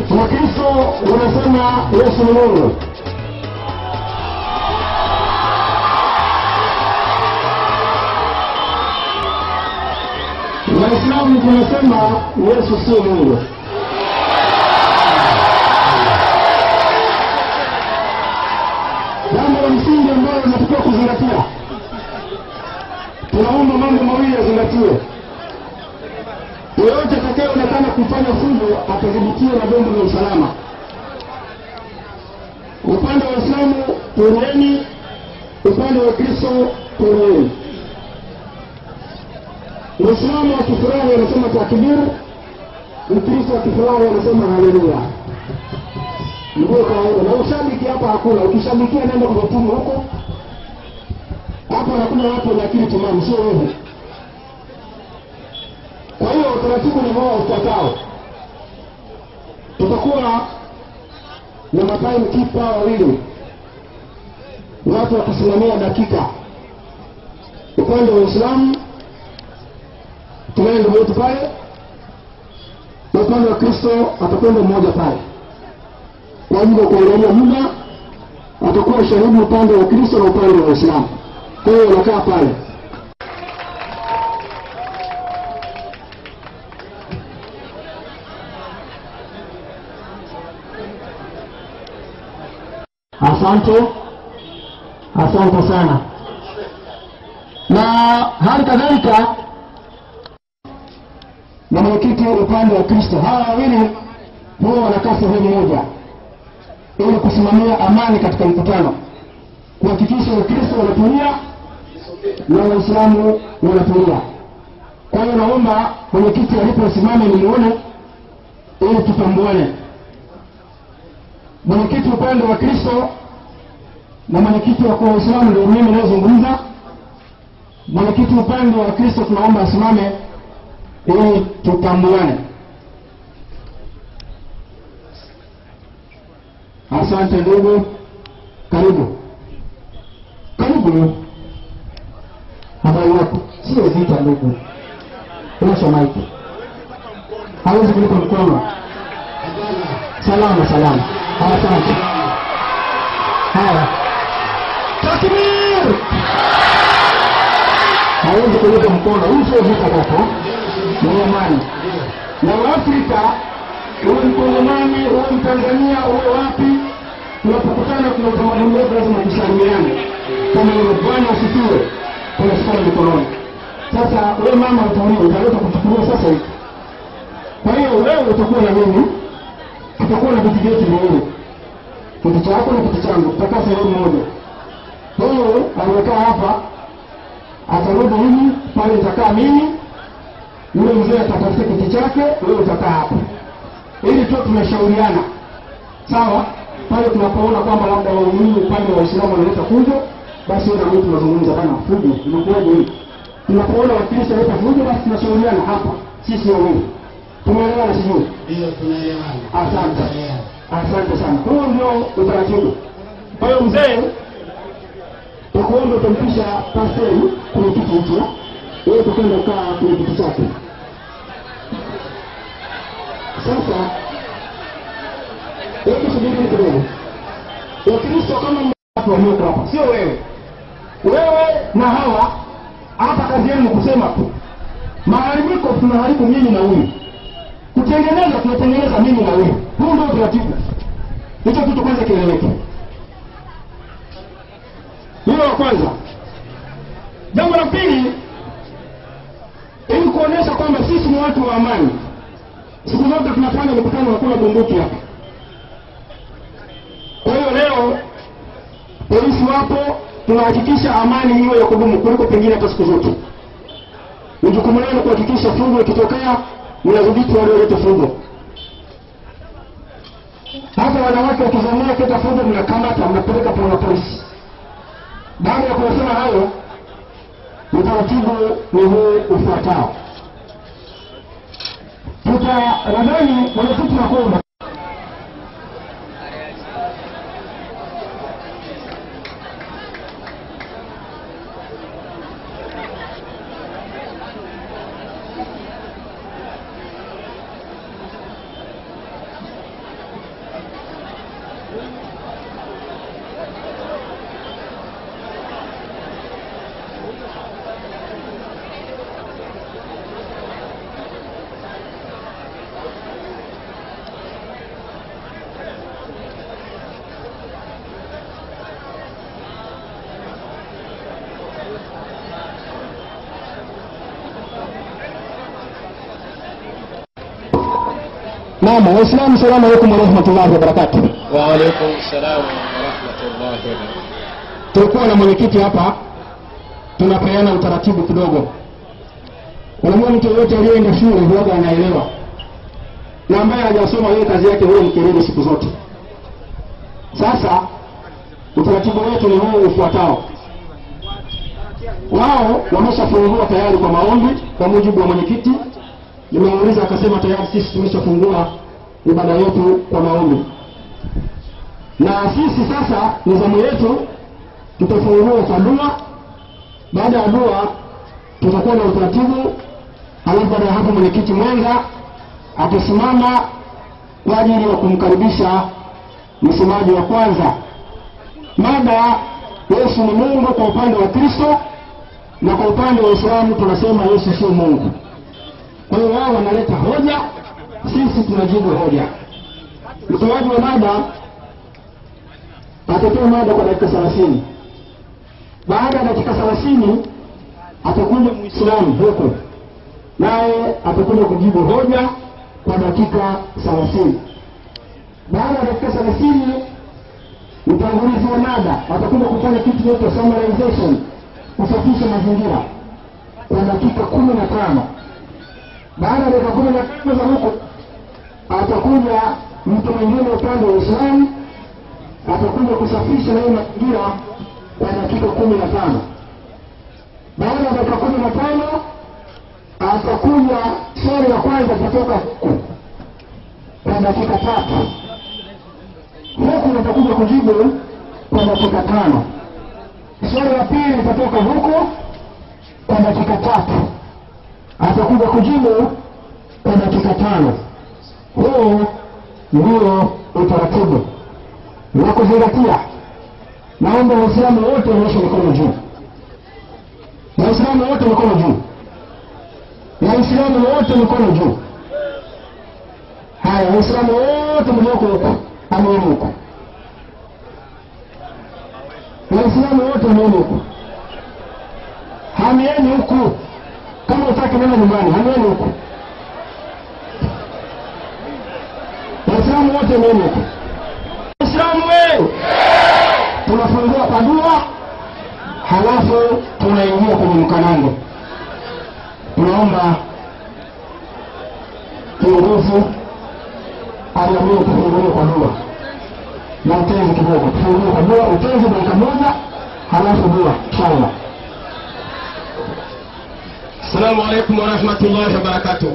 Wakristo wanasema Yesu ni Mungu. Waislamu tunasema Yesu sio Mungu. Jambo la msingi ambalo linatakiwa kuzingatia, tunaomba mambo mawili yazingatiwe. Yeyote atakayeonekana kufanya fujo atadhibitiwa na vyombo vya usalama. Upande wa Waislamu tulieni, upande wa Kristo tulieni. Muislamu akifurahi anasema takbir, Mkristo akifurahi anasema haleluya. Ndio kawaida, na ushabiki hapa hakuna. Ukishabikia nenda kwa tumu huko, hapa hakuna watu wenye akili timamu, sio wewe. Kwa hiyo utaratibu ni wao ufuatao, tutakuwa na matime keeper wawili, watu wakisimamia dakika. Upande wa Uislamu tunaye ndugu yetu pale, na upande wa Kristo atakwenda mmoja pale kwa ajili ya kuangalia muda, atakuwa shahidi upande wa Kristo na upande wa Uislamu. Kwa hiyo wanakaa pale. Asante, asante sana. Na hali kadhalika na mwenyekiti upande wa Kristo, hawa wawili huwa wanakaa sehemu moja ili kusimamia amani katika mkutano, kuhakikisha Wakristo wanatulia na Waislamu wanatulia. Kwa hiyo naomba mwenyekiti aliposimama nimuone ili tutambuane. Mwenyekiti upande wa Kristo na mwenyekiti wa kwa Waislamu ndio mimi nayezungumza. Mwenyekiti upande wa Kristo tunaomba asimame ili tutambuane. Asante ndugu, karibu karibu. Habari yako? Sio vita ndugu, unasha maiki, hawezi kulipa mkono. Salama salama, asante. Haya, takbir! Hawezi kulipa mkono. Hii sio vita kaka, ni amani. Na Waafrika, uwe Mkongomani, uwe Mtanzania, uwe wapi, tunapokutana kuna utamaduni wetu, lazima tusalimiane. Kama ile Bwana asifiwe, tunashikana mikononi. Sasa wewe mama utaona utaleta kuchukuliwa sasa hivi. Kwa hiyo wewe utakuwa na mimi, tutakuwa na viti vyetu viwili, kiti chako na kiti changu, tutakaa sehemu moja. Wewe aliyekaa hapa atarudi hivi, pale nitakaa mimi, yule mzee atatafuta kiti chake, wewe utakaa hapa, ili tu tumeshauriana sawa. Pale tunapoona kwamba labda waumini upande wa Waislamu wanaleta fujo, basi wewe na mimi tunazungumza bana, fujo inakuwaje hii? Tunapoona Wakristo wanaleta fujo, basi tunashauriana hapa sisi wawili. Tumeelewana sijui? Ndio tunaelewana. Asante, Tunaelewana. asante sana. Huo ndio utaratibu. Kwa hiyo mzee, takuomba utampisha pastori kwenye kiti hicho, wewe utakwenda kukaa kwenye kiti chake. Sasa hebu subiri kidogo. Wakristo kama watu walioko hapa, sio wewe. Wewe na hawa hapa, kazi yenu ni kusema tu. Maharibiko tunaharibu mimi na huyu kutengeneza tunatengeneza mimi na huyu. Huu ndio utaratibu. Hicho kitu kwanza kieleweke. Hilo la kwanza. Jambo la pili, ili kuonyesha kwamba sisi ni watu wa amani, siku zote tunafanya mikutano ya kula bunduki hapa. Kwa hiyo leo polisi wapo, tunahakikisha amani iwe ya kudumu kuliko pengine hata siku zote. Ni jukumu lenu kuhakikisha fujo ikitokea mnadhibiti walioleta fujo. Hata wanawake wakizamia kuleta fujo, mnakamata mnapeleka kwa polisi. Baada ya kuyasema hayo, utaratibu ni huu ufuatao. Tuta nadhani mwenyekiti nakuomba naam waislamu salamu alaikum warahmatullahi wabarakatuh وعليكم السلام ورحمة الله وبركاته tulikuwa na mwenyekiti hapa tunapeana utaratibu kidogo unajua mtu yoyote aliyeenda shule huwaga anaelewa na ambaye hajasoma yeye kazi yake huyo ni kelele siku zote sasa utaratibu wetu ni huu ufuatao wao wameshafungua tayari kwa maombi kwa mujibu wa mwenyekiti nimeuliza akasema tayari sisi tumeshafungua ibada yetu kwa maombi na sisi sasa nizamu yetu tutafungua kwa dua baada ya dua tutakuwa na utaratibu alafu baada ya hapo mwenyekiti mwenza atasimama kwa ajili ya kumkaribisha msemaji wa kwanza mada yesu ni mungu kwa upande wa kristo na kwa upande wa uislamu tunasema yesu sio mungu kwa hiyo wao wanaleta hoja sisi tunajibu hoja mtoaji wa mada atatoa mada kwa dakika thelathini baada ya dakika thelathini atakuja mwislamu huku naye atakuja kujibu hoja kwa dakika thelathini baada ya dakika thelathini mtangulizi wa mada atakuja kufanya kitu kinaitwa summarization kusafisha mazingira kwa dakika kumi na tano baada ya dakika kumi na tano za huko atakuja mtu mwingine upande wa uislamu atakuja kusafisha nayo mazingira kwa dakika kumi na tano baada ya dakika kumi na tano atakuja swali la kwanza kutoka huku kwa dakika tatu huku nitakuja kujibu kwa dakika tano swali la pili litatoka huku kwa dakika tatu atakuja kujibu kwa dakika tano huu ndio utaratibu na kuzingatia naomba waislamu wote wanyoshe mikono juu waislamu wote mikono juu waislamu wote mikono juu haya waislamu wote mlioko huku amini huku waislamu wote amini huku hamieni huku kama utaki nenda nyumbani hamieni huku waislamu wote amini huku waislamu wewe tunafungua kwa dua halafu tunaingia kwenye mkanango tunaomba kiongozi aliamue tufungulie kwa dua na utenzi kidogo tufungulie kwa dua utenzi dakika moja halafu dua inshallah السلام عليكم ورحمة الله وبركاته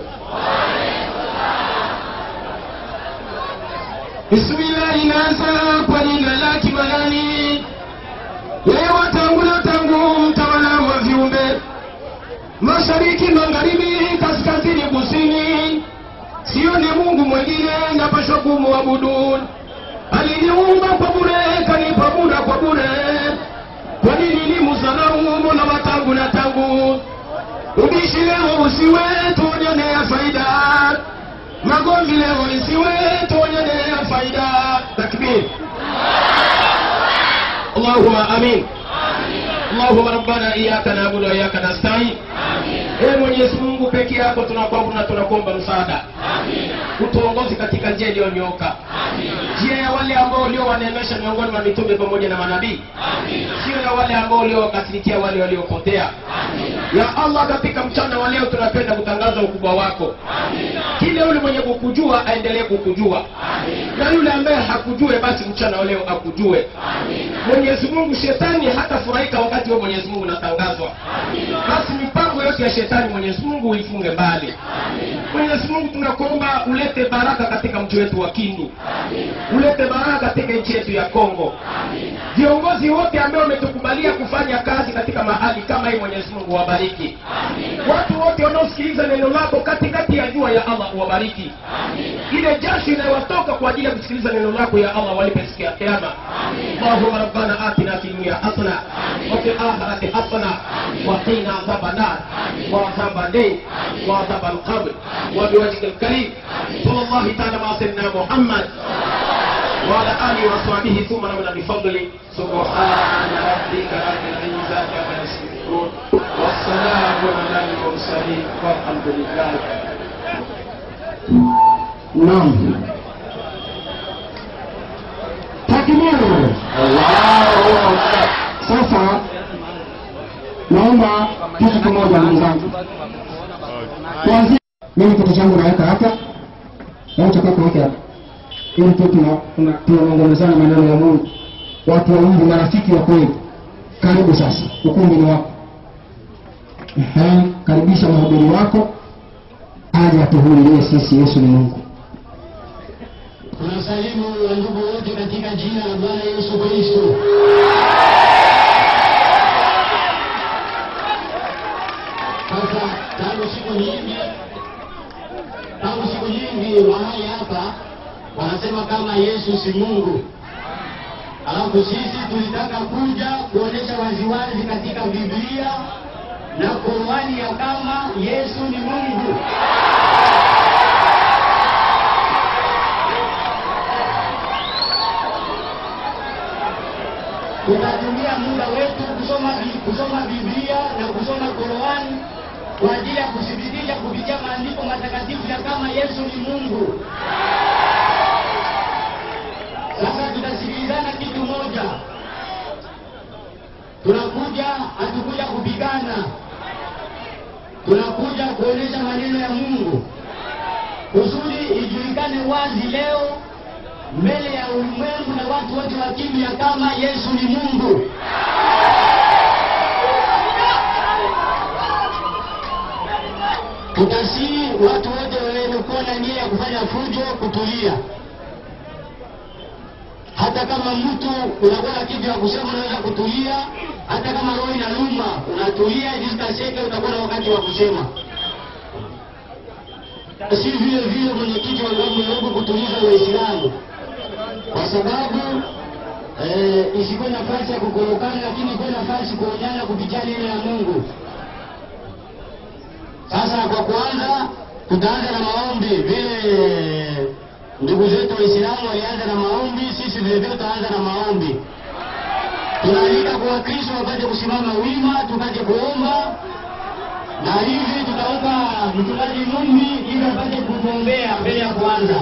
Bismillahi naanza kwa jina la Kimanani, yeye watangulia tangu mtawala wa viumbe, mashariki, magharibi, kaskazini, kusini, sio ni Mungu mwingine napashwa kumwabudu. Aliniumba kwa bure, kanipa muda kwa bure, kwa nini ni mudharau Mola wa tangu na tangu? Ubishi leo usiwe, tuonyanea faida magomvi leo isiwe tuonyanea faida takbir allahuma amin allahuma rabbana iyaka nabudu wa iyaka nastain ee mwenyezi mungu peke yako tunakuabudu na tunakuomba msaada utuongozi katika njia iliyonyooka njia ya wale ambao uliowaneemesha miongoni mwa mitume pamoja na manabii sio ya wale ambao uliowakasirikia wale waliopotea ya allah katika mchana wa leo tunapenda kutangaza ukubwa wako kile yule mwenye kukujua aendelee kukujua na yule ambaye hakujue basi mchana wa leo akujue mwenyezi mungu shetani hatafurahika wakati wa mwenyezi mungu unatangazwa basi mipango yote ya shetani mwenyezi mungu uifunge mbali mwenyezi mungu tunakuomba ulete baraka katika mji wetu wa kindu ulete baraka katika nchi yetu ya kongo viongozi wote ambao wametukubalia kufanya kazi katika mahali kama hii mwenyezi mungu wabariki watu wote wanaosikiliza neno lako katikati ya jua ya allah uwabariki ile jasho inayowatoka kwa ajili ya kusikiliza neno lako ya allah walipe siku ya kiama allahuma rabbana atina fi dunia hasana wafi akhirati hasana waqina adhaba nar وعذاب الليل وعذاب القبر وبوجهك الكريم صلى الله تعالى مع سيدنا محمد وعلى اله وصحبه ثم نمنا بفضله سبحان ربك رب العزه عما يصفون والسلام على المرسلين والحمد لله Naam. Takbir. Sasa naomba kitu kimoja ndugu zangu. Kuanzia mimi kitu changu naweka hapa. Na utakuwa kuweka hapa. Ili tu tuna tuna- tunaongelezana maneno ya Mungu. Watu wawili marafiki wa kweli. Karibu sasa. Ukumbi ni wako. Ehe, karibisha mhubiri wako aje atuhubirie sisi Yesu ni Mungu. Tunasalimu wandugu wote katika jina la Bwana Yesu Kristo. Sasa tangu siku nyingi, tangu siku nyingi mahali hapa wanasema kama Yesu si Mungu. Alafu sisi tulitaka kuja kuonyesha waziwazi katika Biblia na Qur'ani ya kama Yesu ni Mungu. tutatumia muda wetu kusoma Bi- kusoma Biblia na kusoma Qur'ani kwa ajili ya kuthibitisha kupitia maandiko matakatifu ya kama Yesu ni Mungu. Sasa tutasikilizana kitu moja, tunakuja hatukuja kupigana, tunakuja kuonyesha maneno ya Mungu kusudi ijulikane wazi leo mbele ya ulimwengu na watu wote wakimya ya kama Yesu ni Mungu. Tutasii watu wote wenye kuwa na nia ya kufanya fujo kutulia. Hata kama mtu unakuwa na kitu ya kusema, unaweza kutulia. Hata kama roho inaluma, unatulia ili zitaseke, utakuwa na wakati wa kusema. Si vile vile mwenyekiti wa Imamu Nairobi kutuliza Waislamu kwa sababu eh, isikuwe nafasi ya kukorokana, lakini ikuwe nafasi kuonyana kupitia neno ya Mungu. Sasa kwa kwanza tutaanza na maombi, vile ndugu zetu Waislamu walianza na maombi, sisi vile vile tutaanza na maombi. Tunaalika kwa Wakristo wapate kusimama wima, tupate kuomba na hivi tutaomba mchungaji Mumbi ili apate kutuombea mbele ya kwanza.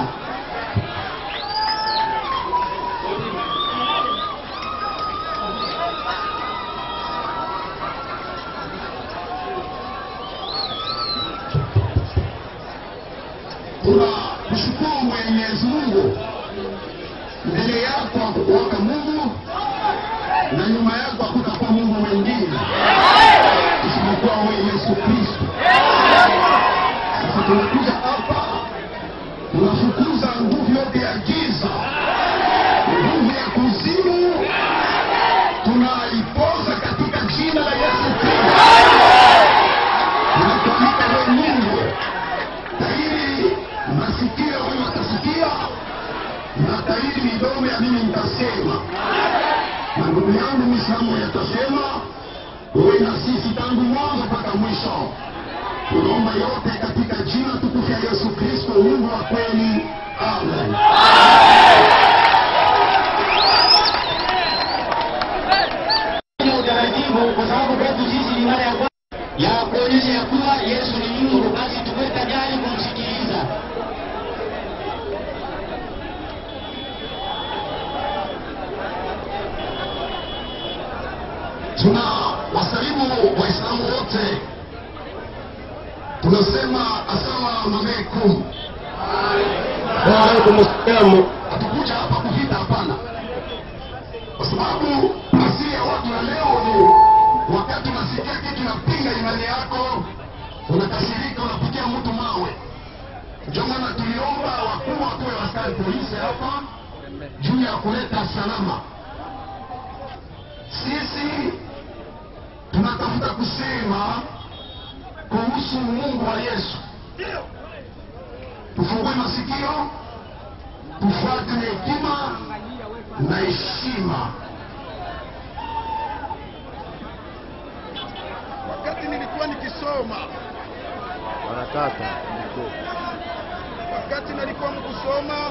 tunamshukuru Mwenyezi Mungu. Mbele yako hakukuwaka Mungu na nyuma yako hakutakuwa Mungu mwingine isipokuwa wewe Yesu Kristo. Sasa tunakuja hapa, tunafukuza nguvu yote ya giza, nguvu ya kuzimu, tunaipoza katika jina la Yesu Kristo. Tunakualika wewe Mungu tairi masikio wewe watasikia na tairi midomo ya mimi nitasema na ndugu yangu mislamu yatasema uwe na sisi tangu mwanzo mpaka mwisho tunaomba yote katika jina tukufu ya yesu kristo mungu wa kweli amen Ni utaratibu kwa sababu kwetu sisi ni mara ya kwanza ya kuonyesha ya kuwa Yesu ni Mungu, basi tuwe tayari kumsikiliza. tuna wasalimu waislamu wote tunasema asalamu alaikum Waalaikum salaam. hatukuja hapa kuvita hapana kwa sababu asili ya watu wa leo ni wakati unasikia kitu napinga imani yako unakasirika unapitia mtu mawe ndio maana tuliomba wakuu wakuwe askari polisi hapa juu ya kuleta salama sisi tunatafuta kusema kuhusu mungu wa yesu tufungue masikio tufuate na hekima na heshima wakati nilikuwa nikisoma wanataka wakati nilikuwa mkusoma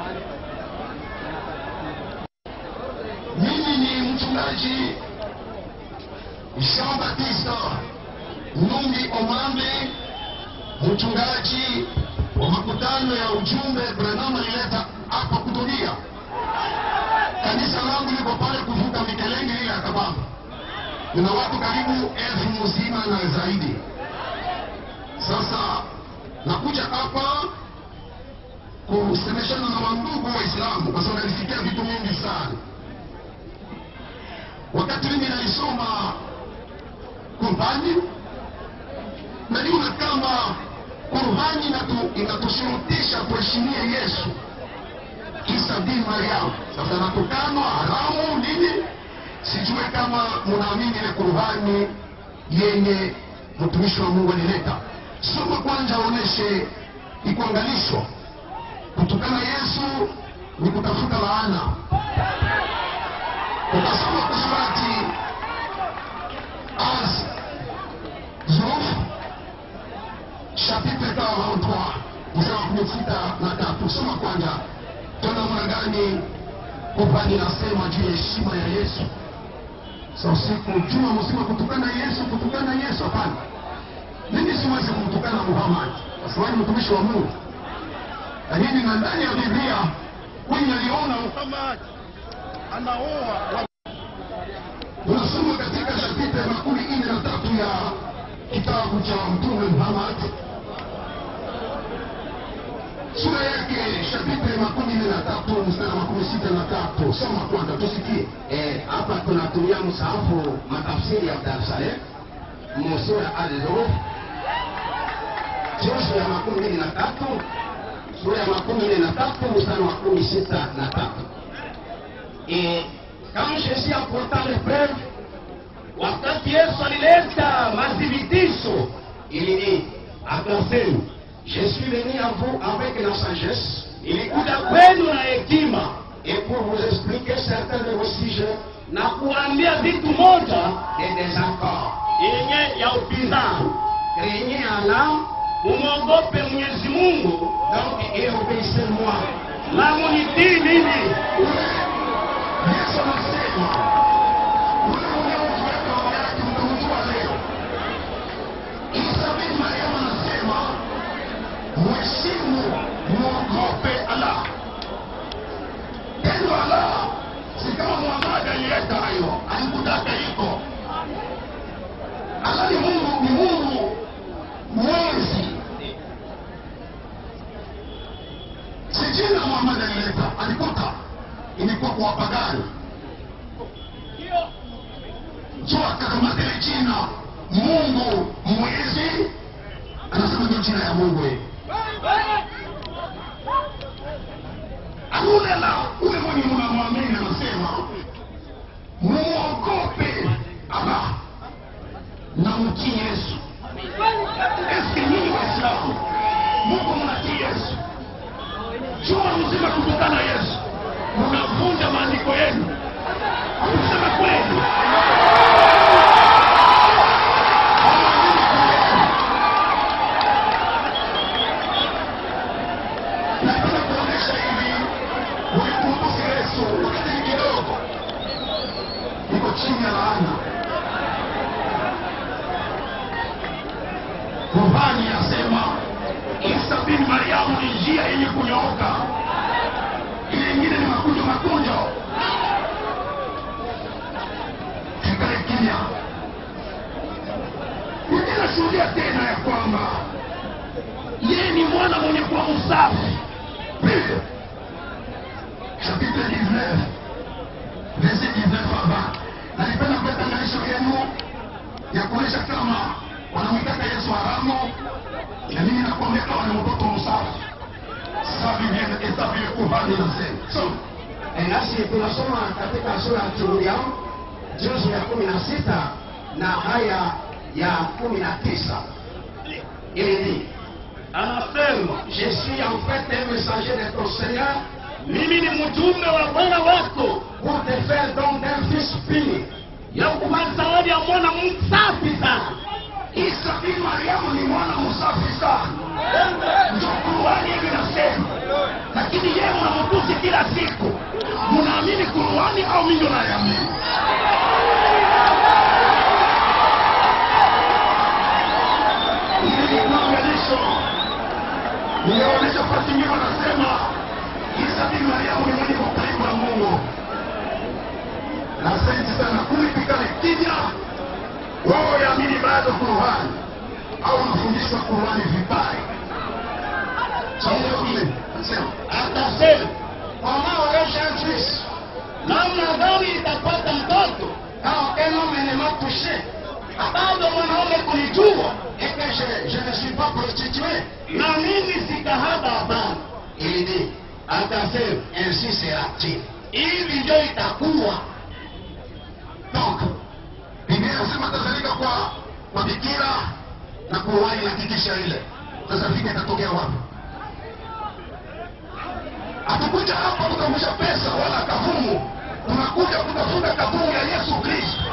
mimi ni mchungaji jean batista nungi omambe mchungaji wa makutano ya ujumbe Branham alileta hapa kutulia. Kanisa langu liko pale kuvuka Mikelenge ile ya Kabamba, kuna watu karibu elfu mzima na zaidi. Sasa nakuja hapa kusemeshana na wandugu Waislamu kwa sababu nalisikia vitu mingi sana. Wakati mimi nalisoma Qurani, naliona kama Qurani inatu, inatushurutisha tuheshimie Yesu Isa bin Mariam. Sasa natukanwa haramu nini? Sijue kama munaamini ile Qurani yenye mtumishi wa Mungu alileta. Soma kwanza, aoneshe ikuangalishwa kutukana Yesu ni kutafuta laana. Ukasoma kusurati Az Zuruf chapitre 43 mstari wa kumi sita na tatu. Soma kwanza, tuna namna gani Qurani inasema juu ya heshima ya Yesu. Sa usiku juma mzima kutukana Yesu, kutukana Yesu, hapana. Mimi siwezi kumtukana Muhammad kwa sababu ni mtumishi wa Mungu lakini na ndani ya Biblia huyu aliona Muhammad anaoa. Tunasoma katika chapitre makumi nne na tatu ya kitabu cha Mtume Muhammad, sura yake chapitre makumi nne na tatu mstari wa makumi sita na tatu. Soma kwanza tusikie. Eh, hapa tunatumia msahafu matafsiri ya Dar es Salaam musura al-Zuruf juzuu ya makumi mbili na tatu sura ya makumi nne na tatu mstari wa kumi sita na tatu. Et quand Jésus apporta les preuves, wakati Yesu alileta madhibitisho, ilini akasema, je suis venu à vous avec la sagesse, ilikuja kwenu na hekima, Et pour vous expliquer certains de vos sujets na kuambia vitu moja et des accords. yenye ya upinzani. Craignez Allah, Umwogope Mwenyezi Mungu donc, et obéissez-moi. na munitii mimi. Ule Yesu anasema ule unaofuata baba yake mtamjua leo. Isa bin Mariam anasema mheshimu, mwogope Allah. Pendo Allah si kama Muhammad alileta hayo, alikutaka iko. Allah ni Mungu, ni Mungu mwezi si jina Muhammad alileta, alikuta ilikuwa kwa wapagani. So akakamata ile jina Mungu mwezi, anasema ndio jina ya Mungu hii. Hakuna la ule mwenye mnamwamini anasema muogope Allah na mtii Yesu. Eske nyinyi Waislamu Mungu mnatii Yesu? juma mzima kutukana Yesu, mnavunja maandiko yenu. Kusema kweli, nataka kuonyesha hivi, ulikumbuka Yesu wakati ni kidogo, iko chini ya laana. Qurani yasema Isa bin Mariamu ni njia yenye kunyooka, ile ingine ni makunjo makunjo. Tukae kimya. Ninashuhudia tena ya kwamba yeye ni mwana mwenye kuwa msafi. Pili, chapitre 19 verset 19 hapa, nalipenda kuleta maisha yenu ya kuonyesha kama wanamwitaka Yesu haramu na mimi nakwambia kama ni mtoto msafi sasa Biblia esa vile Qur'ani inasema so Eh, nasi tunasoma katika sura ya Turuya juzu ya kumi na sita na aya ya kumi na tisa ili Anasema, je suis en fait un messager de ton Seigneur mimi ni mjumbe wa Bwana wako pour te faire don d'un fils pur ya kupa zawadi ya mwana msafi sana. Isa bin Mariamu ni mwana msafi sana, ndio Qur'ani hivi inasema. Lakini yeye mnamtusi kila siku, mnaamini Qur'ani au mimi ndo naiamini? Ili ni maunganisho Ninaonyesha fasi nyuma nasema Isa bin Mariamu ni mwenye karibu na Mungu. Na asante sana kulikikale kimya. Wao yaamini bado Qur'ani au wanafundishwa Qur'ani vibaya. Sawa kule. Nasema Atasema wanaoesha Kristo namna gani itapata mtoto kama phénomène m'a touché bado mwanaume kulijua eke je, je ne suis pas prostitué na mimi si kahaba hapana ili ni atasema ainsi sera-t-il hivi ndio itakuwa Donc, Biblia inasema atazalika kwa kwa bikira na Qur'ani inahakikisha ile. Sasa vita itatokea wapi? Hatukuja hapa kutafuta pesa wala kavumu, tunakuja kutafuta kavumu ya Yesu Kristo.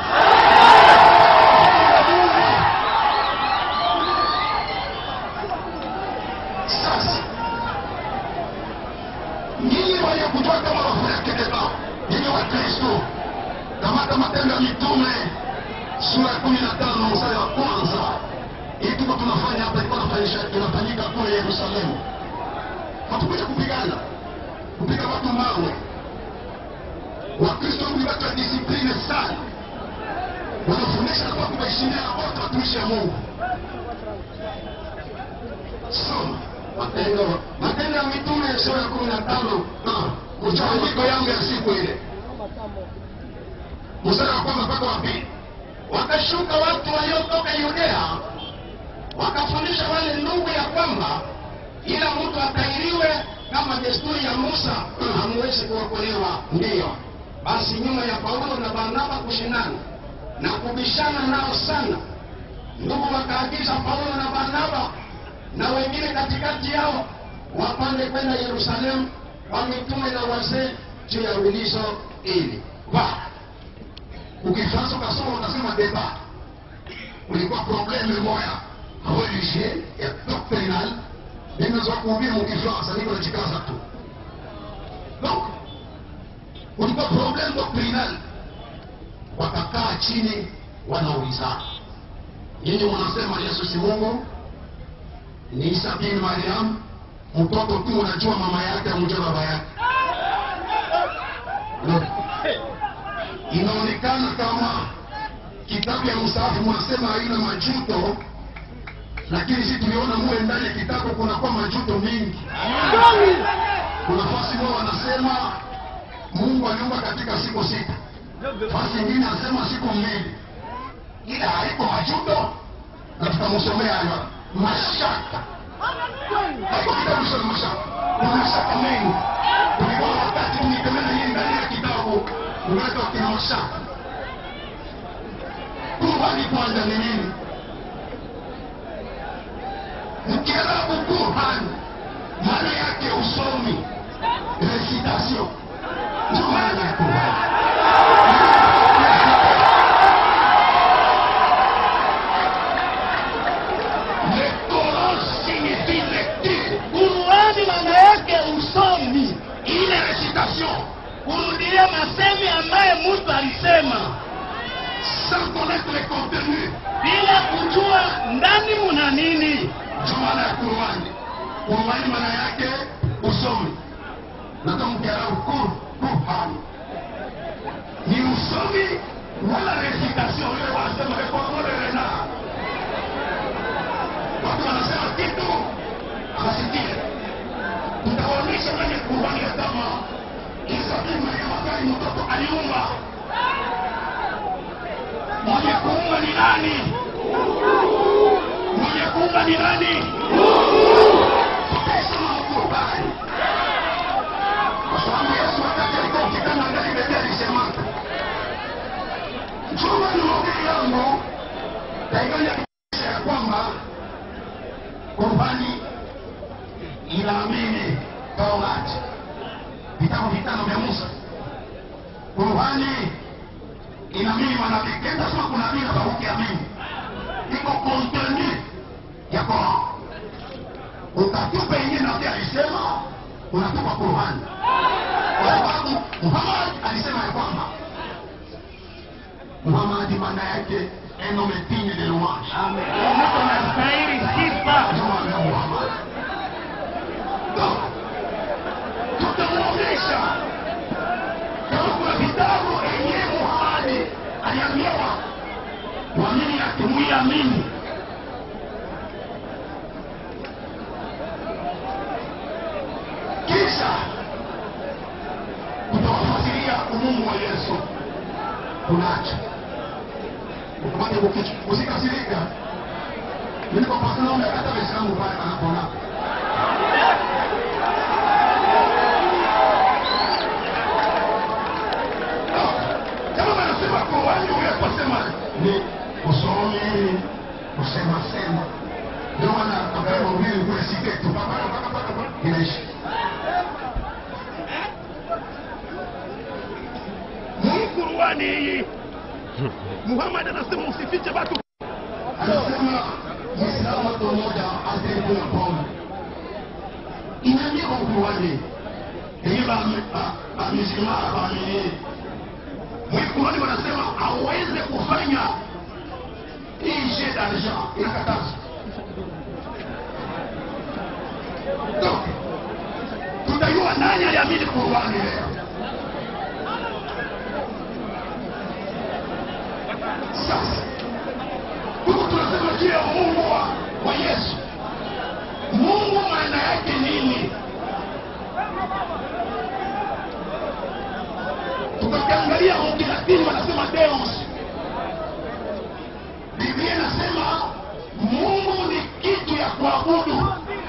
Sasa nyinyi wenye kujua kama wafureke deba, nyinyi wa Kristo, kamata Matendo ya Mitume sura ya kumi na tano mstari wa kwanza. Hii tuko tunafanya hapa, ilikuwa inafanyisha- inafanyika kule Yerusalemu. Hatukuja kupigana, kupiga watu mawe. Wakristo ni watu wa disipline sana, wanafundisha kwa kuwaheshimia wote watumishi wa Mungu. Soma Matendo, Matendo ya Mitume sura ya kumi na tano mchanganyiko yangu ya siku ile, mstari wa kwanza mpaka wa pili. wakashuka watu waliotoka Yudea wakafundisha wale ndugu ya kwamba ila mtu atairiwe kama desturi ya Musa hamuwezi kuokolewa. Ndiyo basi, nyuma ya Paulo na Barnaba kushindana na kubishana nao sana, ndugu wakaagiza Paulo na Barnaba na wengine katikati yao wapande kwenda Yerusalemu kwa mitume na wazee juu ya ulizo ili Va. Ukifaransa ukasoma unasema deba, ulikuwa probleme moya religie ya doctrinal. Mimi za kuhubiri mkifaransa niko najikaza tu. Donc ulikuwa probleme doctrinal, wakakaa chini wanaulizana, nyinyi mnasema Yesu si Mungu, ni Isa bin Mariam, mtoto tu unajua mama yake amjua baba yake. No inaonekana kama kitabu ya mstaafu mwasema haina majuto, lakini si tuliona mule ndani ya kitabu kunakuwa majuto mingi. Kuna fasi moja wanasema Mungu aliumba katika siku sita, fasi ingine anasema siku mbili, ila haiko majuto, na tutamsomea hayo mashaka. Haiko kitabu cha mashaka, kuna mashaka mengi. Tulikuwa wakati tunikemena hii ndani ya kitabu unaitwa kina mashaka. Qur'ani kwanza ni nini? Mkiarabu Qur'an maana yake usomi, recitation, ndio maana ya Qur'an. Le Coran signifie lecture, Qur'ani maana yake usomi, ile recitation kurudia masemi ambaye mtu alisema sans connaître le contenu. bila kujua ndani muna nini. Ndio maana ya Qur'ani. Qur'ani maana yake usomi. Na kama Kiarabu Qur Qur'an ni usomi wala recitation. Ile wanasema le Coran de renard. Watu wanasema kitu hasikie. Tutaonyesha kwenye Qur'ani ya kama Isa bin Maryam wakati mtoto aliumba. Mwenye kuumba ni nani? Mwenye kuumba ni nani? Tukisoma Qur'ani. Kwa sababu Yesu wakati alikuwa ukitana ndani Biblia alisema Chuma ni mahubiri yangu taifanya ya kwamba Qur'ani inaamini Taurati, vitabu vitano vya Musa. Qur'ani inaamini manabii. Kenda sema kuna nabii na ukiamini iko kontenu ya Qur'an. Ukatupa yenyewe nabii alisema, unatupa Qur'ani kwa sababu Muhammad alisema ya kwamba Muhammad maana yake un homme digne de louange. Mtu anastahili sifa. Ndio maana ya Muhammad. kwa nini hatuiamini kisha tutawafasiria umungu wa yesu tunacho ukumate kukichwa usikasirika nilipopasana umekata waislamu pale panapona kama wanasema Qur'ani unapasema ni usomi kusema sema ndio maana ambaye mhubiri kule siketu paka paka paka paka inaishi Hii Qur'ani hii Muhammad anasema usifiche watu anasema Muislamu mtu mmoja asiyekula pombe inaandikwa Qur'ani ila amesema amini Mwikurani wanasema aweze kufanya hii jeu d'argent inakataza. Donc, tutajua nani aliamini Qur'ani leo. Sasa huku tunasema juu ya Mungu wa, wa Yesu. Mungu maana yake nini? tukakiangalia Kilatini wanasema Deus. Biblia inasema Mungu ni kitu ya kuabudu,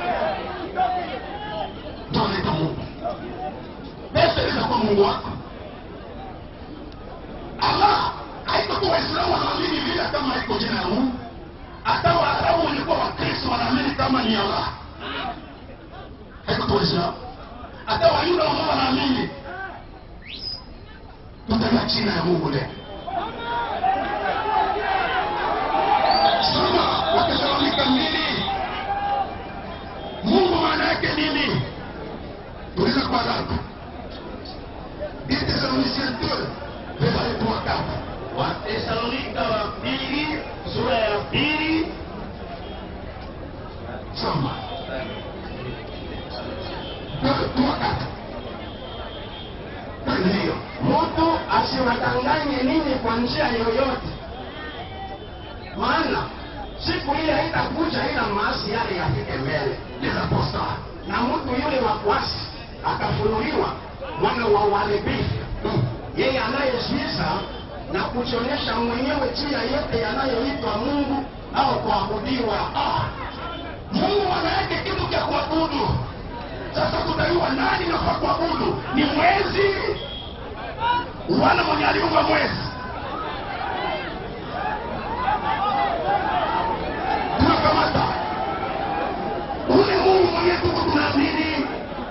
ndio anaitwa Mungu. Pesa inaweza kuwa Mungu wako. Allah haiko tu Waislamu wanaamini vile kama iko jina ya Mungu, hata Waarabu walikuwa Wakristo wanaamini kama ni Allah, haiko tu Waislamu, hata Wayuda wao wanaamini tutaja jina ya Mungu leo. Soma Watesalonika mbili. Mungu maana yake nini? Tuliza kwa dada. Deux Thessaloniciens 2 verset 3 4. Watesalonika wa pili sura ya pili Soma. 2 3 4. Ndio. mtu asiwadanganye ninyi kwa njia yoyote, maana siku ile haitakuja ila maasi yale yafike mbele, Les apostles. na mtu yule wa kuasi akafunuliwa mwana wa uharibifu, yeye anayeziza na kujionyesha mwenyewe juu ya yote yanayoitwa Mungu au kuabudiwa. Ah, Mungu maana yake kitu cha kuabudu. Sasa tutajua nani nafaa kuabudu, ni mwezi wala mwenye aliumba mwezi. Tunakamata ule Mungu mwenye tuko tunaamini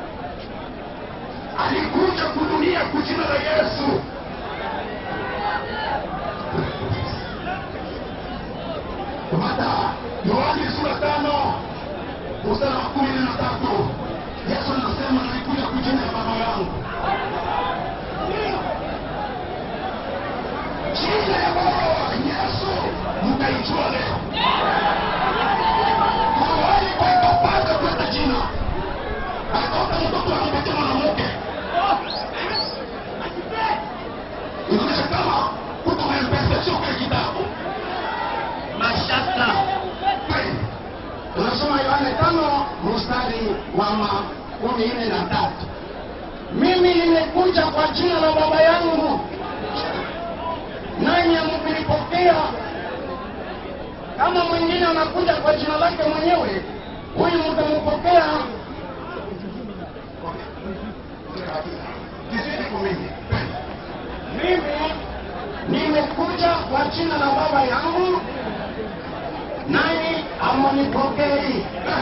alikuja kudunia kwa jina la Yesu. Kamata Yohani sura tano mstari wa kumi na tatu Yesu anasema nalikuja kwa jina ya Baba yangu. Jina ya Baba Yesu mtaijua leo. Mahali kwa ikapata kwenda jina akatoka mtoto anampatia mwanamke, inaonyesha kama kuto mpesa sio kwa kitabu Mashaka Kweli. tunasoma Yohane tano mstari wa makumi nne na tatu mimi nimekuja kwa jina la Baba yangu nanyi hamkulipokea. Kama mwingine anakuja kwa jina lake mwenyewe, huyu mtampokea. Kizidi kumini. Mimi nimekuja kwa jina la Baba yangu nanyi hamunipokei.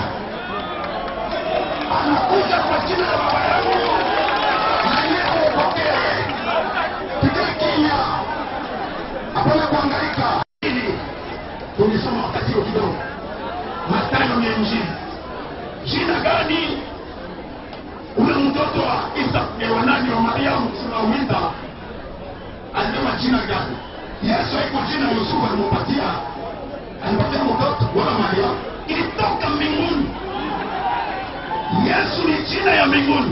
anakuja kwa jina la baba yangu na yeye upokee. Tukae kimya, hapana kuhangaika. Ili tulisoma wakati huo kidogo, Mathayo ya Injili. Jina gani ule mtoto wa Isa eh, wa nani wa Mariamu tunauita alisema jina gani? Yesu haiko jina Yusufu alimpatia, alimpatia mtoto wala Mariamu, ilitoka mbinguni. Yesu ni jina ya mbinguni.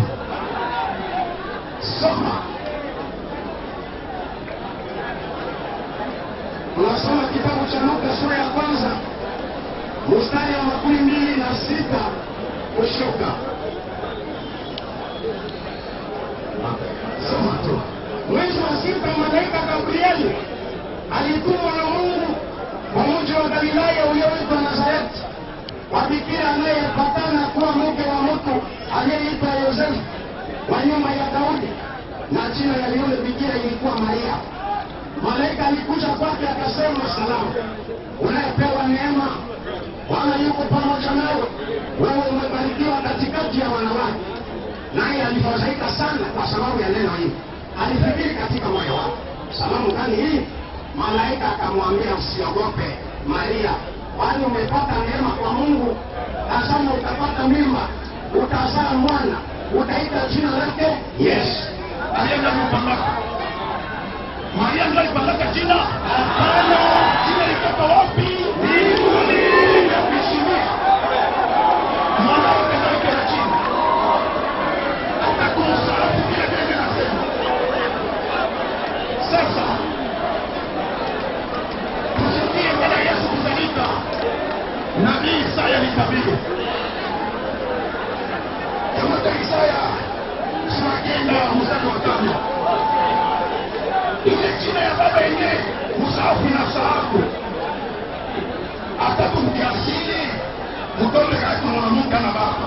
Soma Unasoma kitabu kitabu cha Luka sura ya kwanza mstari wa makumi mbili na sita kushuka. Soma tu. Mwezi wa sita, malaika Gabrieli alitumwa na Mungu kwa mji wa Galilaya ulioitwa Nazareti, kwa bikira anayepatana kuwa mke wa mtu aliyeitwa Yosefu wa nyumba ya Daudi, na jina ya yule bikira ilikuwa Maria. Malaika alikuja kwake akasema, salamu, unayepewa neema, Bwana yuko pamoja nawe, wewe umebarikiwa katikati ya wanawake. Naye alifadhaika sana kwa sababu ya neno hili, alifikiri katika moyo wake, salamu gani hii? Malaika akamwambia, usiogope Maria, kwani umepata neema kwa Mungu. Tazama, utapata mimba, utazaa mwana, utaita jina lake Yesu. Maria ndio alipangaka. Maria ndio alipangaka jina. Hapana, jina litoka wapi? Mbinguni. Kuheshimiwa. Mwanamke ndio alikuwa na jina. Atakuwa msalafu vile vile nasema. Sasa tusikie baada ya Yesu kuzalika, nabii Isaya alitabiri. Kamata Isaya sura kenda mstari wa tano ile jina ya baba yenye msaafu na saafu atatu mkiasili mtoto kati mwanamke na baba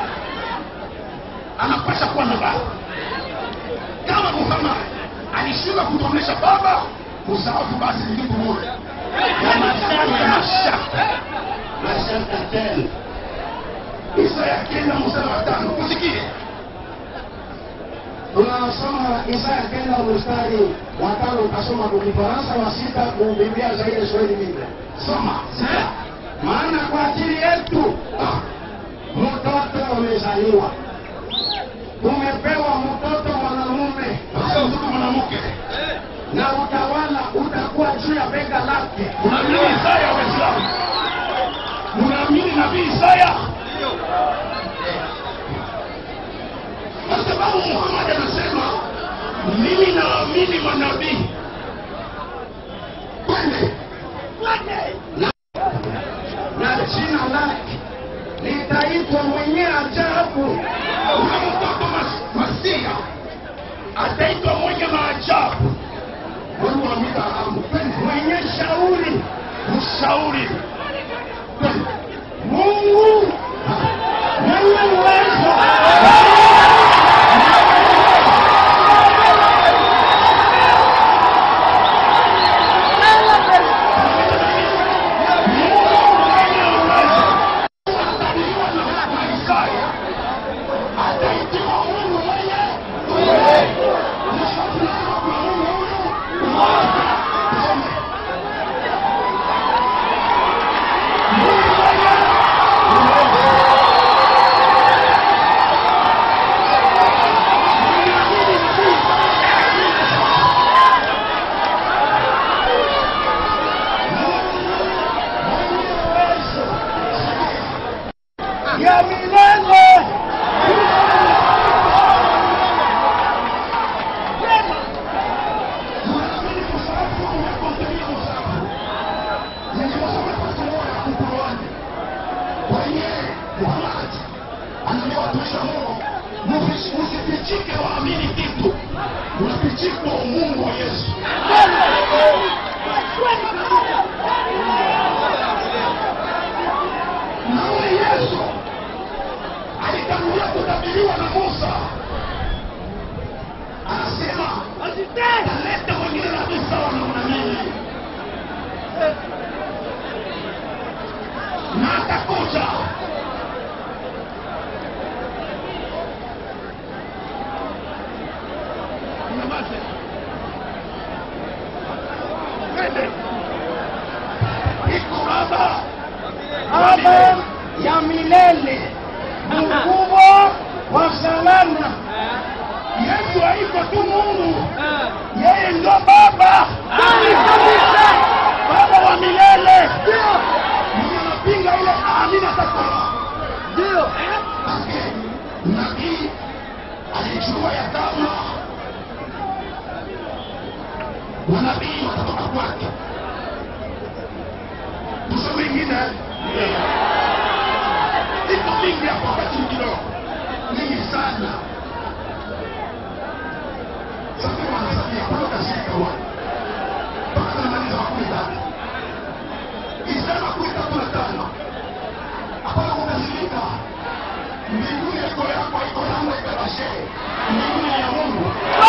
anapasha kuwa na baba kama Muhammad alishuka kutomesha baba msaafu basi ni kitu moja ya mashaka ya mashaka Mashaka tena Isaya kenda mstari wa tano usikie tunasoma Isaya kenda mstari wa tano, utasoma kwa Kifaransa wa sita, kubiblia zaidi Swahili Biblia. soma Sasa, maana kwa ajili yetu ah, mtoto amezaliwa, tumepewa mtoto mwanamume, sasa mtoto mwanamke na utawala utakuwa juu ya bega lake. unaamini Isaya Waislamu? Unaamini nabii Isaya? Kwa sababu Muhammad anasema mimi naamini manabii. Twende na jina lake litaitwa mwenye ajabu, una mtoto mas- Masia ataitwa mwenye maajabu, Mungu wa Abrahamu. Twende mwenye shauri, mshauri. Twende Mungu mwenye uwezo, ya milele. Usifichike waamini kitu, unafichikwa umungu wa Yesu. Na huyu Yesu alitangulia kutabiriwa na Musa, anasema ataleta mwingine nabii sawa na mimi, na atakuja Nyamaze. Twende. Iko baba Baba ya milele, mkubwa wa salama, Yesu haiko tu Mungu, yeye ndo Baba, Baba wa milele. Mwenye anapinga ile amina takoma. Ndio nabii alijua ya kama manabii watatoka kwake, ingine iko mingi hapa wakati kidogo mingi sana sasa wanasabia mpaka shika wa mpaka tunamaliza makumi tatu isema makumi tatu na tano hapana kukasirika mbinguni iko yako iko yangu ikabashe mbinguni ni ya mungu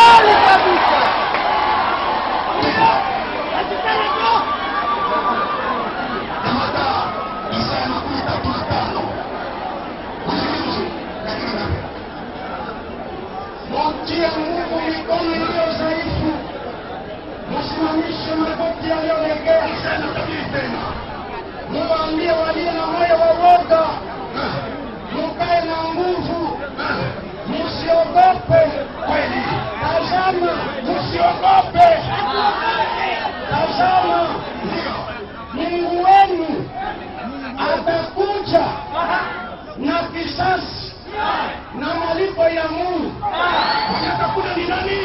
kamata isaya makumi tatu na tano usikilize katika ngapi Mtie nguvu mikono iliyo dhaifu, msimamishe magoti yaliyolegea, isaya natabiri tena muwaambie walio na moyo wa woga, mukae na nguvu, msiogope. kweli Tazama, msiogope. Tazama, ndio Mungu wenu atakuja na kisasi na malipo ya Mungu. mwenye atakuja ni nani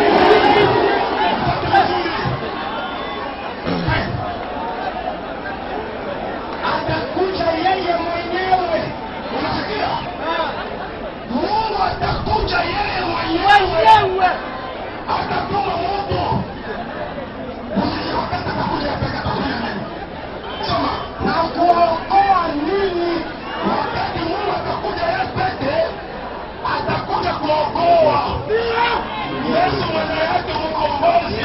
Atakuja yeye mwenyewe. unasikia mungu atakuja yeye mwenyewe atatuma moto Usije wakati atakuja peke atakuja nini soma na kuokoa ninyi wakati mungu atakuja yeye peke atakuja kuokoa yesu mwenye yake mkombozi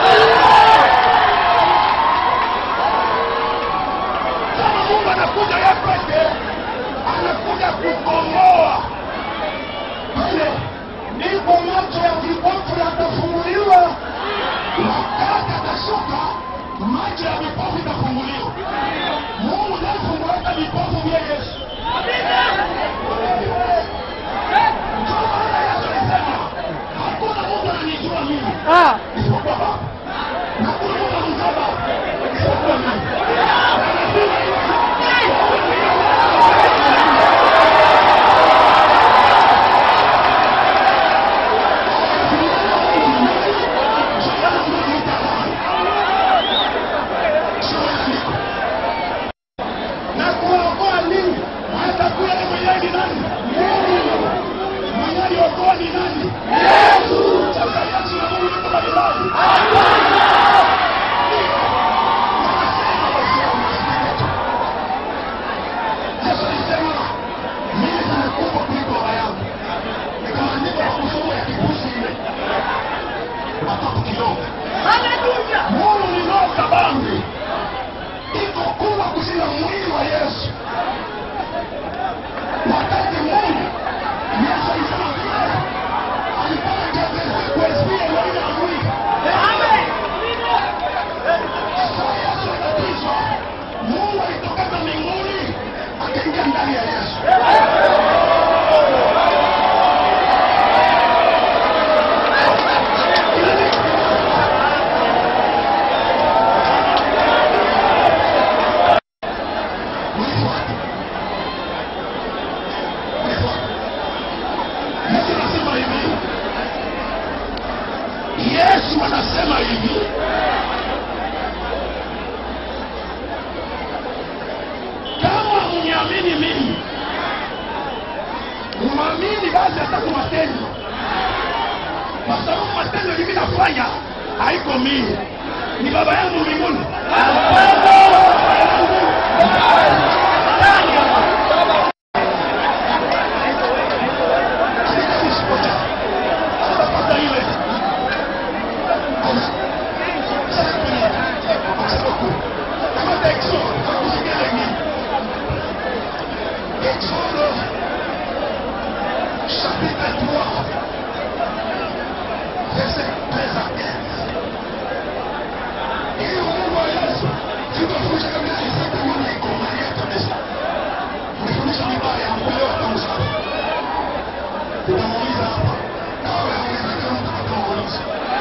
kama mungu anakuja yeye peke anakuja kukomboa pale ndipo macho ya vipofu yatafunguliwa wakati atashuka macho ya vipofu itafunguliwa mungu naifunguaka vipofu vya yesu Ndio maana yesu alisema hakuna mtu ananijua mimi isipokuwa baba na hakuna mtu anamjua baba isipokuwa mimi Na lazima iwe na kuokoa ninyi atakuwa ni mwenyewe ni nani mwenyewe aliokoa ni nani sasa yesu na mungu yuko Galilaya. Yesu alisema mimi nimekufa kuliko baba yangu nikaandika kwa kusoma ya kibusi ile watoto kidogo mungu ni roho kabambi iko kubwa kushinda mwili wa yesu wakati mungu yesu alisema vile alipata jabesi kuespia mwili na mwili saa yesu atatizwa mungu alitokeza mbinguni akaingia ndani ya yesu Unifuate. Unifuate. Yesu anasema hivi yesu anasema hivi kama mniamini mimi mwamini basi atatu matendo kwa sababu matendo mimi nafanya haiko mimi ni baba yangu mbinguni Sasa ile kama texo hakusikia lengine Exode chapitre 3 verset 13 à 15 ili Mungu wa Yesu tutafundisha kabisa isaka mwana ikomalia kabisa umefundisha vibaya mkuelewa kama sawa tunamuuliza hapa kama unaweza kama mtakamuuliza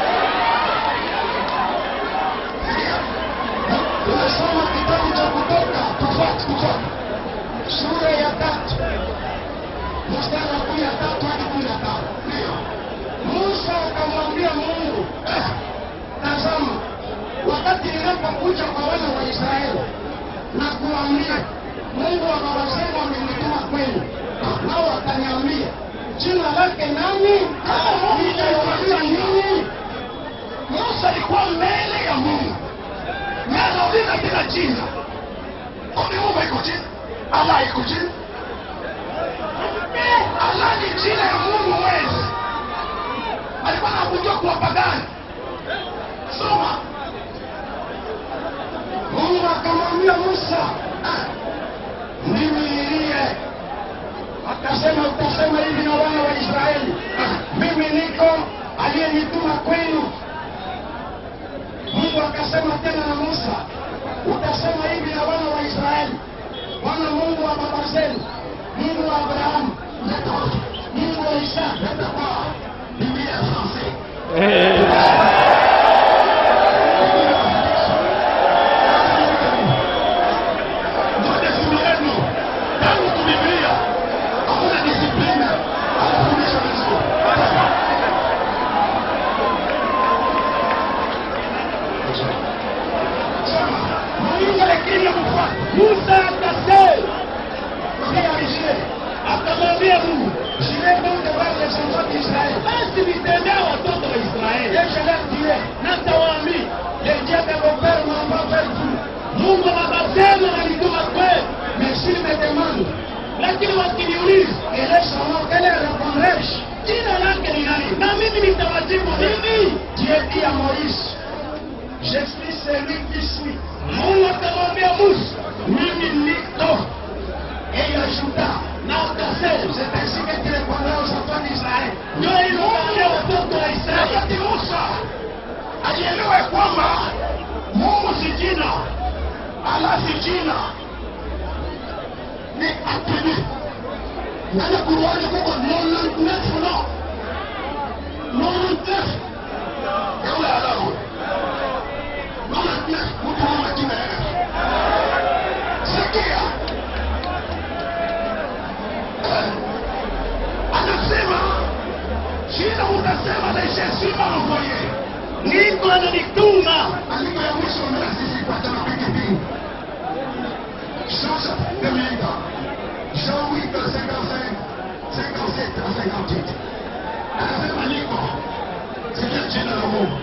sikia tunasoma kitabu cha kutoka tufati kutoka sura ya tatu mstari wa kumi na tatu hadi kumi na tano ndio Musa akamwambia Mungu, Eh, tazama, wakati ninapokuja kwa wana wa Israeli na kuambia Mungu wa baba zenu amenituma kwenu, nao wakaniambia jina lake nani? Nitaiwaambia nini? Musa alikuwa mbele ya Mungu na anauliza bila jina, kwani Mungu iko chini? Allah iko chini? Allah ni jina ya Mungu mwezi. Alikuwa anakujua kwa pagani. Soma Mungu akamwambia Musa, "Ah, mimi niliye akasema, utasema hivi na wana wa Israeli, "Ah, mimi niko aliyenituma kwenu. Mungu akasema tena na Musa, utasema hivi na wana wa Israeli, Bwana Mungu wa baba zenu, Mungu wa Abrahamu, Mungu wa Isaka, Biblia français. Moja siku yenu tangu tu Biblia hakuna discipline hakufundisha vizuri. Sema, Mungu lakini akufuata. Musa akasema, Pia akamwambia Mungu, jile donc devant les enfants d'Israël, basi nitendea watoto wa Israeli. Et je leur dirai, natawaambia, les dieux de vos pères m'ont pas fait tout. Mungu wa baba zenu alituma kwenu, mais s'ils me demandent, lakini wakiniuliza, quel est son nom, quel est répondrai-je? Jina lake ni nani? Na mimi nitawajibu nini? Dieu dit à Moïse, je suis celui qui suis. Mungu akamwambia Musa, mimi niko et ajouta na akasema c'est ainsi que tu répondras aux enfants d'Israël. Ndio iliwaambia watoto wa Israeli. Wakati Musa alielewa ya kwamba Mungu si jina, Allah si jina, ni attribut. Ndani ya Qur'ani kuko 99 noms. 99 ya ule Allah huyo. 99 mtu ana majina yake. Sikia. Eh, Anasema jina utasema na Yesu envoyé. Niko ananituma. Andiko ya mwisho na sisi pata na piki piki. Jean chapitre 2000. Jean 8 55 57 à 58. Anasema niko. Sikia jina la Mungu.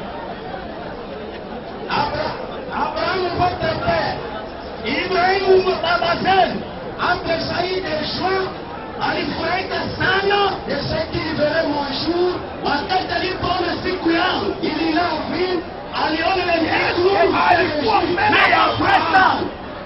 Abra- Abrahamu votre père, Ibrahimu baba zenu, entre Saïd et Shua, alifurahika sana de ce qu'il verrait mon jour, wakati alipoona siku yangu ilinavi, aliona ile mbingu Alikuwa mbele ya Abrahamu.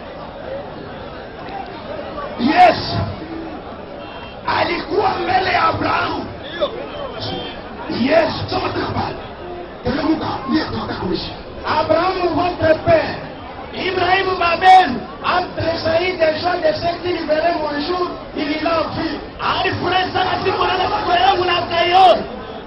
Yes. Alikuwa mbele ya Abrahamu. Yes, soma tena pale. Teremka, ndiye tunataka kuishi. Abrahamu votre père, Ibrahimu babenu, entre Saïd et Shua de ce qu'il verrait mon jour, ilinavi, alifurahi sana siku naona siku yangu na akaiona.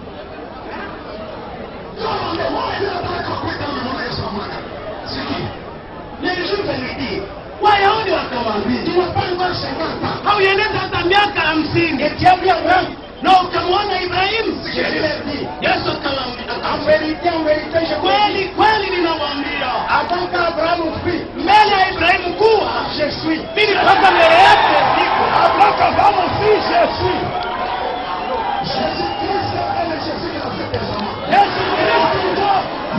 Kama ndio wewe unataka kuita mbele ya Yesu Bwana. Sikia. nilivyomelekea wayahudi wakamwambia Tunapanga shangata. haueneza hata miaka hamsini etiabia abrahamu na ukamwona ibrahimu yesu akamwambia kweli kweli ninamwambia ataka abrahamu fi mbele ya ibrahimu kuwa mimi toka mbele yake siko Abraham fi Jésus. Jésus-Christ est le Jésus de l'Ancien Testament. yesu kristu ndo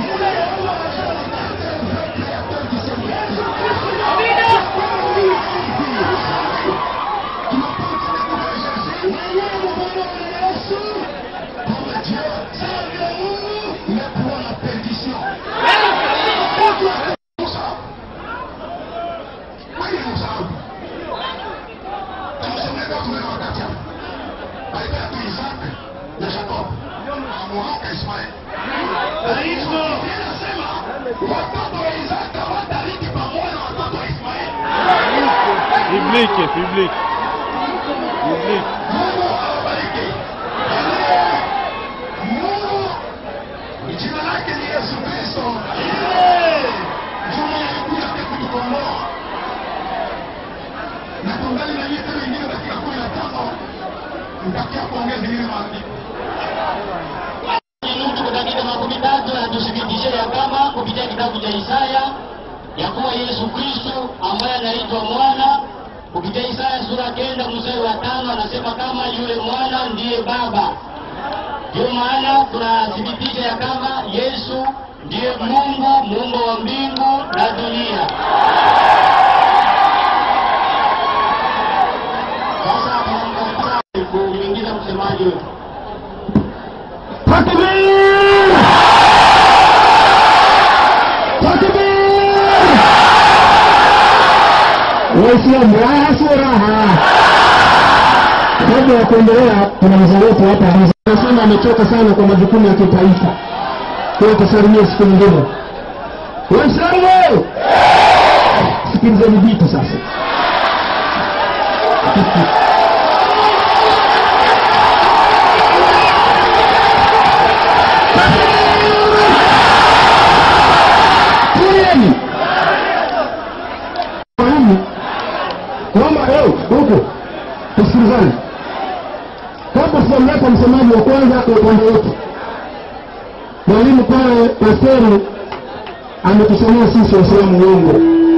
Amina. Watoto wa Isaka watariki pamoja na watoto wa Ismaeli. Biblique, biblique. Biblique. Mungu awabariki. Mungu jina lake ni Yesu Kristo. Juma alikuja pia kutukomboa. Na tungali na nyete wengine katika kumi na tano nitakia kuongeza ingine maandiko. Nusu katika makumi tatu anatuthibitishia ya kama kupitia kitabu cha Isaya ya kuwa Yesu Kristo ambaye anaitwa mwana. Kupitia Isaya sura kenda mstari wa tano anasema kama yule mwana ndiye Baba. Ndio maana tunathibitisha ya kama Yesu ndiye Mungu, muumba wa mbingu na dunia. Sasa tunamkaribisha kumwingiza msemaji wetu. Takbir! Takbir! Waislamu raha sio raha. Kabla ya kuendelea, kuna mzee wetu hapa anasema amechoka sana kwa majukumu ya kitaifa, kwa hiyo tusalimie siku nyingine. Waislamu, sikilizeni vitu sasa. Tulieni. Mwalimu, naomba leo huko tusikilizane. Kabla sijamleta msemaji wa kwanza kwa upande wetu, mwalimu pale pasteri ametusomea sisi Waislamu uongo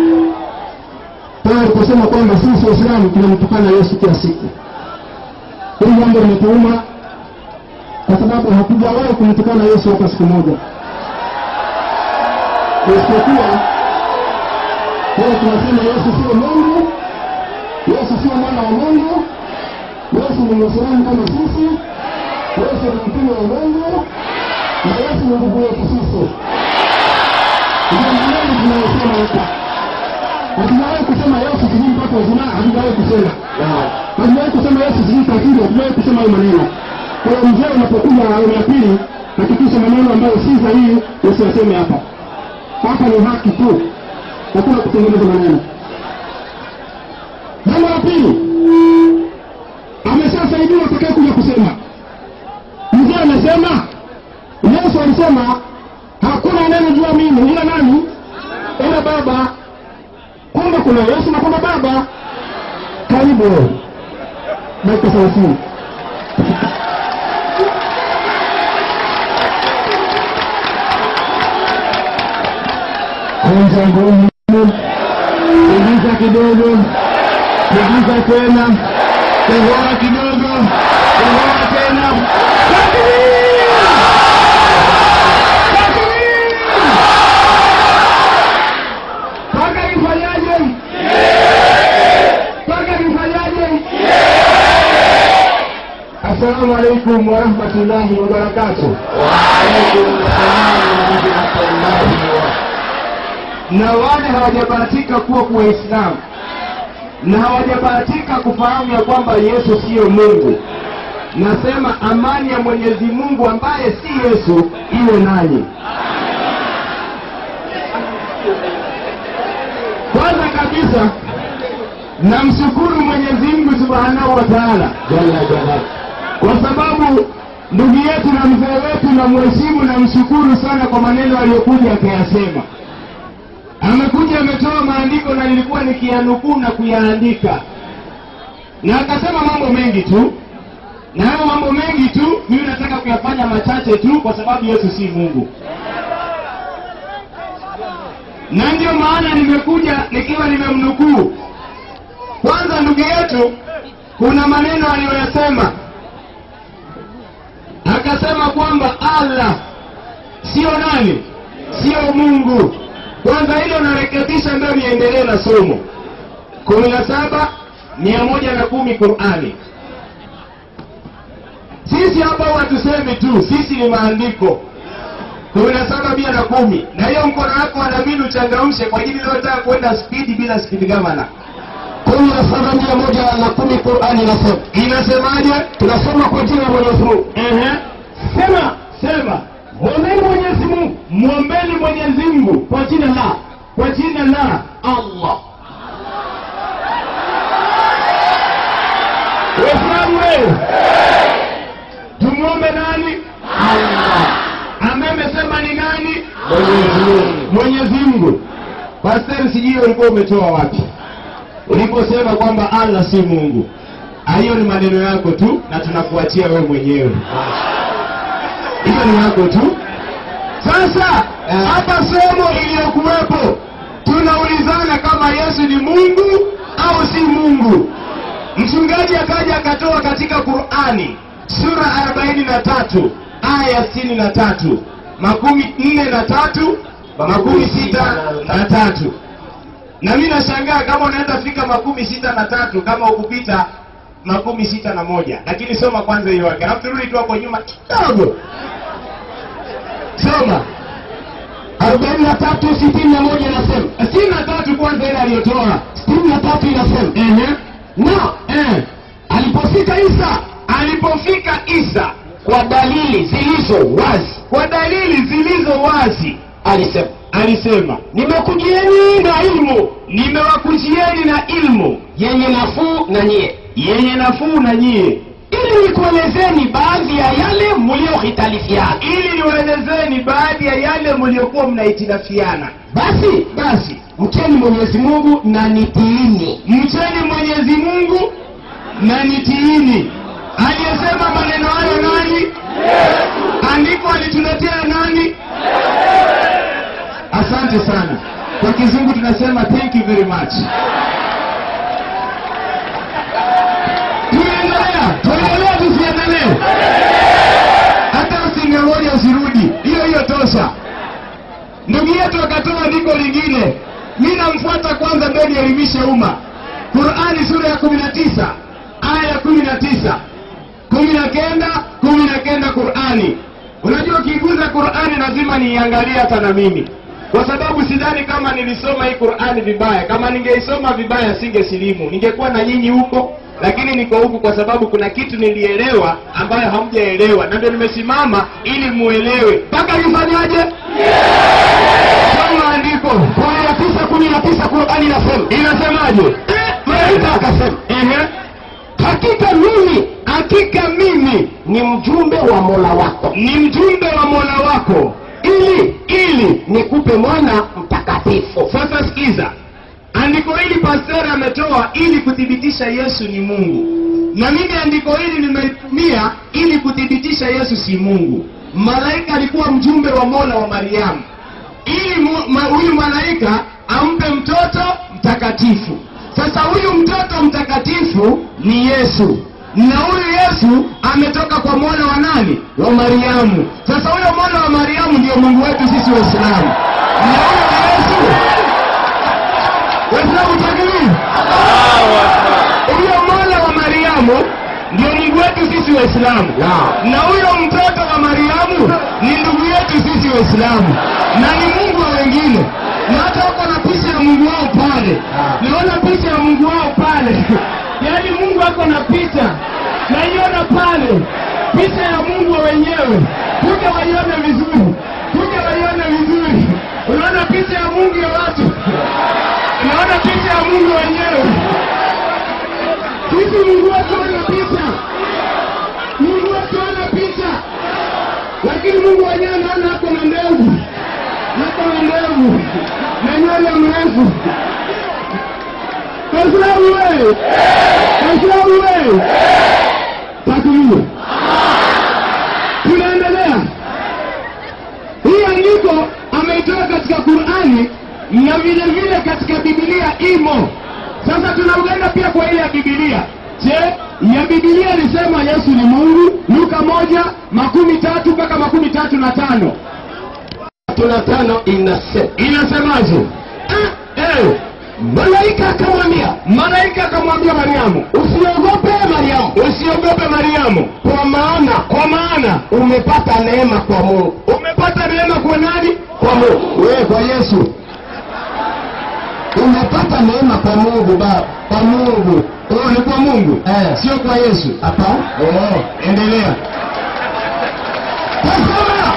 pale aliposema kwamba sisi Waislamu tunamtukana Yesu kila siku. Hili jambo limetuuma kwa sababu hakujawahi kumtukana Yesu hata siku moja isipokuwa leo tunasema Yesu sio Mungu, Yesu sio mwana wa Mungu, Yesu ni Muislamu kama sisi, Yesu ni mtume wa Mungu na Yesu ni ndugu yetu sisi. Ndio maneno tunayosema hapa. Hatujawahi kusema Yesu sijui mpaka uzima, hatujawahi kusema. Hatujawahi kusema Yesu sijui kafiri, hatujawahi kusema hayo maneno. Kwa hiyo mzee unapokuja awamu ya pili, hakikisha maneno ambayo si sahihi usiyaseme hapa hapa ni haki tu, hakuna kutengeneza maneno. Jambo la pili, ameshasaidiwa atakaye kuja kusema. Mzee amesema, Yesu alisema hakuna anayemjua mimi ila nani? Ila Baba. Kwamba kuna Yesu na kuna Baba. Karibu wewe, dakika thelathini. kwanza ngumu, pigiza kidogo, pigiza tena, kohoa kidogo, kohoa tena. Takbir! Takbir! Paka ifanyaje? Paka ifanyaje? Assalamu alaikum warahmatullahi wabarakatuh. na wale hawajabahatika kuwa kwa Waislamu na hawajabahatika kufahamu ya kwamba Yesu siyo Mungu, nasema amani ya Mwenyezi Mungu ambaye si Yesu iwe nanyi. Kwanza kabisa namshukuru Mwenyezi Mungu Subhanahu wa Ta'ala kwa sababu ndugu yetu na mzee wetu na mheshimu na mshukuru sana kwa maneno aliyokuja akayasema amekuja ametoa maandiko na nilikuwa nikiyanukuu na kuyaandika, na akasema mambo mengi tu, na hayo mambo mengi tu mimi nataka kuyafanya machache tu, kwa sababu Yesu si Mungu, na ndio maana nimekuja nikiwa nimemnukuu. Kwanza ndugu yetu, kuna maneno aliyoyasema, akasema kwamba Allah sio nani, sio Mungu kwanza hilo narekebisha, ndio niendelee na somo kumi na saba mia moja na kumi Qurani. Sisi hapa hatusemi tu, sisi ni maandiko kumi na saba mia na kumi na hiyo mkono wako wanabidi uchangamshe kwa ajili inayotaka kwenda spidi bila spidi gavana. kumi na saba mia moja na kumi Qurani inasema Inasemaje? tunasoma kwa jina la Mwenyezi Mungu. Ehe, sema sema, mwombeni Mwenyezi Mungu, mwombeni Mwenyezi Mungu kwa jina la kwa jina la Allah. Waislamu wewe, tumwombe nani? Allah. Ambaye amesema ni nani? Mwenyezi Mungu. Mwenyezi Mungu. Pastor, sijui ulikuwa umetoa wapi uliposema kwamba Allah si Mungu. Ah, Hiyo ni maneno yako tu, na tunakuachia wewe mwenyewe. Hiyo ni yako tu. Sasa hapa somo iliyokuwepo tunaulizana kama yesu ni mungu au si mungu mchungaji akaja akatoa katika qurani sura 43 aya ya 63 makumi nne na tatu makumi sita na tatu na mi nashangaa kama unaweza fika makumi sita na tatu kama ukupita makumi sita na moja lakini soma kwanza hiyo yake alafu turudi tu hapo nyuma kidogo soma arobaini na tatu sitini na moja inasema sitini na tatu kwanza ile aliyotoa sitini na tatu inasema Ehe. na Eh. alipofika isa alipofika isa kwa dalili zilizo wazi kwa dalili zilizo wazi alisema alisema nimekujieni na ilmu nimewakujieni na ilmu yenye nafuu na nyie yenye nafuu na nyie ili nikuelezeni baadhi ya yale mliohitalifiana ili niwaelezeni baadhi ya yale mliokuwa mnahitilafiana basi basi mcheni mwenyezi mungu na nitiini mcheni mwenyezi mungu na nitiini aliyesema maneno hayo nani andiko alituletea nani asante sana kwa kizungu tunasema thank you very much tunaendelea tuendelea tusiendelee hata usingemoja usirudi hiyo hiyo tosha ndugu yetu akatoa andiko lingine mi namfuata kwanza ndio nielimishe umma qurani sura ya kumi na tisa aya ya kumi na tisa kumi na kenda kumi na kenda qurani unajua ukiguza qurani lazima niiangalie hata na mimi kwa sababu sidhani kama nilisoma hii qurani vibaya kama ningeisoma vibaya singesilimu ningekuwa na nyinyi huko lakini niko huku kwa sababu kuna kitu nilielewa ambayo hamjaelewa na ndio nimesimama ili muelewe mpaka nifanyaje soma andiko kumi na tisa kumi na tisa qurani inasema inasemaje malaika akasema Ehe. hakika mimi hakika mimi ni mjumbe wa mola wako ni mjumbe wa mola wako ili ili nikupe mwana mtakatifu sasa sikiza andiko hili pasteri ametoa ili kuthibitisha yesu ni mungu na mimi andiko hili nimelitumia ili kuthibitisha yesu si mungu malaika alikuwa mjumbe wa mola wa mariamu ili mu- ma- huyu malaika ampe mtoto mtakatifu sasa huyu mtoto mtakatifu ni yesu na huyu yesu ametoka kwa mola wa nani wa mariamu sasa huyo mola wa mariamu ndio mungu wetu sisi waislamu na huyo ni yesu waislamu takbir huyo mola wa mariamu ndio mungu wetu sisi waislamu na huyo mtoto wa mariamu ni ndugu yetu sisi waislamu na ni mungu wa wengine na hata wako na picha ya mungu wao pale naona picha ya mungu wao pale yaani mungu ako na picha naiona pale picha ya mungu wa wenyewe kuja waione vizuri kuja waione vizuri unaona picha ya mungu ya watu unaona picha ya mungu wenyewe sisi mungu wetu ana picha mungu wetu ana picha lakini mungu wenyewe naona ako na ndevu ako na ndevu na nywele mrefu waislamu we waislamu we takbir tunaendelea hii andiko ameitoa katika qurani na vile vile katika bibilia imo sasa tunaungana pia kwa ile ya bibilia je ya bibilia ilisema yesu ni mungu luka moja makumi tatu mpaka makumi tatu na tano tuna tano inasema inasemaje eh, malaika akamwambia malaika akamwambia mariamu usiogope mariamu usiogope mariamu kwa maana kwa maana umepata neema kwa mungu umepata neema kwa nani kwa mungu wewe kwa yesu umepata neema kwa mungu baba kwa mungu oh, ni kwa mungu Eh. sio kwa yesu hapana oh, endelea tazama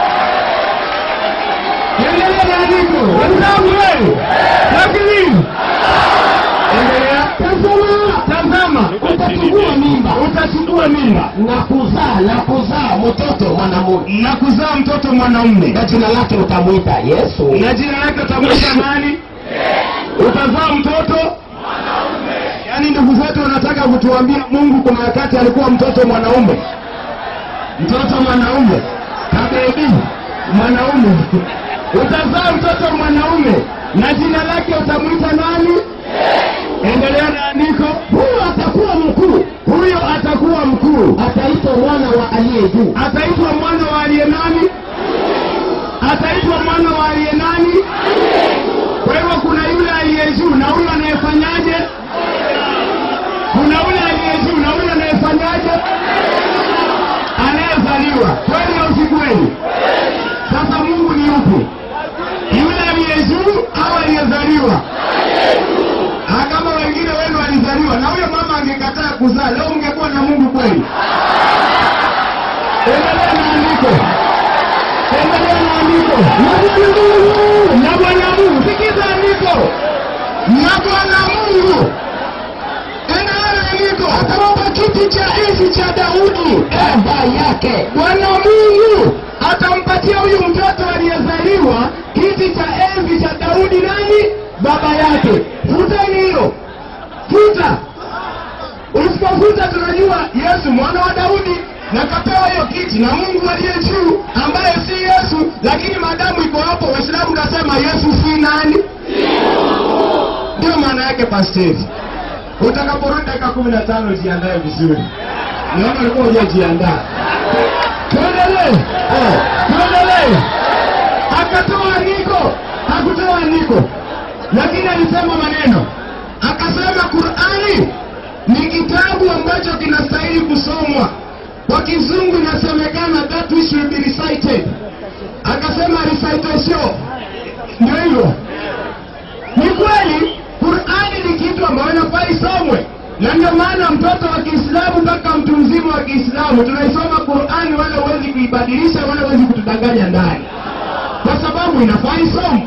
endelea na andiko wenzangu wewe lakini endelea tazama tazama utachukua mimba utachukua mimba na kuzaa na kuzaa mtoto mwanamume na kuzaa mtoto mwanaume na jina lake utamwita yesu na jina lake utamwita nani utazaa mtoto yaani ndugu zetu wanataka kutuambia mungu kuna wakati alikuwa mtoto mwanaume mtoto mwanaume kabebi mwanaume utazaa mtoto mwanaume na jina lake utamwita nani endelea na andiko huyo atakuwa mkuu huyo atakuwa mkuu ataitwa mwana wa aliye juu ataitwa mwana wa aliye nani ataitwa mwana wa aliye nani kwa hivyo kuna yule aliye juu na huyo anayefanyaje kuna yule aliye juu na huyo anayefanyaje anayezaliwa kweli au si kweli sasa mungu ni upi yule aliye juu au aliyezaliwa Ah, kama wengine wenu walizaliwa na huyo mama angekataa kuzaa leo mngekuwa na mungu kweli endelea na andiko endelea na andiko na bwana mungu na bwana mungu sikiza andiko na bwana mungu endelea na andiko atampa kiti cha enzi cha daudi baba yake bwana mungu atampatia huyu mtoto aliyezaliwa kiti cha enzi cha daudi nani baba yake futeni hilo futa usipofuta tunajua yesu mwana wa daudi na kapewa hiyo kiti na mungu aliye juu ambaye si yesu lakini maadamu iko hapo waislamu kasema yesu si nani ndio maana yake pasteri utakaporudi dakika kumi na tano jiandae vizuri naona ulikuwa hujajiandaa tuendelee Eh, tuendelee akatoa andiko hakutoa andiko lakini alisema maneno akasema qurani ni kitabu ambacho kinastahili kusomwa kwa kizungu inasemekana that which will be recited akasema recitation ndio hivyo ni kweli qurani ni kitu ambayo inafaa isomwe na ndio maana mtoto wa kiislamu mpaka mtu mzima wa kiislamu tunaisoma qurani wala huwezi kuibadilisha wala huwezi kutudanganya ndani kwa sababu inafaa isomwe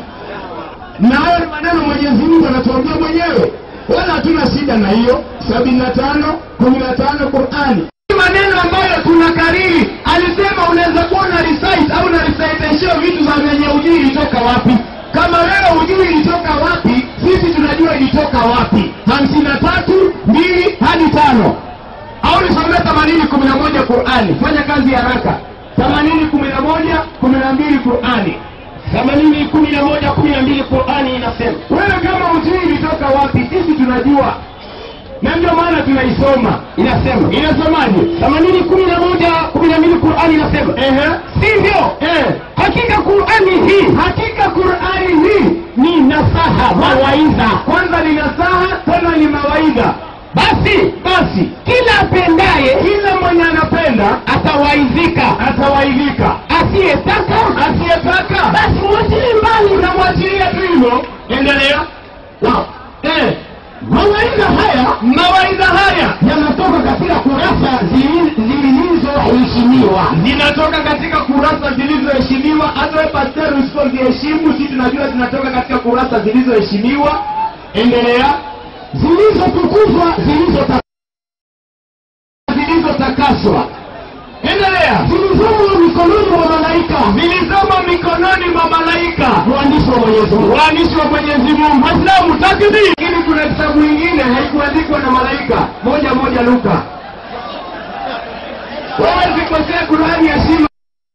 na hayo ni maneno mwenyezi mungu anatuambia mwenyewe wala hatuna shida na hiyo sabini na tano kumi na tano qurani Ni maneno ambayo tuna kariri alisema unaweza kuwa na recite au na recitation vitu za venye ujui ilitoka wapi kama wewe hujui ilitoka wapi sisi tunajua ilitoka wapi hamsini na tatu mbili hadi tano au nisomee themanini kumi na moja qurani fanya kazi haraka themanini kumi na moja kumi na mbili qurani themanini kumi na moja kumi na mbili qurani inasema wewe kama hujui ilitoka wapi sisi tunajua na ndio maana tunaisoma inasema inasemaje themanini kumi na moja kumi na mbili qurani inasema ehe sivyo eh. hakika qurani hii hakika qurani hii ni nasaha mawaidha kwanza ni nasaha tena ni mawaidha basi basi kila apendaye kila mwenye anapenda atawaidhika atawaidhika asiyetaka asiyetaka basi mwachilie mbali unamwachilia tu hivyo endelea Wow. eh. mawaidha haya mawaidha haya yanatoka katika kurasa zili- zilizoheshimiwa zinatoka katika kurasa zilizoheshimiwa hata we pasteri usipoziheshimu si tunajua zinatoka katika kurasa zilizoheshimiwa endelea zilizotukuzwa zilizota- zilizotakaswa endelea zilizomo mikononi mwa malaika zilizomo mikononi mwa malaika waandishi wa mwenyezi mungu waandishi wa mwenyezi mungu waislamu takbir lakini kuna kitabu ingine haikuandikwa na malaika moja moja luka wewe zikosea kurani ya shima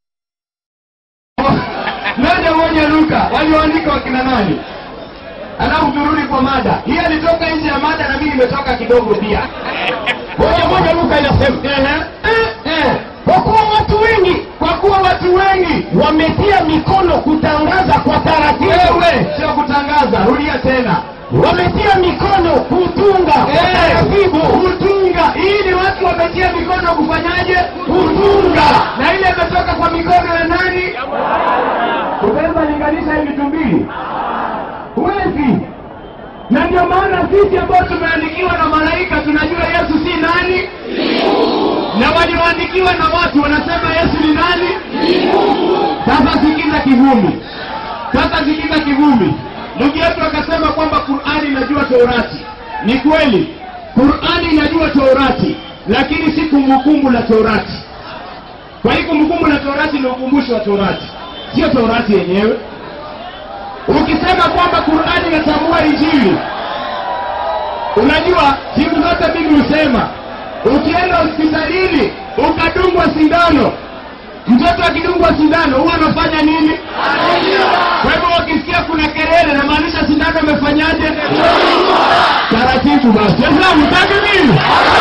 moja moja luka walioandika wakina nani alafu turudi kwa mada hii alitoka nje ya mada na mimi nimetoka kidogo pia moja moja luka inasema ehe, eh, eh. kwa kuwa watu wengi kwa kuwa watu wengi wametia mikono kutangaza kwa taratibu wewe sio kutangaza rudia tena wametia mikono kutunga kwa taratibu kutunga hii ni watu wametia mikono kufanyaje kutunga na ile imetoka kwa mikono ya nani utaweza linganisha hii vitu mbili huwezi na ndio maana sisi ambao tumeandikiwa na malaika tunajua yesu si nani na walioandikiwa na watu wanasema yesu ni nani sasa sikiza kivumi sasa sikiza kivumi ndugu yetu akasema kwamba qurani inajua torati ni kweli qurani inajua torati lakini si kumbukumbu la torati kwa hii kumbukumbu la torati ni ukumbusho wa torati sio torati yenyewe ukisema kwamba qurani inatambua injili unajua siku zote mimi husema ukienda hospitalini ukadungwa sindano mtoto akidungwa sindano huwa anafanya nini kwa hivyo wakisikia kuna kelele namaanisha wamefanyaje taratibu basi waislamu takbiri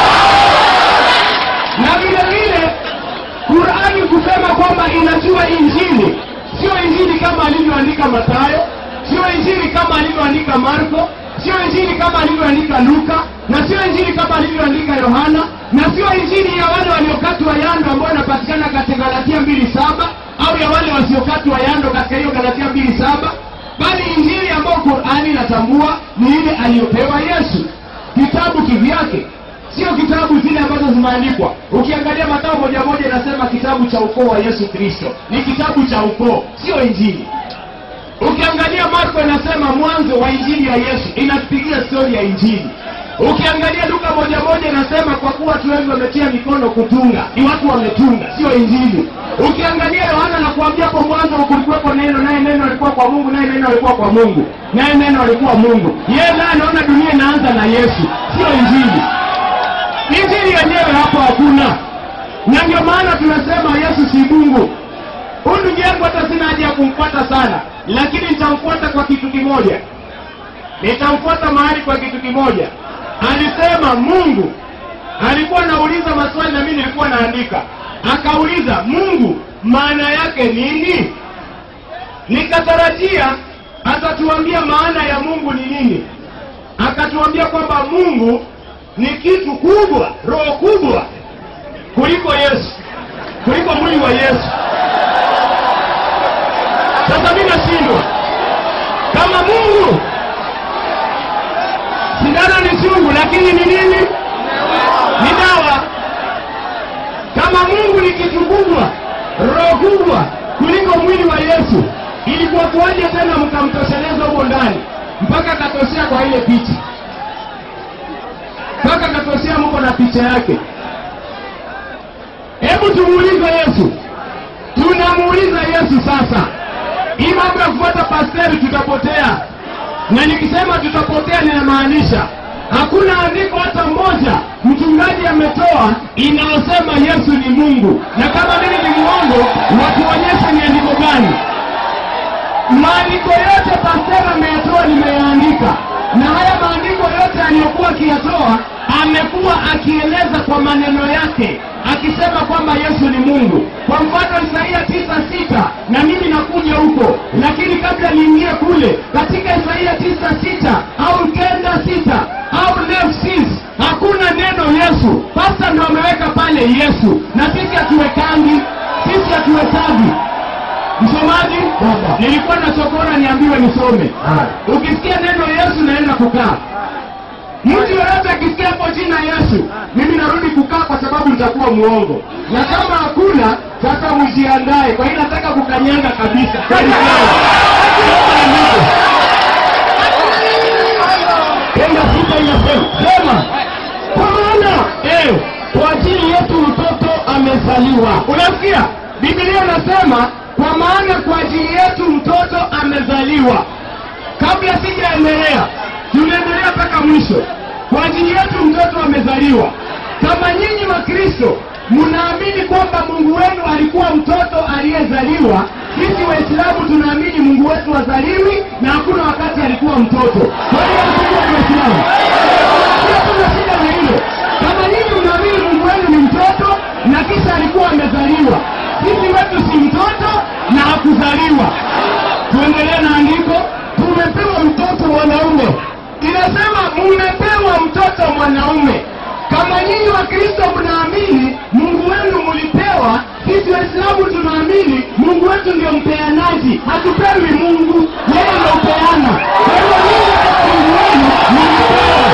na vile vile qurani kusema kwamba inajua injili sio injili kama alivyoandika matayo sio injili kama alivyoandika marko sio injili kama alivyoandika luka na sio injili kama alivyoandika yohana na sio injili ya wale waliokatwa yando ambayo inapatikana katika galatia mbili saba au ya wale wasiokatwa yando katika hiyo galatia mbili saba bali injili ambayo qurani inatambua ni ile aliyopewa yesu kitabu kivyake sio kitabu zile ambazo zimeandikwa ukiangalia matao moja moja inasema kitabu cha ukoo wa yesu kristo ni kitabu cha ukoo sio injili ukiangalia marko inasema mwanzo wa injili ya yesu inapigia stori ya injili ukiangalia luka moja moja inasema kwa kuwa watu wengi wametia mikono kutunga ni watu wametunga sio injili ukiangalia yohana nakuambia hapo mwanzo kulikuwepo neno naye neno alikuwa kwa mungu naye neno alikuwa kwa mungu naye neno alikuwa mungu yeye naye anaona dunia inaanza na yesu sio injili injili yenyewe hapo hakuna na ndio maana tunasema yesu si mungu huyu ndugu yangu hata sina haja ya kumfuata sana lakini nitamfuata kwa kitu kimoja nitamfuata mahali kwa kitu kimoja alisema mungu alikuwa anauliza maswali na mimi nilikuwa naandika akauliza mungu maana yake nini nikatarajia atatuambia maana ya mungu ni nini akatuambia kwamba mungu ni kitu kubwa roho kubwa kuliko yesu kuliko mwili wa yesu sasa mi nashindwa kama mungu sindano ni chungu lakini ni nini ni dawa kama mungu ni kitu kubwa roho kubwa kuliko mwili wa yesu ilikuwa kuwaje tena mkamtosheleza huko ndani mpaka akatoshea kwa ile picha mpaka akatoshea mko na picha yake hebu tumuulize yesu tunamuuliza yesu sasa hii mambo ya kufuata pasteri tutapotea na nikisema tutapotea ninamaanisha hakuna andiko hata moja mchungaji ametoa inayosema yesu ni mungu na kama mimi ni mwongo watuonyeshe ni andiko gani maandiko yote pasteri ameyatoa nimeyaandika na haya maandiko yote aliyokuwa akiyatoa amekuwa akieleza kwa maneno yake akisema kwamba yesu ni mungu kwa mfano isaia tisa sita na mimi nakuja huko lakini kabla niingie kule katika isaia tisa sita au kenda sita au nefsis hakuna neno yesu pasta ndo ameweka pale yesu na sisi hatuwekangi sisi hatuwekagi msomaji nilikuwa nachokora niambiwe nisome ukisikia neno yesu naenda kukaa mtu yoyote akisikia hapo jina yesu mimi narudi kukaa kwa sababu nitakuwa muongo na kama hakuna sasa mjiandae kwa hiyo nataka kukanyanga kabisa Kweli kweli. Soma andiko. Kenda sita inasema sema kwa maana eh, kwa ajili yetu mtoto amezaliwa unasikia biblia inasema kwa maana kwa ajili yetu mtoto amezaliwa kabla sijaendelea tunaendelea mpaka mwisho kwa ajili yetu mtoto amezaliwa kama nyinyi wakristo mnaamini kwamba mungu wenu alikuwa mtoto aliyezaliwa sisi waislamu tunaamini mungu wetu wazaliwi na hakuna wakati alikuwa mtoto kwa hiyo mkubwa ni waislamu sio tuna shida na hilo kama nyinyi mnaamini mungu wenu ni mtoto na kisha alikuwa amezaliwa sisi wetu si mtoto na hakuzaliwa tuendelee na andiko tumepewa mtoto mwanaume inasema mumepewa mtoto mwanaume kama nyinyi wa kristo mnaamini mungu wenu mulipewa sisi waislamu tunaamini mungu wetu ndio mpeanaji hatupewi mungu yeye ndio upeana kwa hiyo nyinyi kama mungu wenu mulipewa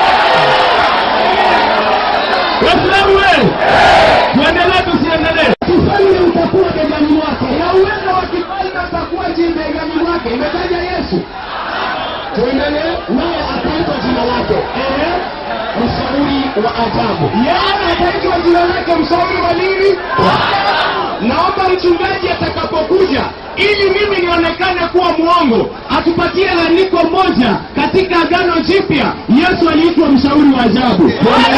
waislamu we tuendelee tusiendelee kifalme utakuwa begani mwake na uwezo wa kifalme utakuwa jii begani mwake imetaja yesu tuendelee naye ataitwa jina lake Ehe. mshauri wa ajabu yeye ataitwa jina lake mshauri wa nini naomba mchungaji atakapokuja ili mimi nionekane kuwa mwongo atupatie andiko moja katika agano jipya yesu aliitwa mshauri wa ajabu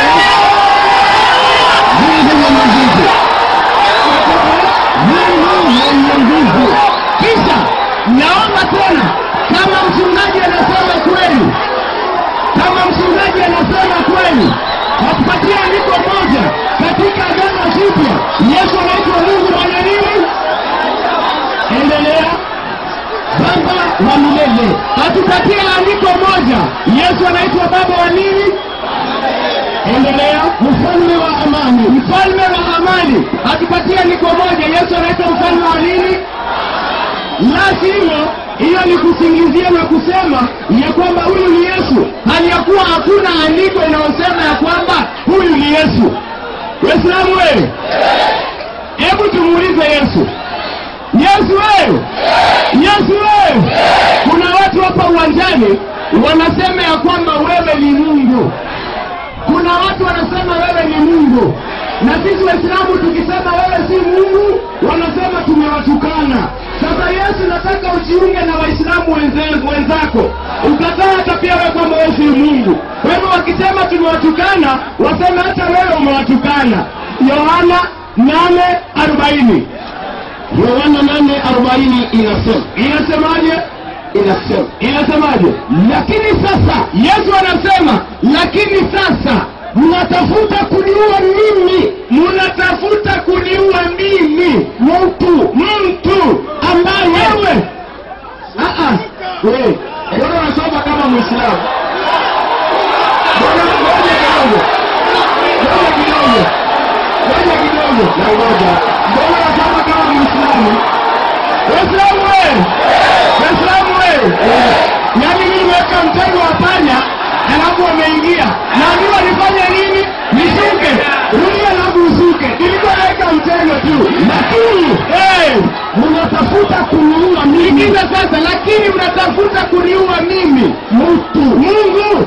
Mungu mwenye nguvu. Mungu mwenye nguvu kisha naomba tena kama mchungaji anasema endelea baba wa milele atupatie andiko moja yesu anaitwa baba wa nini endelea mfalme wa amani mfalme wa amani atupatie andiko moja yesu anaitwa mfalme wa nini la sivyo hiyo ni kusingizia na kusema ya kwamba huyu ni yesu hali ya kuwa hakuna andiko inayosema ya kwamba huyu ni yesu waislamu wewe hebu tumuulize yesu yesu wewe yesu wewe kuna watu hapa uwanjani wanasema ya kwamba wewe ni mungu kuna watu wanasema wewe ni mungu na sisi waislamu tukisema wewe si mungu wanasema tumewatukana sasa yesu nataka ujiunge na waislamu wenze- wenzako ukataa hata pia wewe kwamba wewe si mungu kwa hivyo wakisema tumewatukana waseme hata wewe umewatukana yohana nane arobaini yohana nane arobaini inasema inasemaje inasema inasemaje lakini sasa yesu anasema lakini sasa mnatafuta kuniua mimi mnatafuta kuniua mimi mtu mtu ambaye wewe Ah, ah. wewe mbona unasoma kama mwislamu mbona ngoja kidogo ngoja kidogo ngoja kidogo na ngoja mbona unasoma kama mwislamu waislamu wewe waislamu wewe yaani mimi nimeweka mtego wa panya alafu wameingia naambiwa nifanye nini nishuke rudi alafu usuke nilikuwa naweka mtego tu lakini hey, mnatafuta kuniua mimi Sikiza sasa lakini mnatafuta kuniua mimi mtu mungu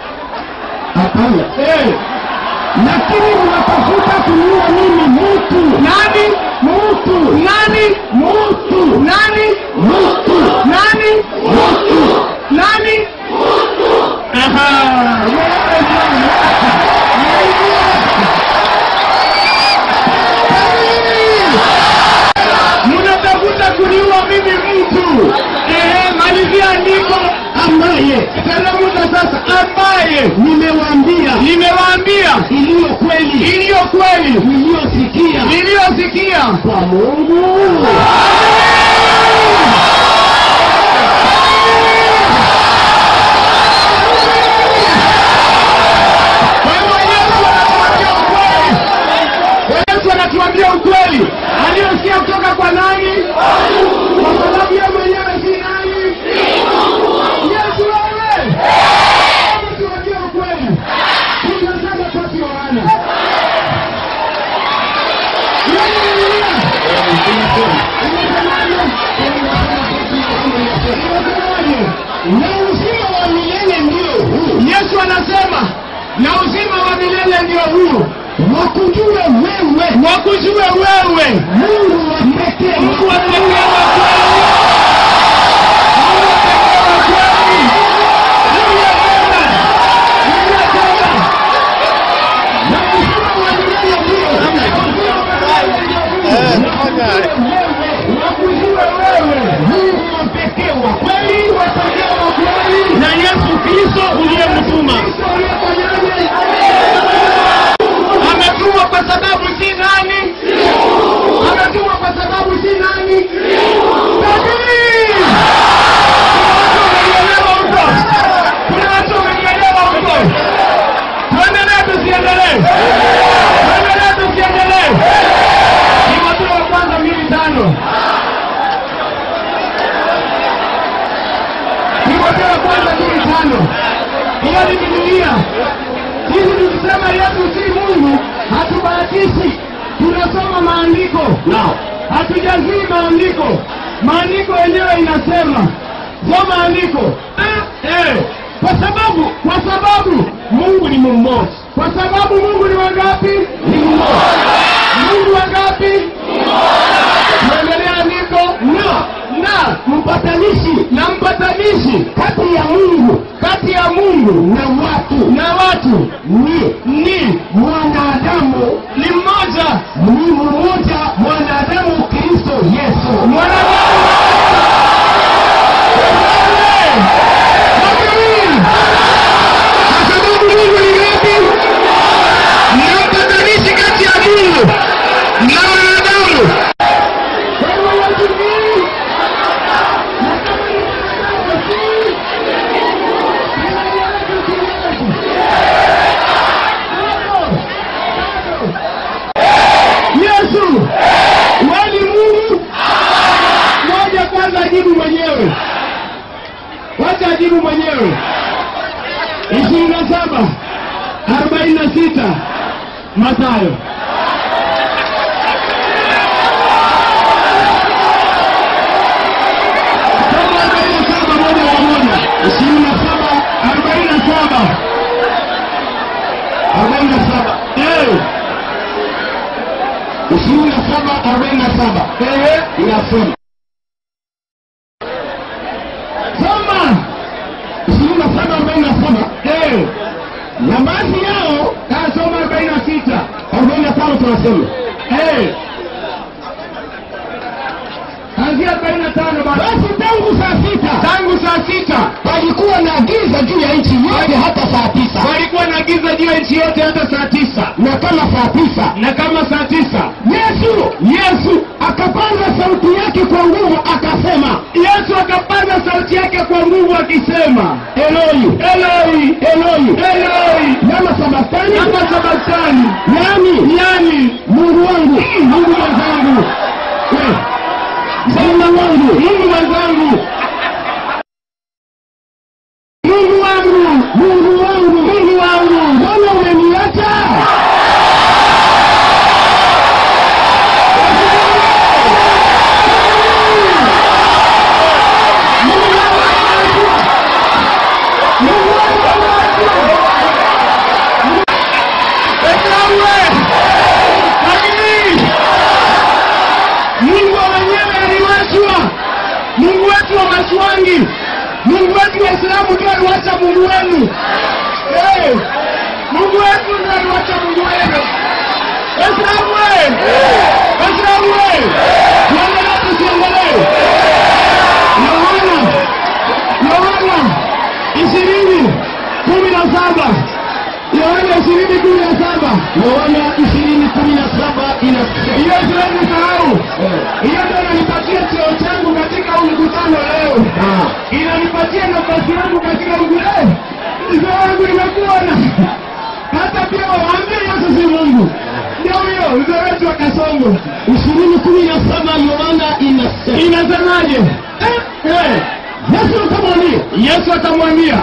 hapana hey. lakini mnatafuta kuniua mimi mtu nani mtu nani mtu nani mtu nani mtu nani Aha, wewe bwana. mnatafuta kuniua mimi mtu ehe malizia andiko ambaye teremka sasa ambaye nimewaambia nimewaambia iliyo kweli iliyo kweli niliyosikia niliyosikia kwa mungu Kwa hivyo Yesu anatuambia ukweli. Yesu anatuambia ukweli aliyosikia kutoka kwa nani? Kwa sababu yeye mwenyewe si nani? Yesu wewe. Hebu tuambie ukweli. Tunasema kwa Yohana. Yaani Biblia inasemaje? Inasemaje? Na uzima wa milele ndio huu. Yesu anasema na uzima wa milele ndio huu wakujue wewe wakujue wewe mungu wa pekee mungu wa pekee wa kweli Mungu wa pekee wa kweli uliyetenda uliyetenda na uzima wa milele ndio wakujue wewe mungu wa pekee wa kweli wa pekee wa kweli na yesu kristo uliyemtuma ametumwa kwa sababu si nani ametumwa kwa sababu si nani Tajiri! kuna watu wamenielewa huko tuendelee tusiendelee tuendelee tusiendelee timotheo wa kwanza mbili tano timotheo wa kwanza mbili tano hiyo ni bibilia sisi tukisema yesu si mungu hatubahatishi tunasoma maandiko hatujazii maandiko maandiko yenyewe inasema soma andiko eh, eh. kwa sababu kwa sababu mungu ni mmoja kwa sababu mungu ni wangapi ni mmoja mungu wangapi tuendelea andiko na na mpatanishi na mpatanishi kati ya mungu kati ya mungu na watu na watu ni ni mwanadamu ni mmoja ni mmoja mwanadamu kristo yesu mwanadamu kwa sababu mungu ni ngapi na mpatanishi kati ya mungu na wanadamu kwa hivyo Yesu ni wacha ajibu mwenyewe ishirini na saba arobaini na sita Mathayo Soma arobaini na saba moja kwa moja ishirini na saba arobaini na saba arobaini na saba ishirini na saba arobaini na saba inasema soma ishirini na saba arobaini na saba na baadhi yao kasoma arobaini na sita arobaini na tano tunasema Kuanzia arobaini na tano basi tangu saa sita tangu saa sita palikuwa na giza juu ya nchi yote hata saa tisa palikuwa na giza juu ya nchi yote hata saa tisa na kama saa tisa na kama saa tisa Yesu Yesu akapaza sauti yake kwa nguvu akasema Yesu akapaza sauti yake kwa nguvu akisema Eloi Eloi Eloi Eloi lama sabastani lama sabastani yani yani Mungu wangu Mungu mwenzangu Eh. Mungu wangu, Mungu mwenzangu, Mungu wangu, Mungu wangu, Mungu wangu, mbona umeniacha? Mungu wangu ameachwa. Mungu wangu ameachwa. Esawe, lakini Mungu wa wenyewe aliwachwa. Mungu wetu wa Maswangi, Mungu wetu wa Islamu ndio aliwacha Mungu wenu. Eh, Mungu wetu ndio aliwacha Mungu wenu. Waislamu we! Waislamu we! Tuendelee tusiendelee? Yohana, Yohana ishirini kumi na saba Yohana ishirini kumi na saba Yohana ishirini kumi na saba inasema hiyo siwezi sahau. Hiyo ndio inanipatia cheo changu katika huu mkutano leo, inanipatia nafasi yangu katika mkutano. Mzee wangu imekuwa na hata pia waambie Yesu si Mungu. Ndio huyo mzee wetu wa Kasongo. ishirini kumi na saba Yohana inasema inasemaje? Eh, eh. Yesu akamwambia Yesu akamwambia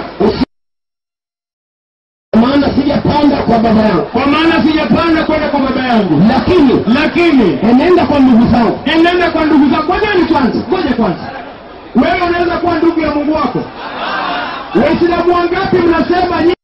maana sijapanda kwa baba yangu, kwa maana sijapanda kwenda kwa baba yangu, lakini lakini enenda kwa ndugu zangu, enenda kwa ndugu zangu. Ngojeni kwanza, ngoja kwanza, wewe unaweza kuwa ndugu ya Mungu wako. Waislamu wangapi mnasema nyi-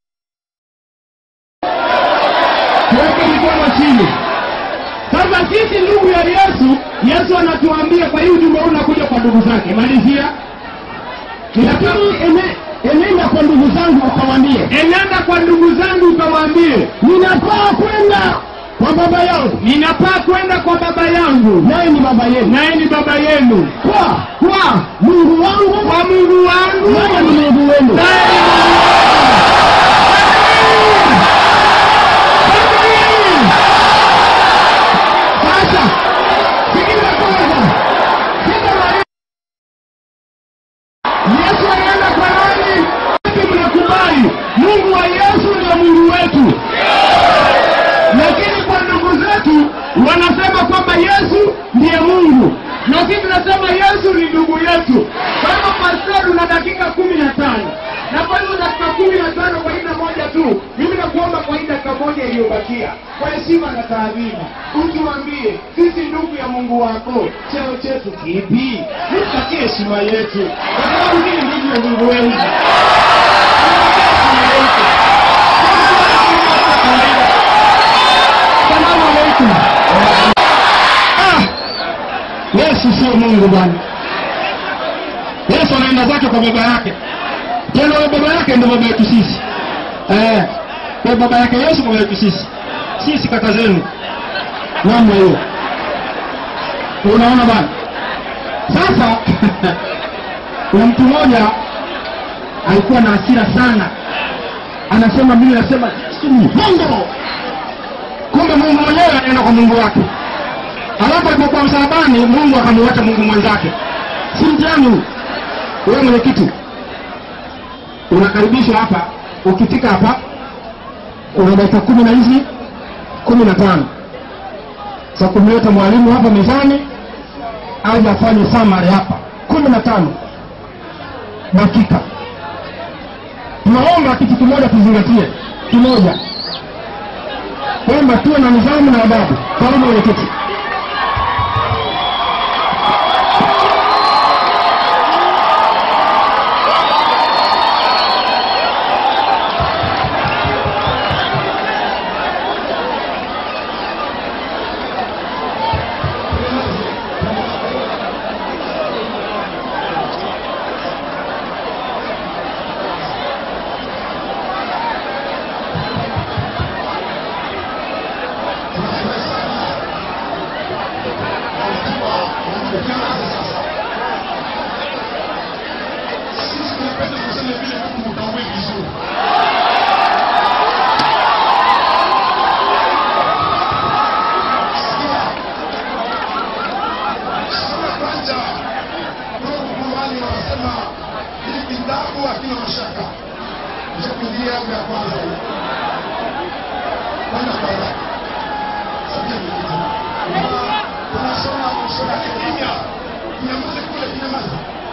tuweke mikono chini? Sasa sisi ndugu ya Yesu, Yesu anatuambia kwa hii ujumbe huu unakuja kwa ndugu zake. Malizia lakini ene, enenda kwa ndugu zangu ukawaambie, enenda kwa ndugu zangu ukawaambie, ninapaa kwenda kwa baba yangu, ninapaa kwenda kwa baba yangu, naye ni baba yenu, naye ni baba yenu, kwa kwa Mungu wangu, kwa Mungu wangu, naye ni Mungu wenu, naye ni Mungu wenu. Sasa sikiliza kwanza, sikiliza Yesu anaenda kwa nani? Sisi mnakubali Mungu wa Yesu ndio Mungu wetu, lakini kwa ndugu zetu wanasema kwamba Yesu ndiye Mungu na sisi tunasema Yesu ni ndugu yetu. Kwa hivyo pastor, una dakika kumi na tano na kwa hizo dakika kumi na tano kwa aina moja tu, mimi nakuomba kwa hii dakika moja iliyobakia, kwa heshima na taadhima, utuambie sisi ndugu ya Mungu wako, cheo chetu kipi? Tupatie heshima yetu, kwa sababu hii ndugu ya Mungu wenu. Salamu alaikum. Ah, Yesu sio Mungu bwana. Yesu anaenda zake kwa baba yake tena huyo baba yake ndio baba yetu sisi eh, kwa baba yake Yesu baba yetu sisi sisi kaka zenu namna hiyo unaona bwana sasa kuna mtu mmoja alikuwa na hasira sana anasema mimi nasema Yesu ni Mungu kumbe Mungu mwenyewe anaenda kwa Mungu wake alafu alipokuwa msalabani Mungu akamuacha Mungu mwenzake si mtihani huu wewe mwenyekiti unakaribishwa hapa ukifika hapa una dakika kumi na hizi kumi na tano za kumleta mwalimu hapa mezani aje afanye samari hapa kumi na tano dakika tunaomba kitu kimoja tuzingatie, kimoja kwamba tuwe na nidhamu na adabu. Karibu mwenyekiti. Sisi tunapenda kusema vile Mungu mtambue vizuri. Sura kwanza Mungu Qur'ani wanasema hili kitabu hakina mashaka. Nishakuingia yangu ya kwanza hii. Kwenda kwa haraka. Sabini kitu. Tuna- Tunasoma sura ya kimya. Kinyamaze kule kinyamaze.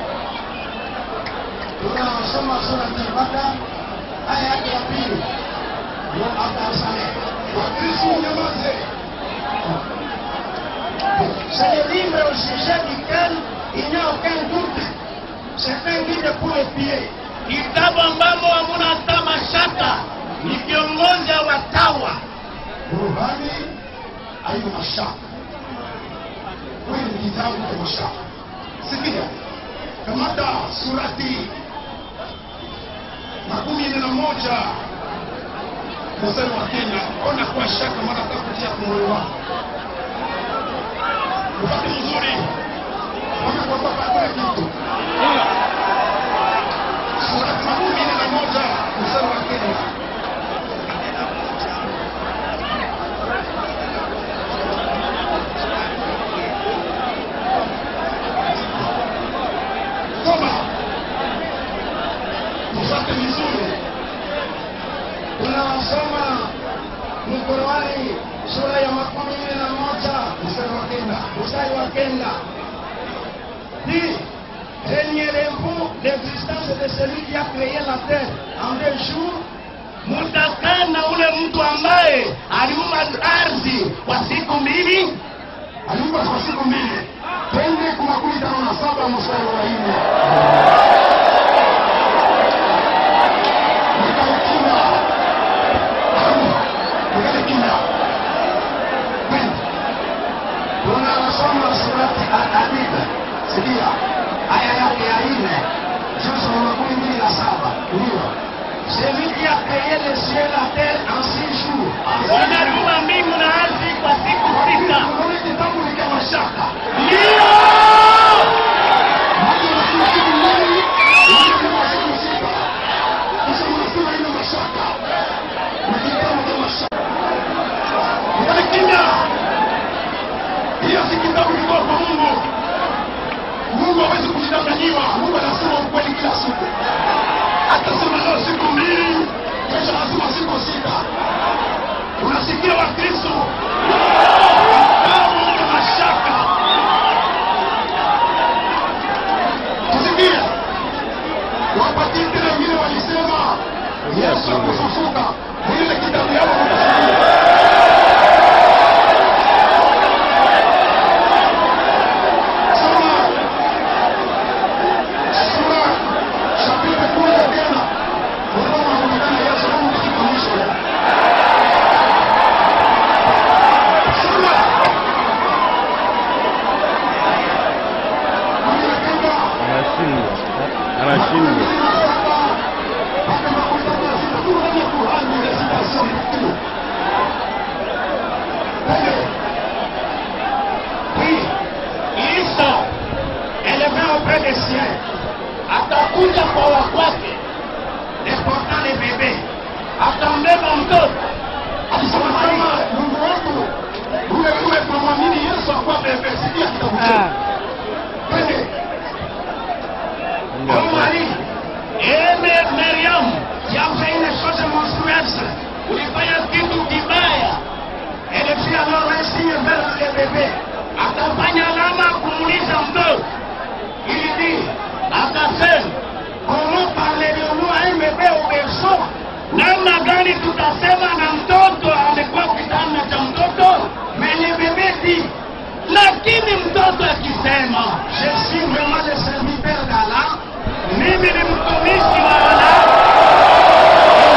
Tunasoma sura ya Baka aya yake ya pili. Ndio akasamehe. Wakristo nyamaze. C'est le livre au sujet duquel il n'y a aucun doute. C'est un guide pour les pieds. Kitabu ambamo hamuna hata mashaka, ni kiongozi wa watawa. Qur'ani haina mashaka. Kweli ni kitabu cha mashaka. Sikia, kamata surati makumi nne na moja mstari wa kenda. Ona kwa shaka mara takutia kwa moyo wako upate mzuri, ona kwa baba kule kitu. Surati makumi nne na moja mstari wa kenda. Soma. Tufate vizuri. Tunasoma Mqurani sura ya makumi nne na moja Mstari wa kenda. mstari wa kenda dit reniez-vous l'existence de celui qui a créé la terre en deux jours mutakaa na ule mtu ambaye aliumba ardhi kwa siku mbili Aliumba kwa siku mbili. Twende kwa makumi tano na saba mstari wa nne. Nikale kimya. Nikale kimya. Twende. tunasoma surati Al-Hadid, sikia aya yake ya nne juzu wa makumi mbili na saba ndio celui qui a créé les cieux la terre en six jours wanaliumba mbingu na ardhi kwa siku sita Unaona kitabu ni kama shaka. ndio Maji unasema siku mbili, unasema siku sita. Kisha unasema ina mashaka. Na kitabu kama shaka. Nikale kimya. Hiyo si kitabu kutoka kwa Mungu. Mungu hawezi kujidanganyiwa. Mungu anasema ukweli kila siku. Atasema leo siku mbili, kesho anasema siku sita. Unasikia Wakristo? Kitabu ina mashaka. Tusikie. Wapatie tena wengine walisema Yesu akufufuka. Ile kitabu yao mtasikia. Soma. Sura chapitre kumi tena. Unaona anaonekana Yesu kama katika mwisho. Soma. Anasema anashindwa anashindwa Oui, Isa élevé auprès des siens atakuja kwa wakwake deportant les bébés atambeba mtoto Alisema kama Mungu wetu ule ule tunamwamini Yesu akuwa amesikia kitabu chetu. Twende. Oh Marie, eme Miriam, qui a fait une chose monstrueuse, ulifanya kitu kibaya. Elle fit alors un signe vers le bébé, akafanya alama kumuliza mtoto. Il dit, akasema, comment parlez-vous à un bébé au berceau kusema je suis vraiment le serviteur d'Allah mimi ni mtumishi wa Allah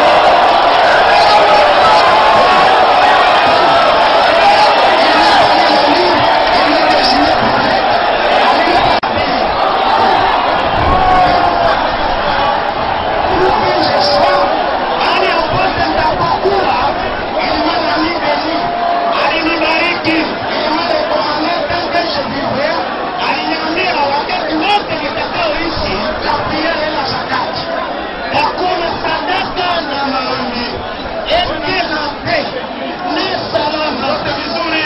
Mahali popote nitapokuwa, Imana nibeni, alinibariki. Imana kwa maneno kesho vivyo, aliniambia wakati wote nitakaoishi tapiga hela sadaka. Hakuna sadaka na maombi. Eke na pe, ni salama. Wote vizuri.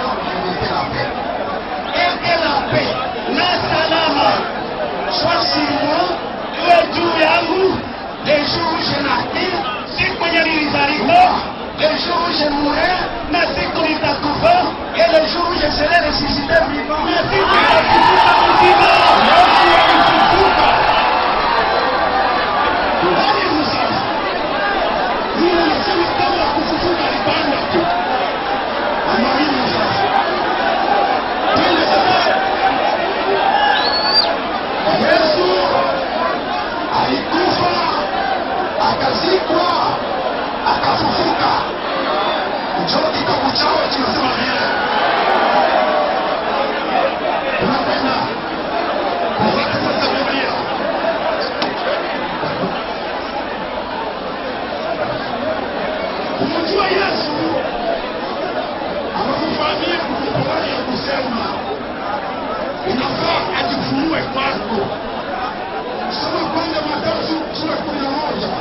Eke na pe, na salama. Sois sur moi, iwe juu yangu, les jours où je naquis, siku yenye nilizaliwa, les jours où je mourrai, na siku nitakufa, et le jour où je serai ressuscité vivant, na siku nitafufuka mzima. Yesu alifufuka. Nani mzima? Yule anasema kabla ya kufufuka alipanda tu. Anaamini sasa. Twende sasa. Yesu alikufa, akazikwa, akafufuka. Njoo kitabu chao kinasema vile. Tunapenda kufuata sasa Biblia. Kumjua Yesu amekufanyia kukubali ya kusema inafaa ajifunue kwako. Soma kwanza Mathayo sura kumi na moja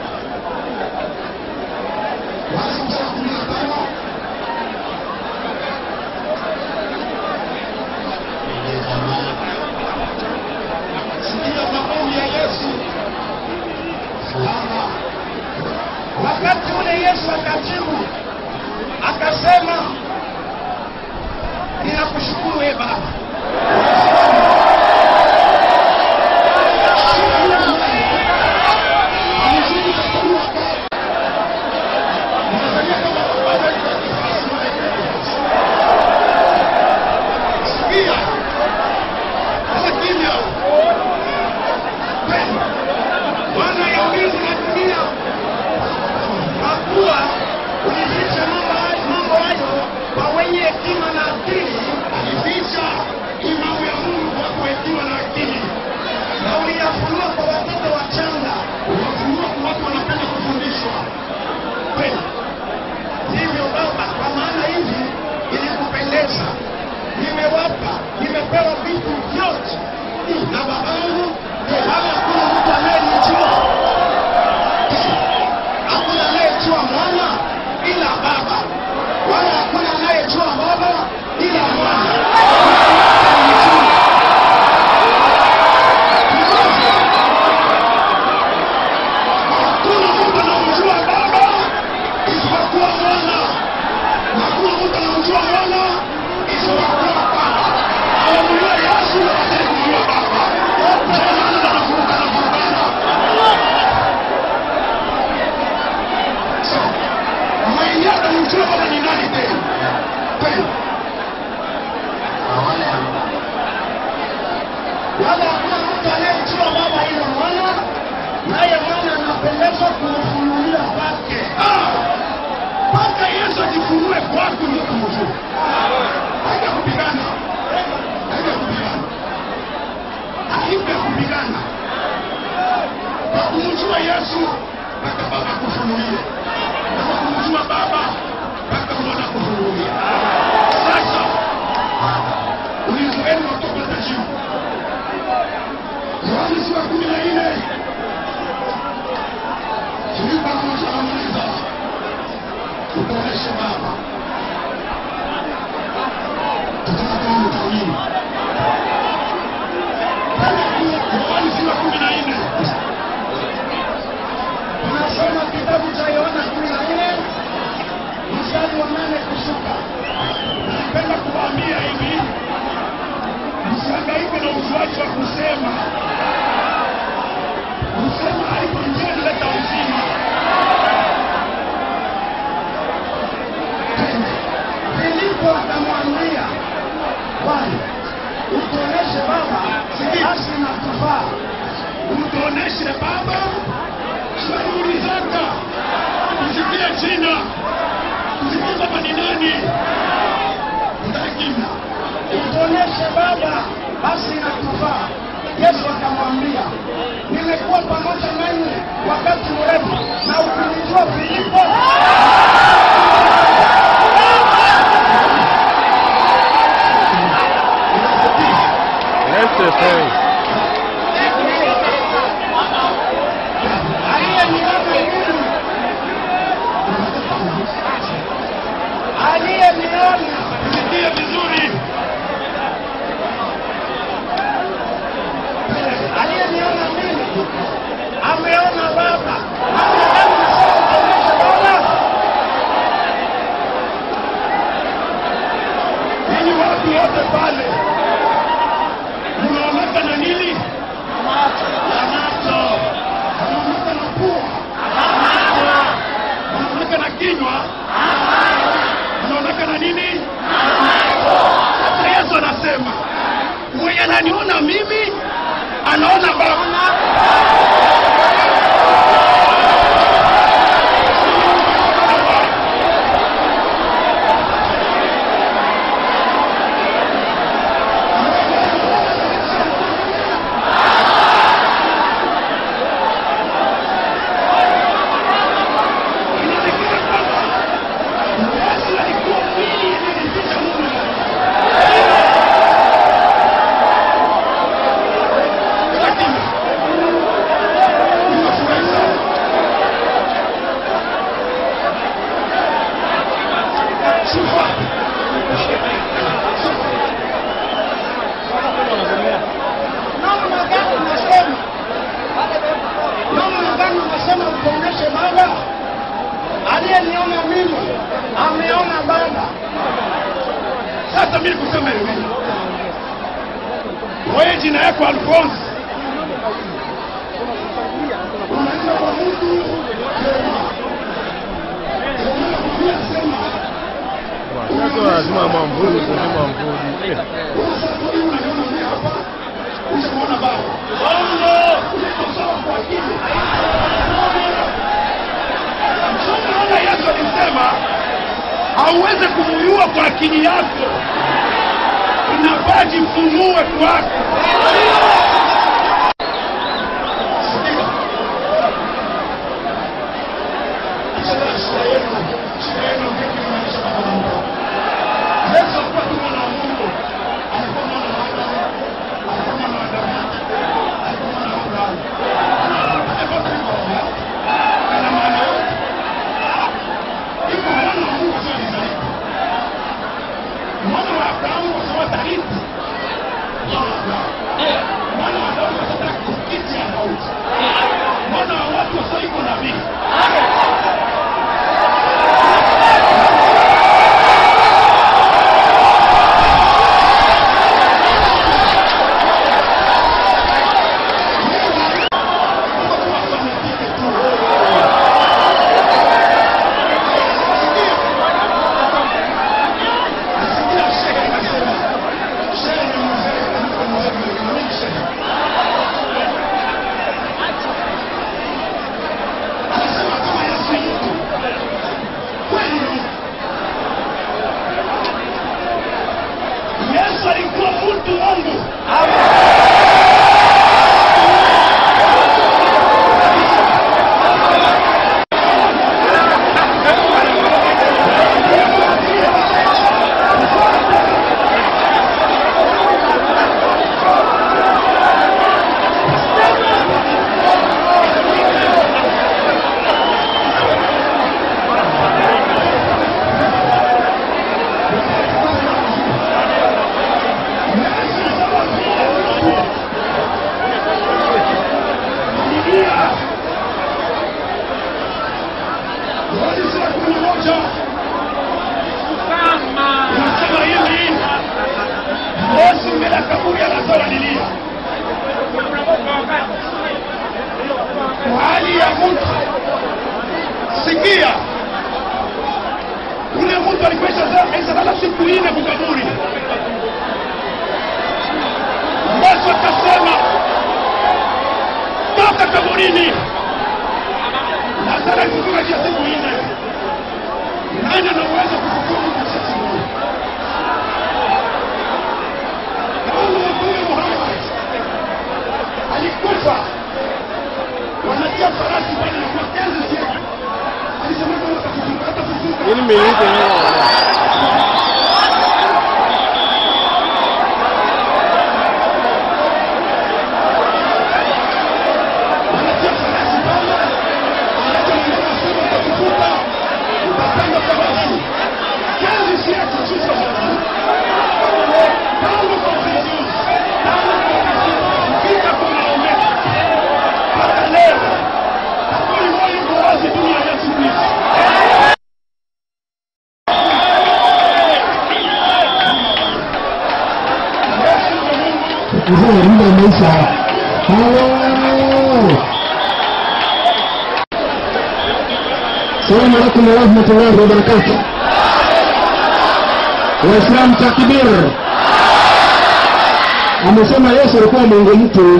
basi mstari wa kumi na tano sikia maombi ya Yesu. Baba, wakati ule Yesu akajibu akasema, ninakushukuru e Baba Bwana ya mbingu na dunia, kwa kuwa ulificha mambo hayo- mambo hayo kwa wenye hekima na akili, alificha imani ya Mungu kwa kuhekima na akili, na uliyafunua kwa watoto wachanga, uliyafunua kwa watu wanapenda kufundishwa kweli. Hivyo Baba, kwa maana hivi ilikupendeza, nimewapa, nimepewa vitu vyote na babangu, wala hakuna mtu anayenijua, hakuna anayejua mwana ila Baba, wala hakuna anayejua Baba ila mwana. Hakuna mtu anamjua Baba isipokuwa mwana, na hakuna mtu anamjua mwana isipokuwa Baba. Anamjua Yesu na hataki kumjua Baba. Ndio maana wanavurugana vurugana. So, mwenye atamjua Baba ni nani tena? Tena. wala hakuna mtu anayejua Baba ila mwana, naye mwana anapendezwa kumfunulia kwake. Ah! Mpaka Yesu ajifunue kwako ndio kumjua. Haija kupigana, haija kupigana, haipo ya kupigana. Kwa kumjua Yesu mpaka Baba akufunulie, na kwa kumjua Baba mpaka mwana akufunulie. Sasa ulinzi wenu watoka tajibu Yohana sura kumi na nne Filipo anamuuliza anamuuliza utuoneshe Baba, tutaka tuone utaamini. Yohana sura kumi na nne tunasoma kitabu cha Yohana kumi na nne mstari wa nane kushuka. Napenda kuwaambia hivi, msihangaike tuoneshe baba shughuli zako tusikie jina tusikie baba ni nani utakimna utuoneshe baba basi inatufaa yesu akamwambia nimekuwa pamoja nanyi wakati mrefu na ukinijua filipo Left the phone. aliyeniona mimi aliyeniona tusikie vizuri aliyeniona mimi ameona baba Ameona nasema tuoneshe baba ninyi watu wote pale mnaonaka na nini na macho mnaonaka na pua mnaonaka na kinywa mnaonaka na nini sasa yesu anasema mwenye ananiona mimi anaona baba inaonekana kwamba yesu alikuwa mwili ilijificha mungu lakini ninafurahi sana sifa namna gani unasema namna gani unasema utuoneshe baba aliyeniona mimi ameona baba sasa mimi kusema hivi wewe jina yako alfonsi unaenda kwa mtu sema Sasa lazima mwamvuli kwenye mwamvuli. Eh, ushaona baba bongo sawa kwa akili Unaona Yesu alisema hauwezi kumuyua kwa akili yako, inafaa jifunue kwako. Sikia. Achana shida yenu, shida yenu vipi inaonyesha baba Mungu. Yesu alikuwa tu mwana wa Mungu, alikuwa mwana wa Adamu, alikuwa mwana wa Daudi, alikuwa mwana wa Abrahamu. Alikuwa tu mwana wa Mungu. Ana maana yote. Iko mwana wa Mungu sio alizaliwa. Mwana wa Abrahamu kwa sababu atarithi. Mwana wa Abrahamu. Mwana wa Daudi kwa sababu kiti ya Daudi. Mwana wa watu kwa sababu iko nabii. Yesu alikuwa mtu Mungu. Biblia. Yohana sura ya kumi na moja inasema hivi, Yesu mbele ya kaburi ya Lazaro alilia kwa hali ya mtu. Sikia, ule mtu alikuwa lala siku nne kwa kaburi. Yesu akasema lini lazara ifufuka kia siku nne nani ana uwezo kufufua mtu kia siku nne kama mtume muhammad alikufa wanatia farasi pale na kuwatenzi siku alisema kama atafufuka atafufuka Ini minute ni wanatia farasi pale wanatia mnyama siku atafufuka utapanda farasi kenzi siku sisi wazalendo tangu Confucius tangu Confucius mpaka kwa Mahomet mpaka leo hakuna moyo uko wazi dunia ya siku hizi Yesu ni Mungu mzee muda umeisha halo salamu alaikum warahmatullahi wabarakatu waislamu takbir amesema yesu alikuwa mungu mtu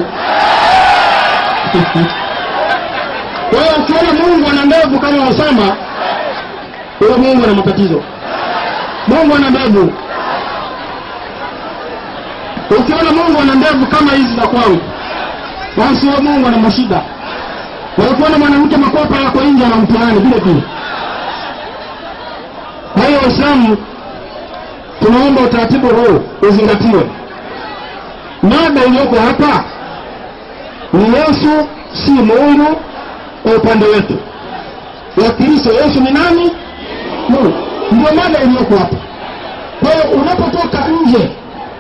kwa hiyo ukiona mungu ana ndevu kama wasama huyo mungu ana matatizo mungu ana ndevu ukiona mungu ana ndevu kama hizi za kwangu basi huyo mungu ana mashida na ukiona mwanamke makopa yako nje ana mtihani vile vile kwa hiyo waislamu tunaomba utaratibu huu uzingatiwe mada iliyoko hapa ni yesu si mungu kwa upande wetu wakristo yesu ni nani mungu ndio mada iliyoko hapa kwa hiyo unapotoka nje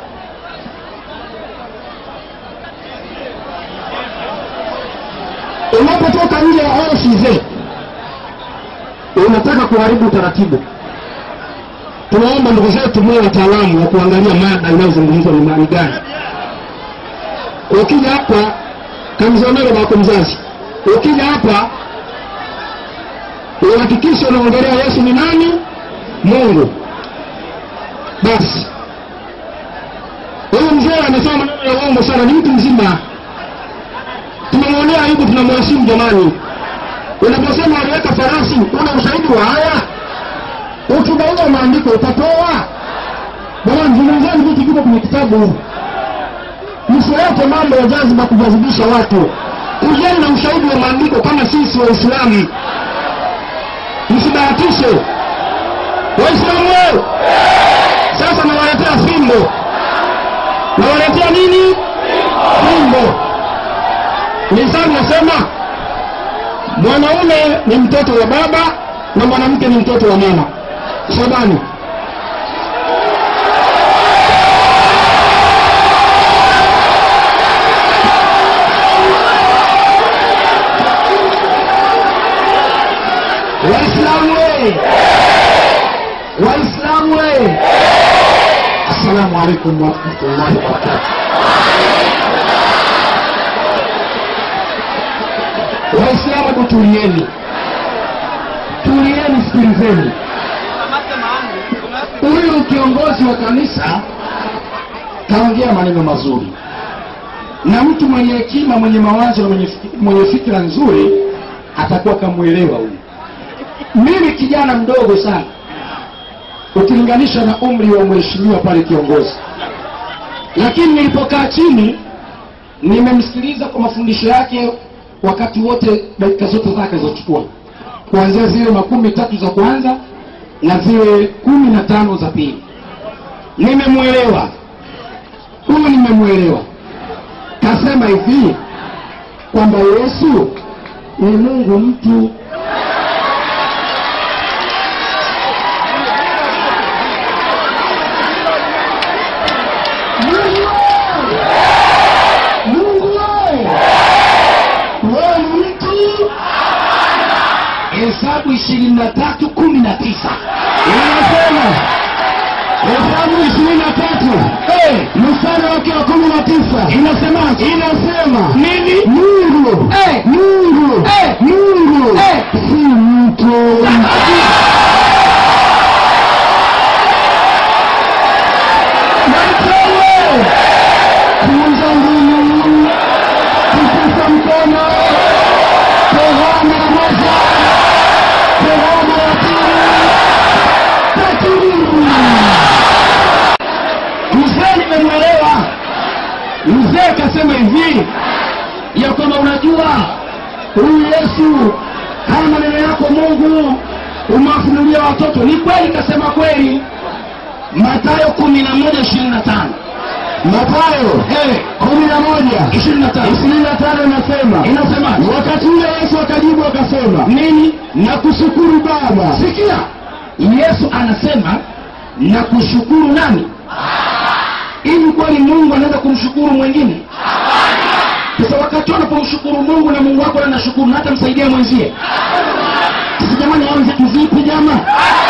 unapotoka nje ya ofisi unataka kuharibu utaratibu tunaomba ndugu zetu mwe wataalamu wa kuangalia mada inayozungumzwa ni mali gani ukija hapa kamzonero bako mzazi ukija hapa uhakikisha unaongelea yesu ni nani mungu basi huyu mzee amesema maneno ya uongo sana ni mtu mzima tunamwonea aibu tunamheshimu jamani unaposema aliweka farasi una ushahidi wa haya ukibaua maandiko utatoa jamani zungumzani vitu viko kwenye kitabu msiweke mambo ya jaziba kujazibisha watu kujeni na ushahidi wa maandiko kama sisi waislamu msibahatishe waislamu weo sasa nawaletea fimbo nawaletea nini fimbo mizani nasema mwanaume ni mtoto wa baba na mwanamke ni mtoto wa mama shabani waislamu we waislamu we assalamu alaikum warahmatullahi wabarakatu waislamu hebu tulieni tulieni sikilizeni huyu kiongozi wa kanisa kaongea maneno mazuri na mtu mwenye hekima mwenye mawazo na mwenye, fiki- mwenye fikira nzuri atakuwa kamwelewa huyu mimi kijana mdogo sana ukilinganisha na umri wa mheshimiwa pale kiongozi lakini nilipokaa chini nimemsikiliza kwa mafundisho yake wakati wote dakika zote zake alizochukua kuanzia zile makumi tatu za kwanza na zile kumi na tano za pili nimemwelewa huyu nimemwelewa kasema hivi kwamba yesu ni mungu mtu Mungu wewe wewe ni mtu hesabu ishirini na tatu kumi na tisa inasema hesabu ishirini na tatu mstari wake wa kumi na tisa inasema inasema nini mungu mungu mungu si mtu Naitewe kuuza ngumu kukusa mkono hivi ya kwamba unajua huyu yesu haya maneno yako mungu umewafunulia watoto ni kweli kasema kweli matayo kumi na moja ishirini na tano matayo Eh, kumi na moja ishirini na tano ishirini na tano inasema inasema wakati ule yesu akajibu akasema nini na kushukuru baba sikia yesu anasema na kushukuru nani hivi kweli mungu anaweza kumshukuru mwingine sasa wakati unapomshukuru mungu na mungu wako anashukuru na hata msaidia mwenzie sasa jamani hao wenzetu vipi jama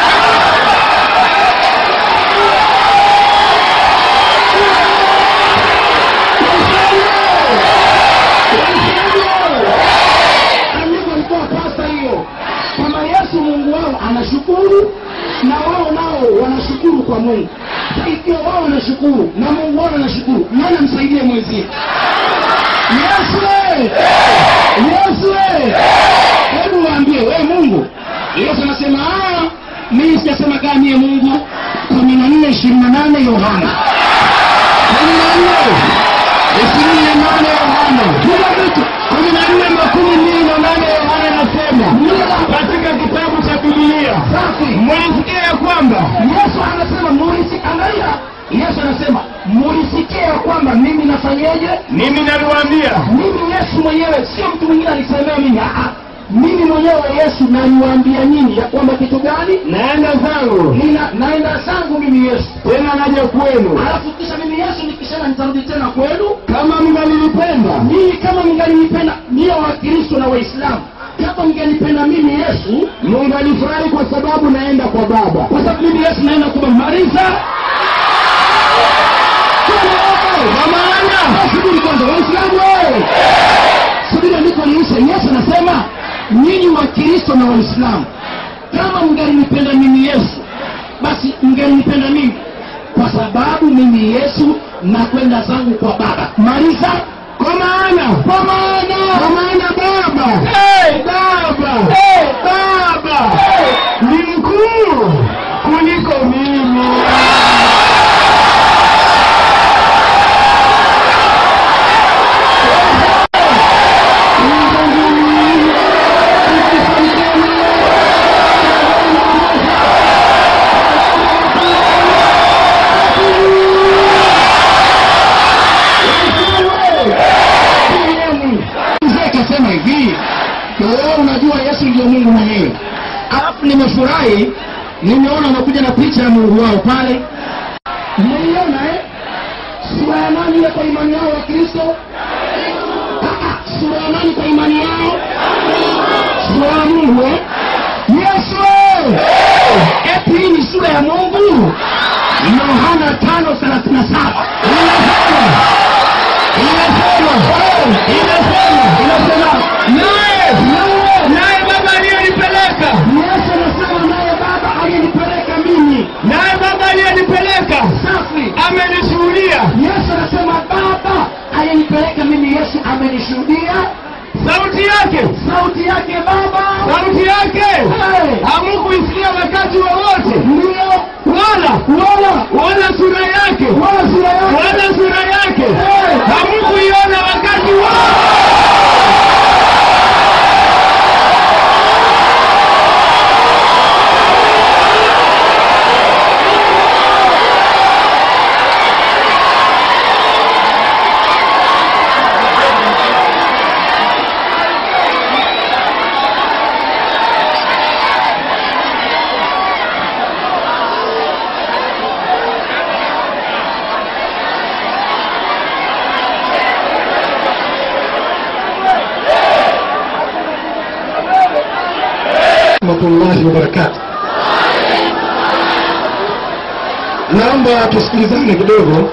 andiko alikuwa pasta hiyo kwamba yesu mungu wao anashukuru na wao nao wanashukuru kwa mungu Sasa ikiwa wao wanashukuru na mungu wao anashukuru nani amsaidie mwenzie yesu we! yesu we! hebu waambie we mungu yesu anasema "Ah, mimi sijasema kaa mie mungu kumi na nne ishirini na nane yohana kumi na nne ishirini na nane yohana kila vitu kumi na nne makumi mbili na nane yohana anasema katika kitabu cha bibilia mulisikia ya kwamba yesu anasema mulisi angalia yesu anasema mulisikia ya kwamba mimi nafanyeje mimi naliwaambia mimi yesu mwenyewe sio mtu mwingine alisemea mimi Aa, mimi mwenyewe yesu naniwaambia nyinyi ya kwamba kitu gani naenda zangu Nina, naenda zangu mimi yesu tena naja kwenu alafu kisha mimi yesu nikishana nitarudi tena kwenu kama mngalilipenda mimi kama mngalinipenda niyo wakristo na waislamu kama mngenipenda mimi yesu mungalifurahi kwa sababu naenda kwa baba kwa sababu mimi yesu naenda kumaliza kwa maana subiri kwanza waislamu wewe subiri andiko liishe yesu anasema nyinyi wakristo na waislamu kama mngalinipenda mimi yesu basi mngalinipenda mimi kwa sababu mimi yesu nakwenda zangu kwa baba maliza kwa maana kwa maana kwa maana baba hey! baba Hey! baba ni mkuu kuliko mimi mzee akasema hivi wewe unajua yesu ndio mungu mwenyewe alafu nimefurahi nimeona unakuja na picha ya mungu wao pale mmeiona eh? sura ya nani ile kwa imani yao wa kristo Ah, ah, sura ya nani kwa imani yao sura ya mungu eh? yesu eh! eti hii ni sura ya mungu yohana tano thelathini na saba inasema inasema inasema naye naye baba aliyenipeleka yesu anasema naye baba aliyenipeleka mimi naye baba aliyenipeleka safi amenishuhudia yesu anasema baba aliyenipeleka mimi yesu amenishuhudia sauti yake sauti yake baba sauti yake Hey! hamukuisikia wakati wowote ndio wala wala wala sura yake wala sura yake wala sura yake Hey! hamukuiona wakati wote rahmatullahi wabarakatu naomba tusikilizane kidogo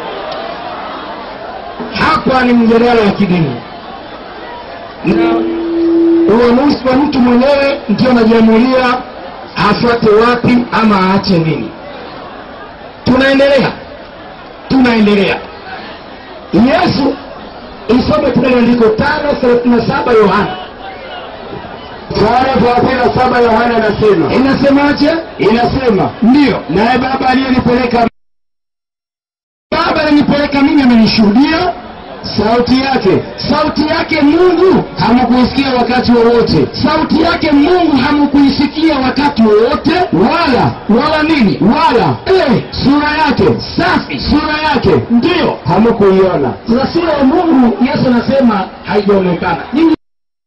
hapa ni mjadala wa kidini na uamuzi wa mtu mwenyewe ndio anajiamulia afuate wapi ama aache nini tunaendelea tunaendelea yesu isome tena andiko tano thelathini na saba yohana tano thelathini na saba yohana anasema inasemaje inasema ndiyo naye baba aliyenipeleka baba alinipeleka mimi amenishuhudia sauti yake sauti yake mungu hamkuisikia wakati wowote sauti yake mungu hamkuisikia wakati wowote wala wala nini wala eh, sura yake safi sura yake ndiyo hamkuiona sasa sura ya mungu yesu anasema haijaonekana Nyinyi-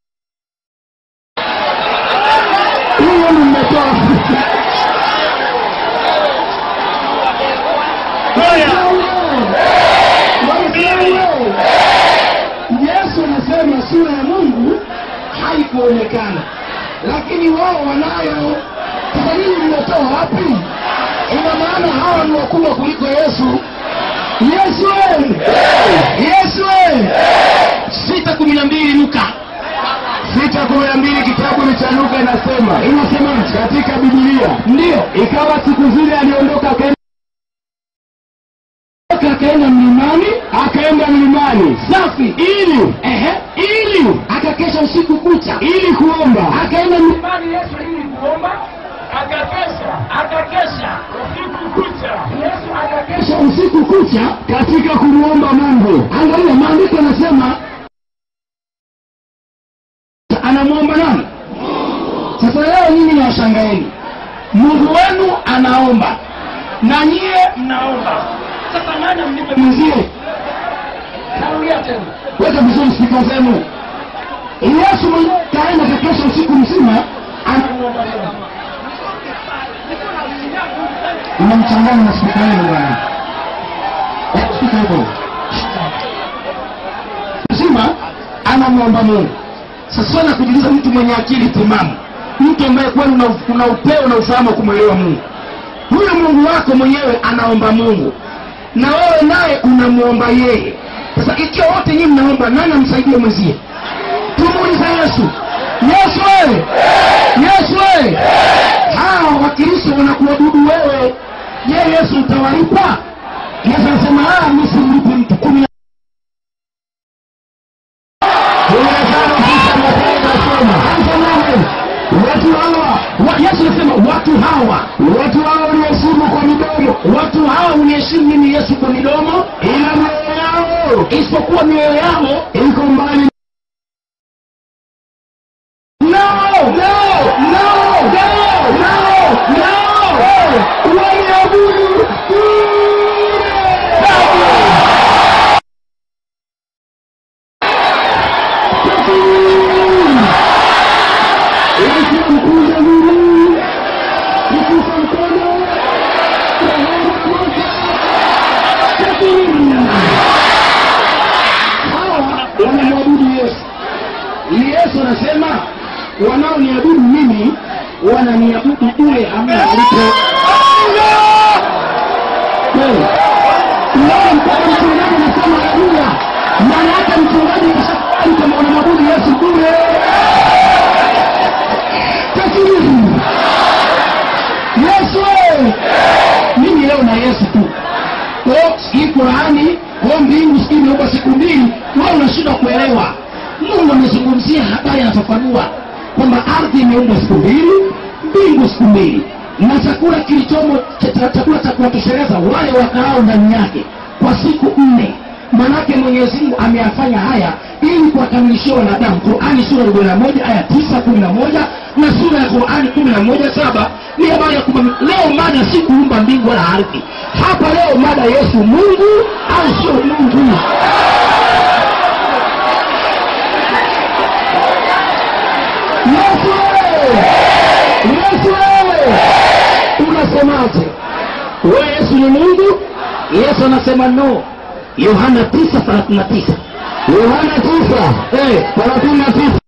hiyo ni mmetoa yesu anasema sura ya mungu haikuonekana lakini wao wanayo sasa nyinyi mmetoa wapi ina maana hawa ni wakubwa kuliko yesu yesu we! yesu we! sita kumi na mbili luka sita kumi na mbili kitabu ni cha luka inasema inasemaje katika bibilia ndiyo ikawa siku zile aliondoka akaenda akaenda mlimani akaenda mlimani safi ili ehe ili akakesha usiku kucha ili kuomba akaenda mlimani Imani Yesu ili kuomba akakesha akakesha usiku kucha. Yesu akakesha kesha usiku kucha katika kumwomba mungu angalia maandiko yanasema anamwomba nani sasa leo nyinyi nawashangaeni mungu wenu anaomba na nyie mnaomba. Sasa nani amlipe mwenzie Narudia tena. weka vizuri spika zenu yesu mwenyewe kaenda kakesha usiku mzima anamwomba Mungu. unamchanganya na spika yenu bwana Eh, spika hivyo mzima anamwomba mungu sasa swala la kujiuliza mtu mwenye akili timamu mtu ambaye kweli una, una upeo na ufahamu wa kumwelewa mungu huyo mungu wako mwenyewe anaomba mungu na wewe naye unamwomba yeye sasa ikiwa wote nyinyi mnaomba nani amsaidie mwenzie tumuuliza yesu yesu wewe yesu wewe hawa wakristo wanakuabudu wewe je yesu utawalipa yesu anasema "Ah, mi simlipi mtu kumi na kumi na tano tisa Mathayo inasema Anasemaje? watu hawa Wa- yesu anasema watu hawa watu hawa uliheshimu kwa midomo watu hawa uniheshimu mimi yesu kwa midomo ila mioyo yao isipokuwa mioyo yao iko mbali no no no no no no waniabudu ikimkuza Mungu ikisa mkono hawa wanamwabudu yesu yesu anasema wanaoniabudu mimi wananiabudu bure hamna malipo Kweli. Leo mpaka mchungaji anasema haleluya maana yake mchungaji kashakubali kama wanamwabudu yesu bure takiri yesu we! mimi leo na yesu tu ko hii qurani ko mbingu sijui imeumba siku mbili wewe unashindwa kuelewa mungu amezungumzia habari anafafanua kwamba ardhi imeumbwa siku mbili mbingu siku mbili na chakula kilichomo cha- cha- chakula cha kuwatosheleza wale wakaao ndani yake kwa siku nne manake mwenyezi mungu ameyafanya haya ili kuwakamilishia wanadamu qurani sura ya arobaini na moja aya tisa kumi na moja na sura ya qurani kumi na moja saba ni habari ya kwamba leo mada si kuumba mbingu wala ardhi hapa leo mada yesu mungu au sio mungu yesu wewe! yesu wewe! unasemaje wewe yesu ni mungu yesu anasema no yohana 939 Yohana tisa hey, thelathini na tisa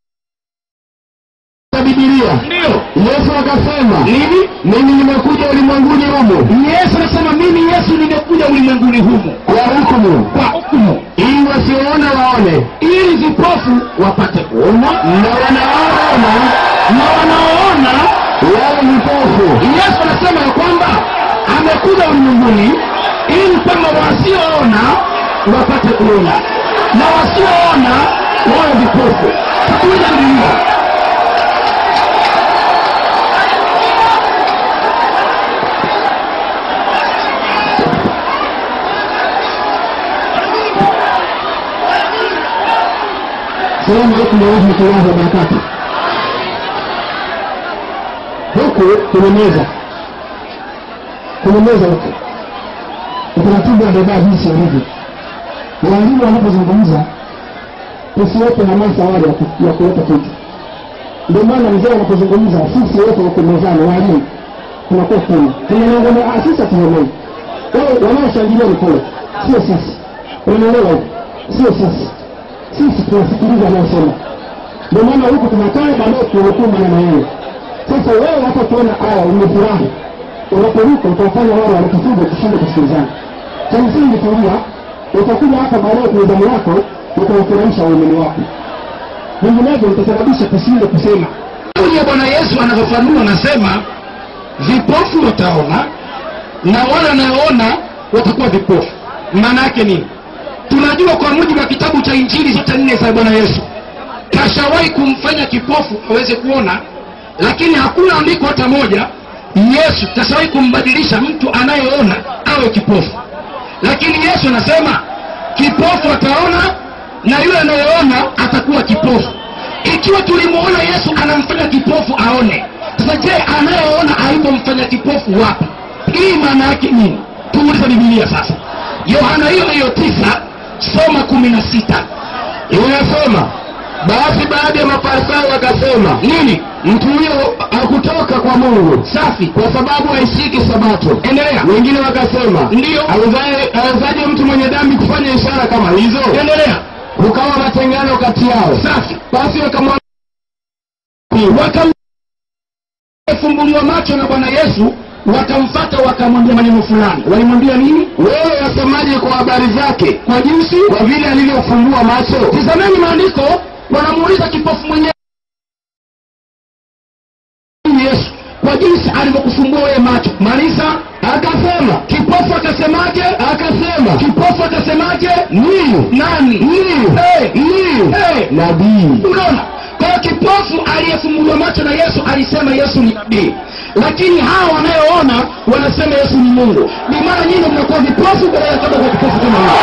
ya Biblia ndio Yesu akasema nini mimi nimekuja ulimwenguni humu yesu anasema mimi yesu nimekuja ulimwenguni humu kwa hukumu kwa hukumu ili wasioona waone ili vipofu wapate kuona na wanaoona na wanaoona wawe vipofu yesu anasema ya kwamba amekuja ulimwenguni ili kwamba wasioona wapate kuona na wasioona wawe vipofu takuja bibilia salamu alaikum warahmatullahi wabarakatu huku kwenye meza kwenye meza huku utaratibu wa dada jinsi ulivyo walimu wanapozungumza tusiweke hamasa wale ya ku- ya kuleta kitu ndio maana mzee anapozungumza sisi wote huko mezani walimu tunakuwa kumi tunaongea ah sisi hatuonei wao wanaoshangilia ni kule sio sisi unaelewa hivi sio sisi sisi tunasikiliza anayosema ndio maana huku tunakaa baadaye tunanukuu maneno yenu sasa wewe hata ukiona aya umefurahi unaporuka utawafanya wale wanakifunga kushinda kusikilizana cha msingi tulia utakuja hapa baadaye kwenye zamu yako utawafurahisha waumini wako vinginevyo utasababisha tushinde kusema Kauli ya Bwana Yesu anavyofanua anasema vipofu wataona na wale wanaoona watakuwa vipofu. Maana yake nini? Tunajua kwa mujibu wa kitabu cha Injili zote nne za Bwana Yesu kashawahi kumfanya kipofu aweze kuona, lakini hakuna andiko hata moja Yesu kashawahi kumbadilisha mtu anayeona awe kipofu. Lakini Yesu anasema kipofu ataona na yule anayeona atakuwa kipofu ikiwa tulimuona yesu anamfanya kipofu aone sasa je anayeona alipomfanya kipofu wapi hii maana yake nini tuulize bibilia sasa yohana hiyo hiyo tisa soma kumi na sita inasoma basi baadhi ya mafarisayo wakasema nini mtu huyo hakutoka kwa mungu safi kwa sababu haishiki sabato endelea wengine wakasema ndiyo awezaje mtu mwenye dhambi kufanya ishara kama hizo endelea kukawa matengano kati yao safi basi wakamwa wakafumbuliwa macho na bwana yesu wakamfata wakamwambia maneno fulani walimwambia nini wewe wasemaje kwa habari zake kwa jinsi kwa vile alivyofumbua macho tizameni maandiko wanamuuliza kipofu mwenyewe yesu kwa jinsi alivyokufumbua wewe macho malisa akasema kipofu akasemaje akasema kipofu akasemaje ni nani ni hey, ni hey. nabii unaona kwa hiyo kipofu aliyefumbuliwa macho na yesu alisema yesu ni nabii lakini hawa wanayoona wanasema yesu ni mungu ni mara nyingi mnakuwa vipofu badala ya kwenda kwa kipofu kama huyo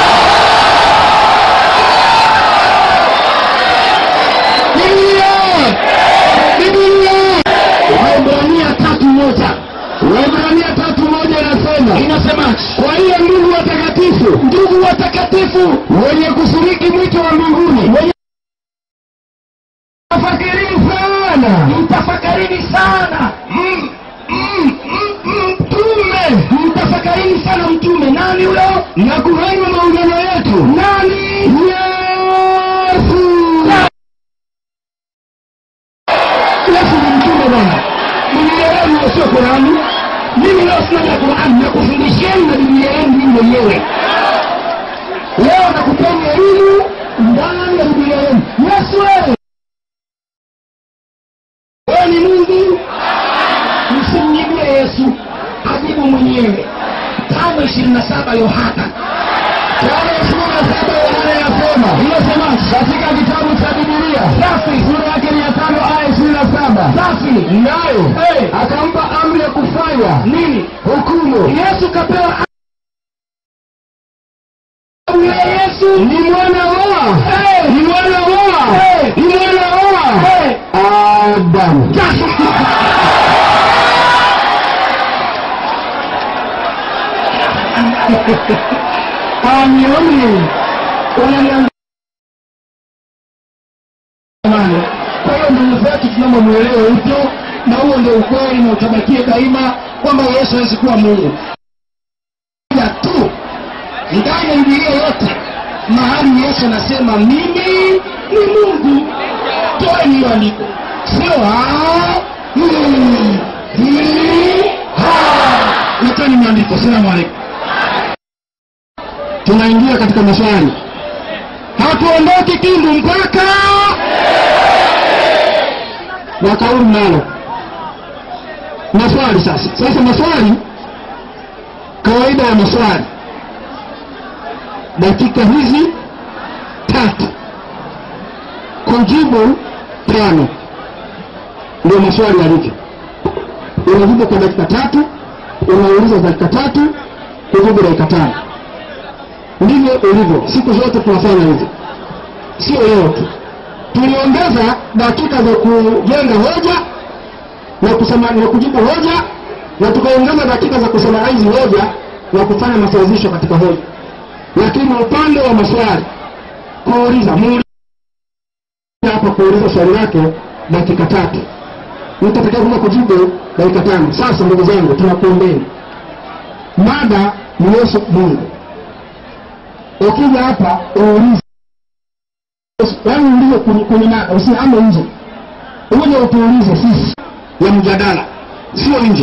Biblia! Biblia! Waebrania tatu moja Waebrania tatu moja inasema inasema kwa hiyo ndugu watakatifu ndugu watakatifu wenye kushiriki mwito wa mbinguni wenye tafakarini sana mtafakarini sana Mm, mm, mm, mm, mtume mtafakarini sana mtume nani huyo na kuhani wa maungano yetu nani yesu yesu ni mtume bwana biblia yenu sio qurani mimi leo sina ya qurani nakufundisheni na biblia yenu mimi mwenyewe leo nakupeni elimu ndani ya biblia yenu yesu wewe wewe ni mungu msimjibie yesu ajibu mwenyewe tano ishirini na saba yohana tano ishirini na saba yohana yasema inasema katika kitabu cha bibilia safi sura yake mia tano aya ishirini na saba safi nayo akampa amri ya kufanya nini hukumu yesu kapewa amri ya yesu ni mwana wa ni mwana wa ni mwana wa adamu amioni unaniambia Jamani, kwa hiyo ndugu zetu tunaomba mwelewe hivyo na huo ndio ukweli na utabakie daima kwamba yesu hawezi kuwa mungu ya tu ndani ya bibilia yote mahali yesu anasema mimi ni mungu toeni hiyo andiko sio "Ah, mm, mm, ha." leteni maandiko salamu alaikum tunaingia katika maswali hatuondoki kindu mpaka na kauli nalo maswali sasa sasa maswali kawaida ya maswali dakika hizi tatu kujibu tano ndio maswali yalivyo unajibu kwa dakika tatu unauliza dakika tatu kujibu dakika tano ndivyo ulivyo siku zote tunafanya hivyo sio leo tu tuliongeza dakika za kujenga hoja na kusema na kujibu hoja na tukaongeza dakika za kusummarize hoja na kufanya masawazisho katika hoja lakini upande wa maswali kuuliza muulize hapa kuuliza swali lake dakika tatu mtu atakaye kujibu dakika tano sasa ndugu zangu tunakuombeni mada ni yesu mungu ukija hapa uulize yaani uulize kwenye- kwenye mada usiame nje uje utuulize sisi ya mjadala sio nje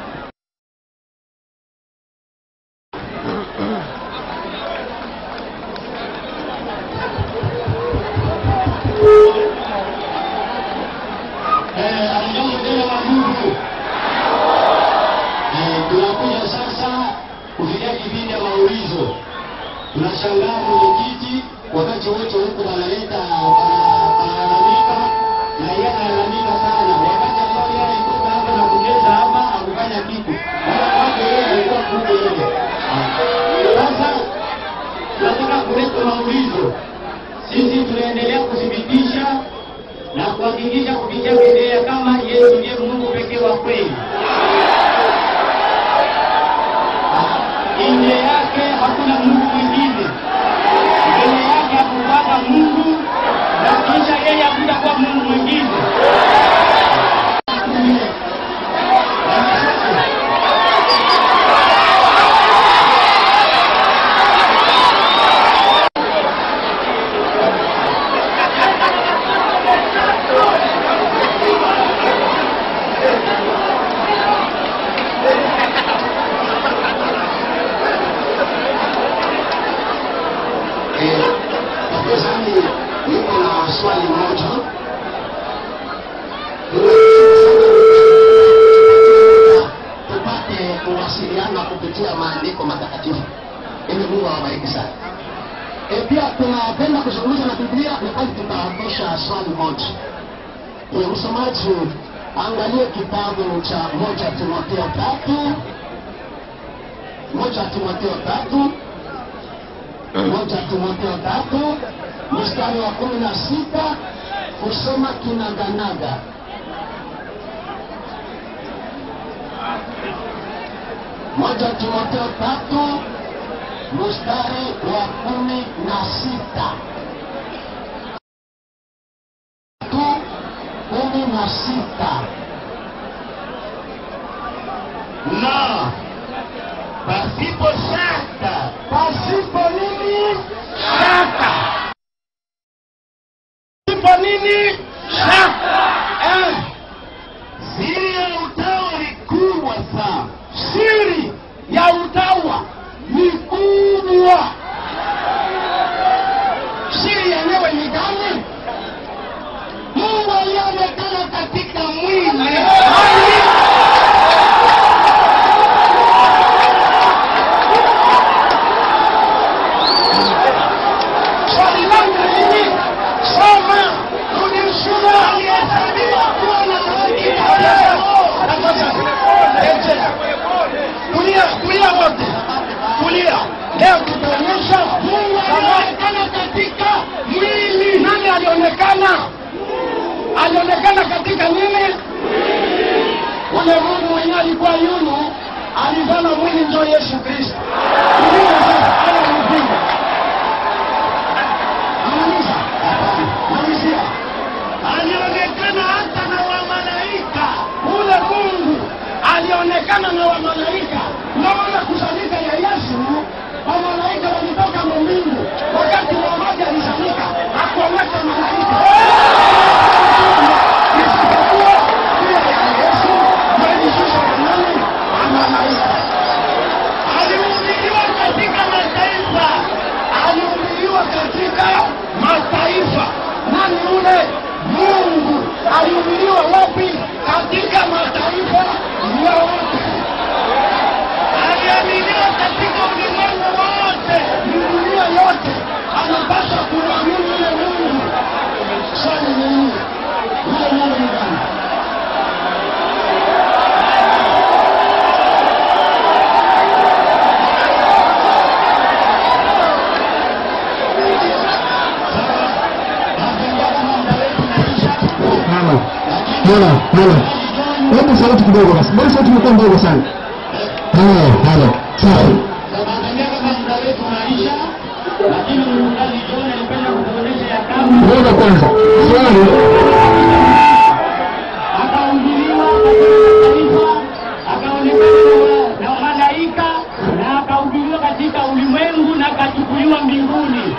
Eh, amjambo tena wandugu. Eh, tunakuja sasa kufikia kipindi ya maulizo. Tunashangaa mwenyekiti wakati wote huku wanaleta wana- wanalalamika na yeye analalamika sana. Wakati ambao yeye alitoka hapa na kucheza hapa hakufanya kitu. Wala kwake yeye alikuwa kule ile. Sasa tunataka kuleta maulizo. Sisi tunaendelea kuthibitisha na kuhakikisha kupitia Biblia kama Yesu ndiye Mungu pekee wa kweli. Nje yake hakuna Mungu mwingine, mbele yake hakukuwaka Mungu na kisha yeye hakutakuwa Mungu mwingine. Wapinzani, niko na swali moja. Tupate kuwasiliana kupitia maandiko matakatifu ili Mungu awabariki sana. E, pia tunapenda kuzungumza na Biblia wakati tutaondosha swali moja. E, msomaji angalie kitabu cha moja Timotheo tatu moja Timotheo tatu moja Timotheo tatu mstari wa kumi na sita kusoma kinaganaga. Moja Timotheo tatu mstari wa kumi na sita tu kumi na sita na pasipo shaka pasipo nini shaka pasipo nini shaka eh. siri ya utawa ni kubwa sana siri ya utawa ni kubwa siri yenyewe ni gani mungu aliyeonekana katika mwili swali langu ni nini? Soma kulishua aliyehesabiwa kuwa na haki Rejea. Kulia, kulia wote, kulia. Leo tutaonyesha Mungu alionekana katika mwili. Nani alionekana? Alionekana katika nini? Ule Mungu mwenyewe alikuwa yunu, alizana mwili njo Yesu Kristo. Kulia sasa, haya ni mpinga. Anauliza, malizia. Alionekana hata na wamalaika. Ule Mungu alionekana na wamalaika. Naona kusanyika ya Yesu, wamalaika walitoka mbingu. Wakati mmoja alisanyika, hakuoneka malaika. Isipokuwa pia ya Yesu, walishusha kwa nani? Wamalaika alihubiriwa katika mataifa, alihubiriwa katika mataifa. Nani yule Mungu alihubiriwa wapi? Katika mataifa yote. Aliaminiwa katika ulimwengu wote, dunia yote anapaswa kumwamini yule Mungu. Swali ni hili, yule Mungu ni gani? Napenda kama mtaelewa Halo, halo, halo. Hebu sauti kidogo basi. Mbona sauti imekuwa ndogo sana? Halo, halo. Sawa. Tunaangalia kama muda wetu unaisha, lakini mchungaji John alipenda kutuonyesha ya kama Ngoja kwanza. Swali. akaungiliwa katika taifa, akaonekana na malaika na akahubiriwa katika ulimwengu na akachukuliwa mbinguni.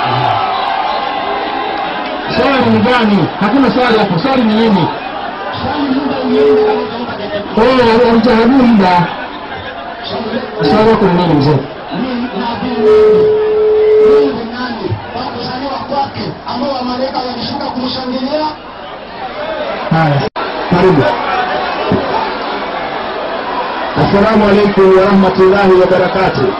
Swali ni gani? Hakuna swali hapo. Swali ni nini? Swali muda ulienda kama utaomba dakika Oh, alijahabu muda. Swali wako ni nini mzee? Mungu nani wa kuzaliwa kwake ambao wamalaika walishuka kumshangilia Haya. Karibu. Assalamu alaikum wa rahmatullahi wa barakatuh.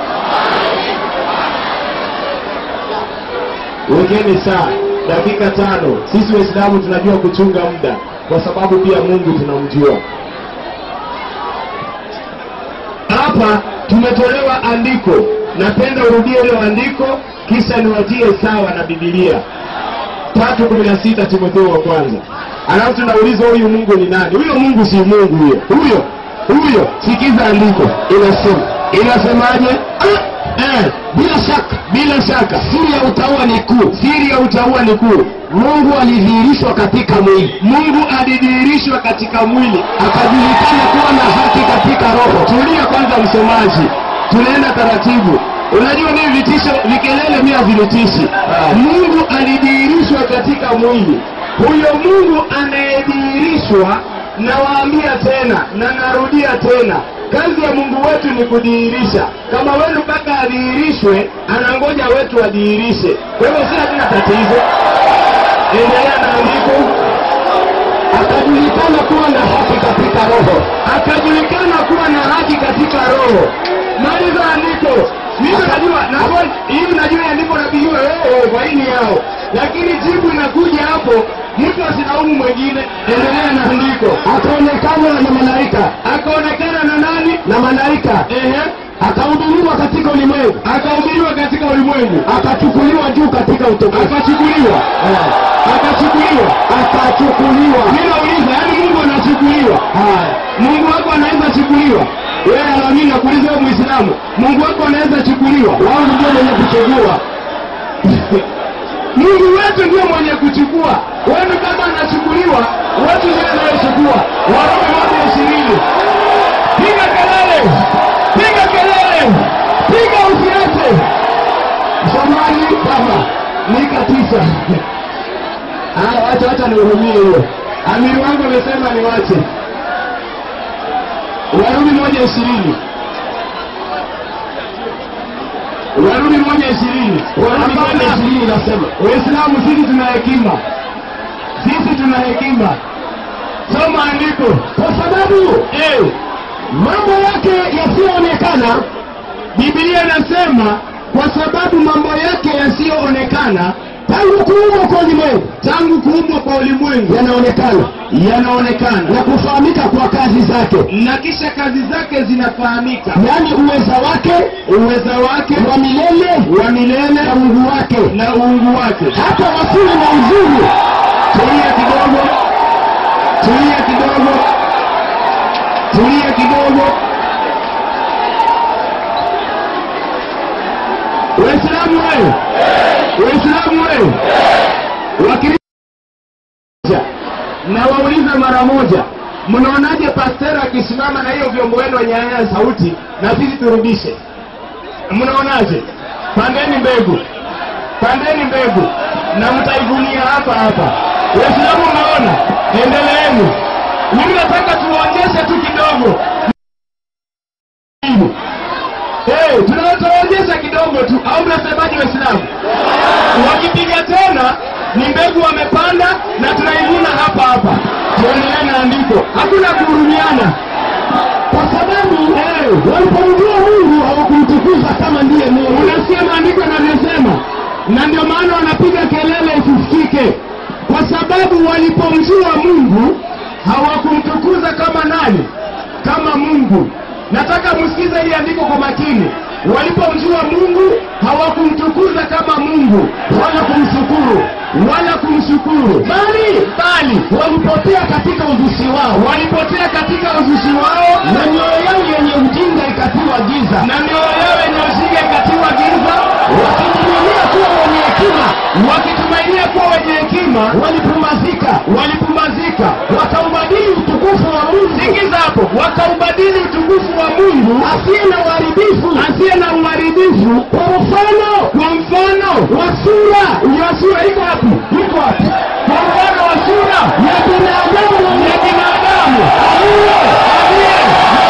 wekeni saa dakika tano sisi waislamu tunajua kuchunga muda kwa sababu pia mungu tunamjua hapa tumetolewa andiko napenda urudie hilo andiko kisha niwatie sawa na bibilia tatu kumi na sita timotheo wa kwanza alafu tunauliza huyu mungu ni nani huyo mungu si mungu huyo huyo huyo sikiza andiko inasema inasemaje ah, eh, bila shaka bila shaka siri ya utaua ni kuu siri ya utaua ni kuu mungu alidhihirishwa katika mwili mungu alidhihirishwa katika mwili akajulikana kuwa na haki katika roho tulia kwanza msomaji tunaenda taratibu unajua mimi vitisho vikelele mi havinitishi mungu alidhihirishwa katika mwili huyo mungu anayedhihirishwa nawaambia tena na narudia tena kazi ya mungu wetu ni kudhihirisha kama wenu mpaka adhihirishwe anangoja wetu adhihirishe kwa hivyo si hatuna tatizo endelea na andiko akajulikana kuwa na haki katika roho akajulikana kuwa na haki katika roho maliza andiko mimi najua najua hii najua andiko napigiwa wewe kwa hii ni yao lakini jibu inakuja hapo mtu asilaumu mwingine endelea na andiko Akaonekana na malaika akaonekana na nani na malaika ehe akahubiriwa katika ulimwengu akahubiriwa katika ulimwengu akachukuliwa juu katika utukufu akachukuliwa akachukuliwa akachukuliwa ninauliza yaani mungu anachukuliwa haya mungu wako anaweza chukuliwa wewe alami nakuuliza wewe muislamu mungu wako anaweza chukuliwa wao ndio wenye kuchagua mungu wetu ndio mwenye kuchukua wenu kama anachukuliwa wetu ndio anayechukua warumi moja ishirini piga kelele piga kelele piga usiache msomaji baba nika tisa Ah, wacha wacha nihurumie hiyo amiri wangu amesema niwache warumi moja ishirini warumi moja ishirini warumi moja ishirini inasema waislamu sisi tuna hekima sisi tuna hekima soma andiko kwa sababu eh, mambo yake yasiyoonekana bibilia inasema kwa sababu mambo yake yasiyoonekana tangu kuumbwa kwa ulimwengu tangu kuumbwa kwa ulimwengu yanaonekana yanaonekana na kufahamika kwa kazi zake na kisha kazi zake zinafahamika yaani uweza wake uweza wake wa milele wa milele na mungu wake na uungu wake hata wasili na uzuri tulia kidogo tulia kidogo tulia kidogo waislamu wewe waislamu wewe wakristo na wauliza mara moja mnaonaje pastera akisimama na hiyo vyombo wenu wenye haya sauti na sisi turudishe mnaonaje pandeni mbegu pandeni mbegu na mtaivunia hapa hapa waislamu mnaona endeleeni mimi nataka tuwaonyeshe tu kidogo hey, tunawataonyesha kidogo tu au mnasemaje waislamu wakipiga tena ni mbegu wamepanda na tunaivuna hapa hapa tuendelee na andiko hakuna kuhurumiana kwa sababu hey, walipomjua mungu hawakumtukuza kama ndiye mungu unasikia maandiko yanavyosema na ndio maana wanapiga kelele isisikike kwa sababu walipomjua mungu hawakumtukuza kama nani kama mungu nataka msikize hili andiko kwa makini walipomjua mungu hawakumtukuza kama mungu wala kumshukuru wala kumshukuru bali bali walipotea katika uzushi wao walipotea katika uzushi wao na mioyo yao yenye ujinga ikatiwa giza na mioyo yao yenye ujinga ikatiwa giza wakitumainia kuwa wenye hekima wakitumainia kuwa wenye hekima walipumazika walipumbazika wakaubadili utukufu wa mungu sikiza hapo wakaubadili utukufu wa mungu asiye na uharibifu asiye na uharibifu kwa mfano kwa mfano wa sura ya sura iko wapi iko wapi kwa mfano wa sura ya binadamu ya binadamu aliye aliye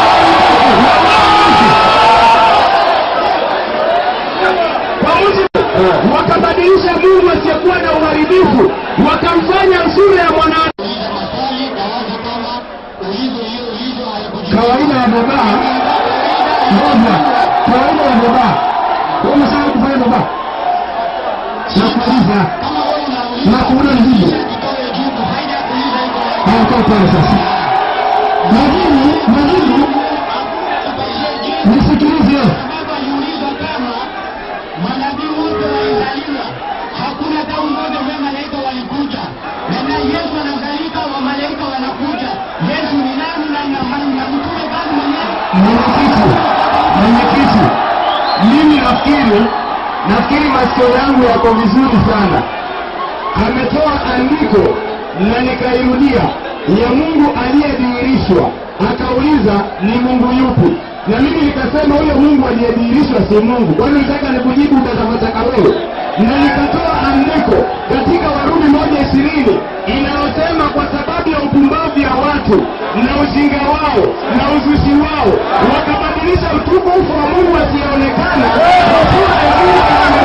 kwa mujibu wakabadilisha mungu asiyekuwa na uharibifu wakamfanya sura ya mwanadamu Uliza maswali na wazi kama ulizo hiyo ulizo hayakujibu. kawaida ya baba moja kawaida ya baba umesema kufanya baba nakuuliza Kama wewe unauliza na kuona nijibu kitoe jibu, faida ya kuuliza iko wapi? hayakaa pale sasa majibu majibu Tupatie jibu. nisikilize Sababu aliulizwa kama manabii wote walizaliwa, hakuna hata mmoja ambaye malaika walikuja, na na Yesu anazalika, wa malaika wanakuja. Yesu ni nani na na na mtume gani mwenyewe? mwenyekiti mwenyekiti mimi nafikiri nafikiri masikio yangu yako vizuri sana ametoa andiko na nikairudia ya mungu aliyedhihirishwa akauliza ni mungu yupi na mimi nikasema huyo mungu aliyedhihirishwa si mungu kwani nataka nikujibu utakavyotaka wewe na nikatoa andiko katika warumi moja ishirini inayosema kwa sababu ya upumbavu ya watu na ujinga wao na uzushi wao wakabadilisha utukufu wa mungu asiyeonekana kwa sura ya mungu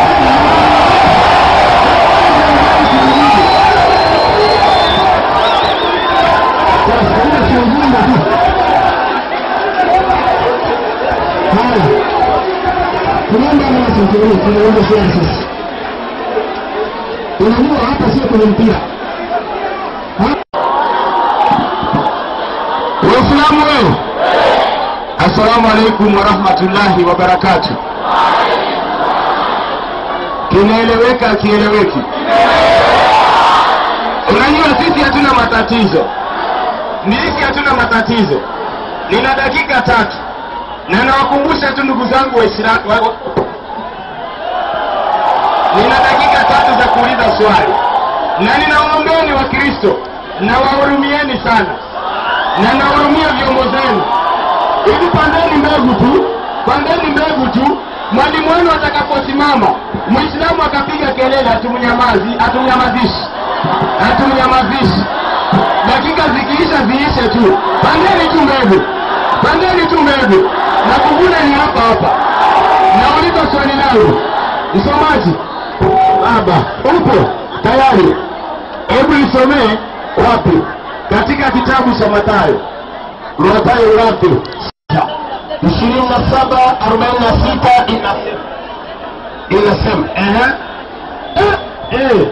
Sasa, huo si ujinga tu. Haya. Tunaomba nasi tuone tunaomba sana sasa. Unajua hapa sio kwenye mpira. Ha? Waislamu wewe. Assalamu alaikum warahmatullahi wabarakatuh. Kinaeleweka kieleweki? Unajua sisi hatuna matatizo, nisi hatuna matatizo. Nina dakika tatu na nawakumbusha tu ndugu zangu Waislamu, wa- nina dakika tatu za kuuliza swali, na ninawaombeni Wakristo na wahurumieni sana, na nawahurumia vyombo zenu. Hivi pandeni mbegu tu, pandeni mbegu tu. Mwalimu wenu atakaposimama, Mwislamu akapiga kelele, hatumnyamazi, hatumnyamazishi, hatumnyamazishi. Dakika zikiisha ziishe tu, pandeni tu mbegu, pandeni tu mbegu, na kuvuna ni hapa hapa. Nauliza swali langu, msomaji baba, upo tayari? Hebu isomee wapi? Katika kitabu cha Mathayo, Mathayo ngapi? ishirini na saba arobaini na sita inasema inasema ehe eh eh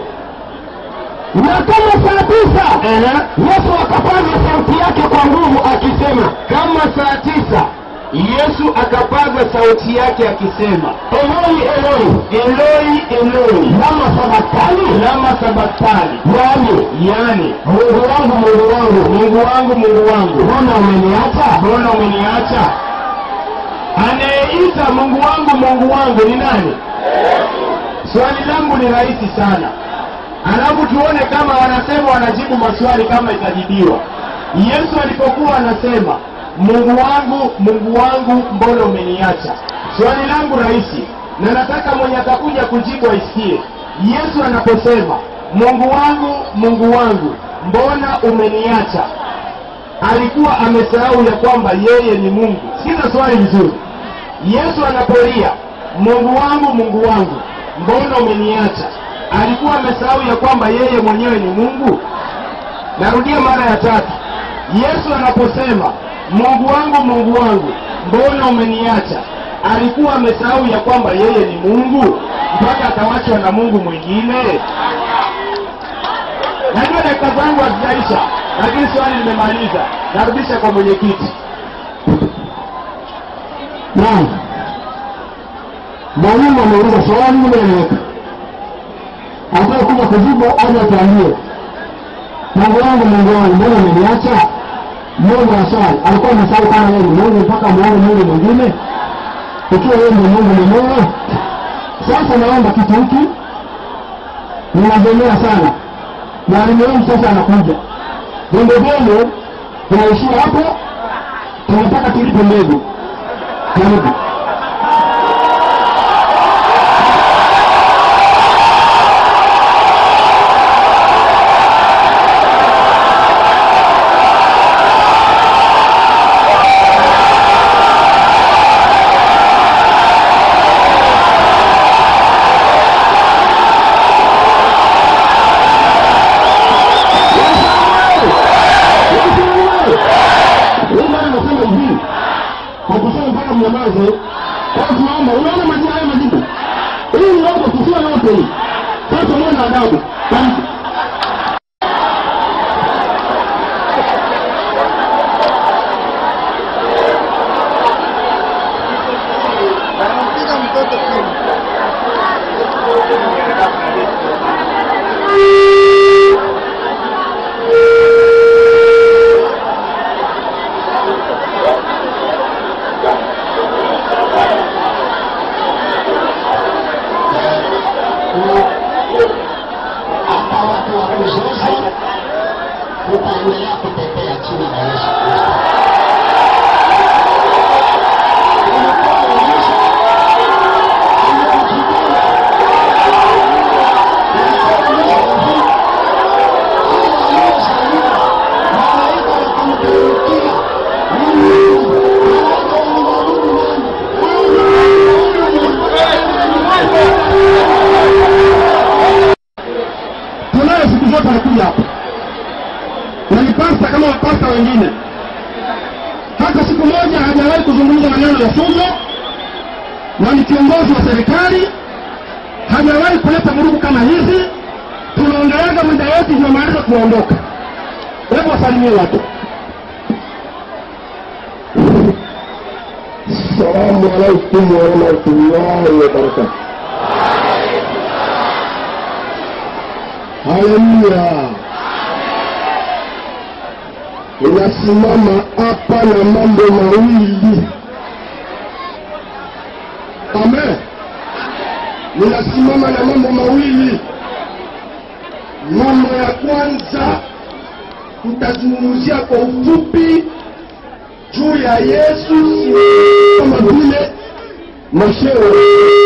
na kama saa tisa Yesu akapaza sauti yake kwa nguvu akisema, kama saa tisa Yesu akapaza sauti yake akisema, Eloi Eloi Eloi Eloi lama sabaktani lama sabaktani, yani yani Mungu wangu Mungu wangu Mungu wangu Mungu wangu, mbona umeniacha? Mbona umeniacha? Anayeita Mungu wangu Mungu wangu ni nani? Swali langu ni rahisi sana alafu tuone kama wanasema wanajibu maswali kama itajibiwa. Yesu alipokuwa anasema Mungu wangu, Mungu wangu, mbona umeniacha? Swali langu rahisi, na nataka mwenye atakuja kujibu aisikie. Yesu anaposema Mungu wangu, Mungu wangu, mbona umeniacha, alikuwa amesahau ya kwamba yeye ni Mungu. Sikiza swali vizuri. Yesu anapolia Mungu wangu, Mungu wangu, mbona umeniacha, alikuwa amesahau ya kwamba yeye mwenyewe ni Mungu? Narudia mara ya tatu. Yesu anaposema Mungu wangu, Mungu wangu, mbona umeniacha, alikuwa amesahau ya kwamba yeye ni Mungu mpaka akawachwa na Mungu mwingine? Najua dakika zangu hazijaisha, lakini swali nimemaliza. Narudisha kwa mwenyekiti. Naam, mwalimu ameuliza swali limeeleweka, ataka kuja kujibu aje atuambie. Mungu wangu, Mungu wangu, mbona umeniacha? Mungu aswali, alikuwa anasali kama yeye ni Mungu mpaka muone Mungu mwingine, ikiwa yeye ndio Mungu mwenyewe. Sasa naomba kitu hiki, ninazemea sana, mwalimu wangu sasa anakuja, vyombo vyenu vinaishia hapo, tunataka tulipe mbegu. Karibu. Huyu bwana anasema hivi, hakusema mpaka mnyamaze. Kwa hiyo tunaomba, unaona majibu haya majibu, hii ni robo tusiwe yote hii. Sasa muwe na adabu. Karibu. Anampiga mtoto chini. hata watu wa kuzoza tutaendelea kutetea chini ya Yesu Kristo. tunayo siku zote anakuja hapa na ni pasta kama mapasta wengine. Hata siku moja hajawahi kuzungumza maneno ya fujo, na ni kiongozi wa serikali, hajawahi kuleta vurugu kama hizi. Tunaongeaga muda yote, tunamaliza kuondoka. Hebu wasalimie watu. Salamu alaikum warahmatullahi wabarakatu. Haleluya. Ninasimama hapa na mambo mawili. Amen. Ninasimama na mambo mawili. Mambo ya kwanza tutazungumzia kwa ufupi juu ya Yesu kama vile masheo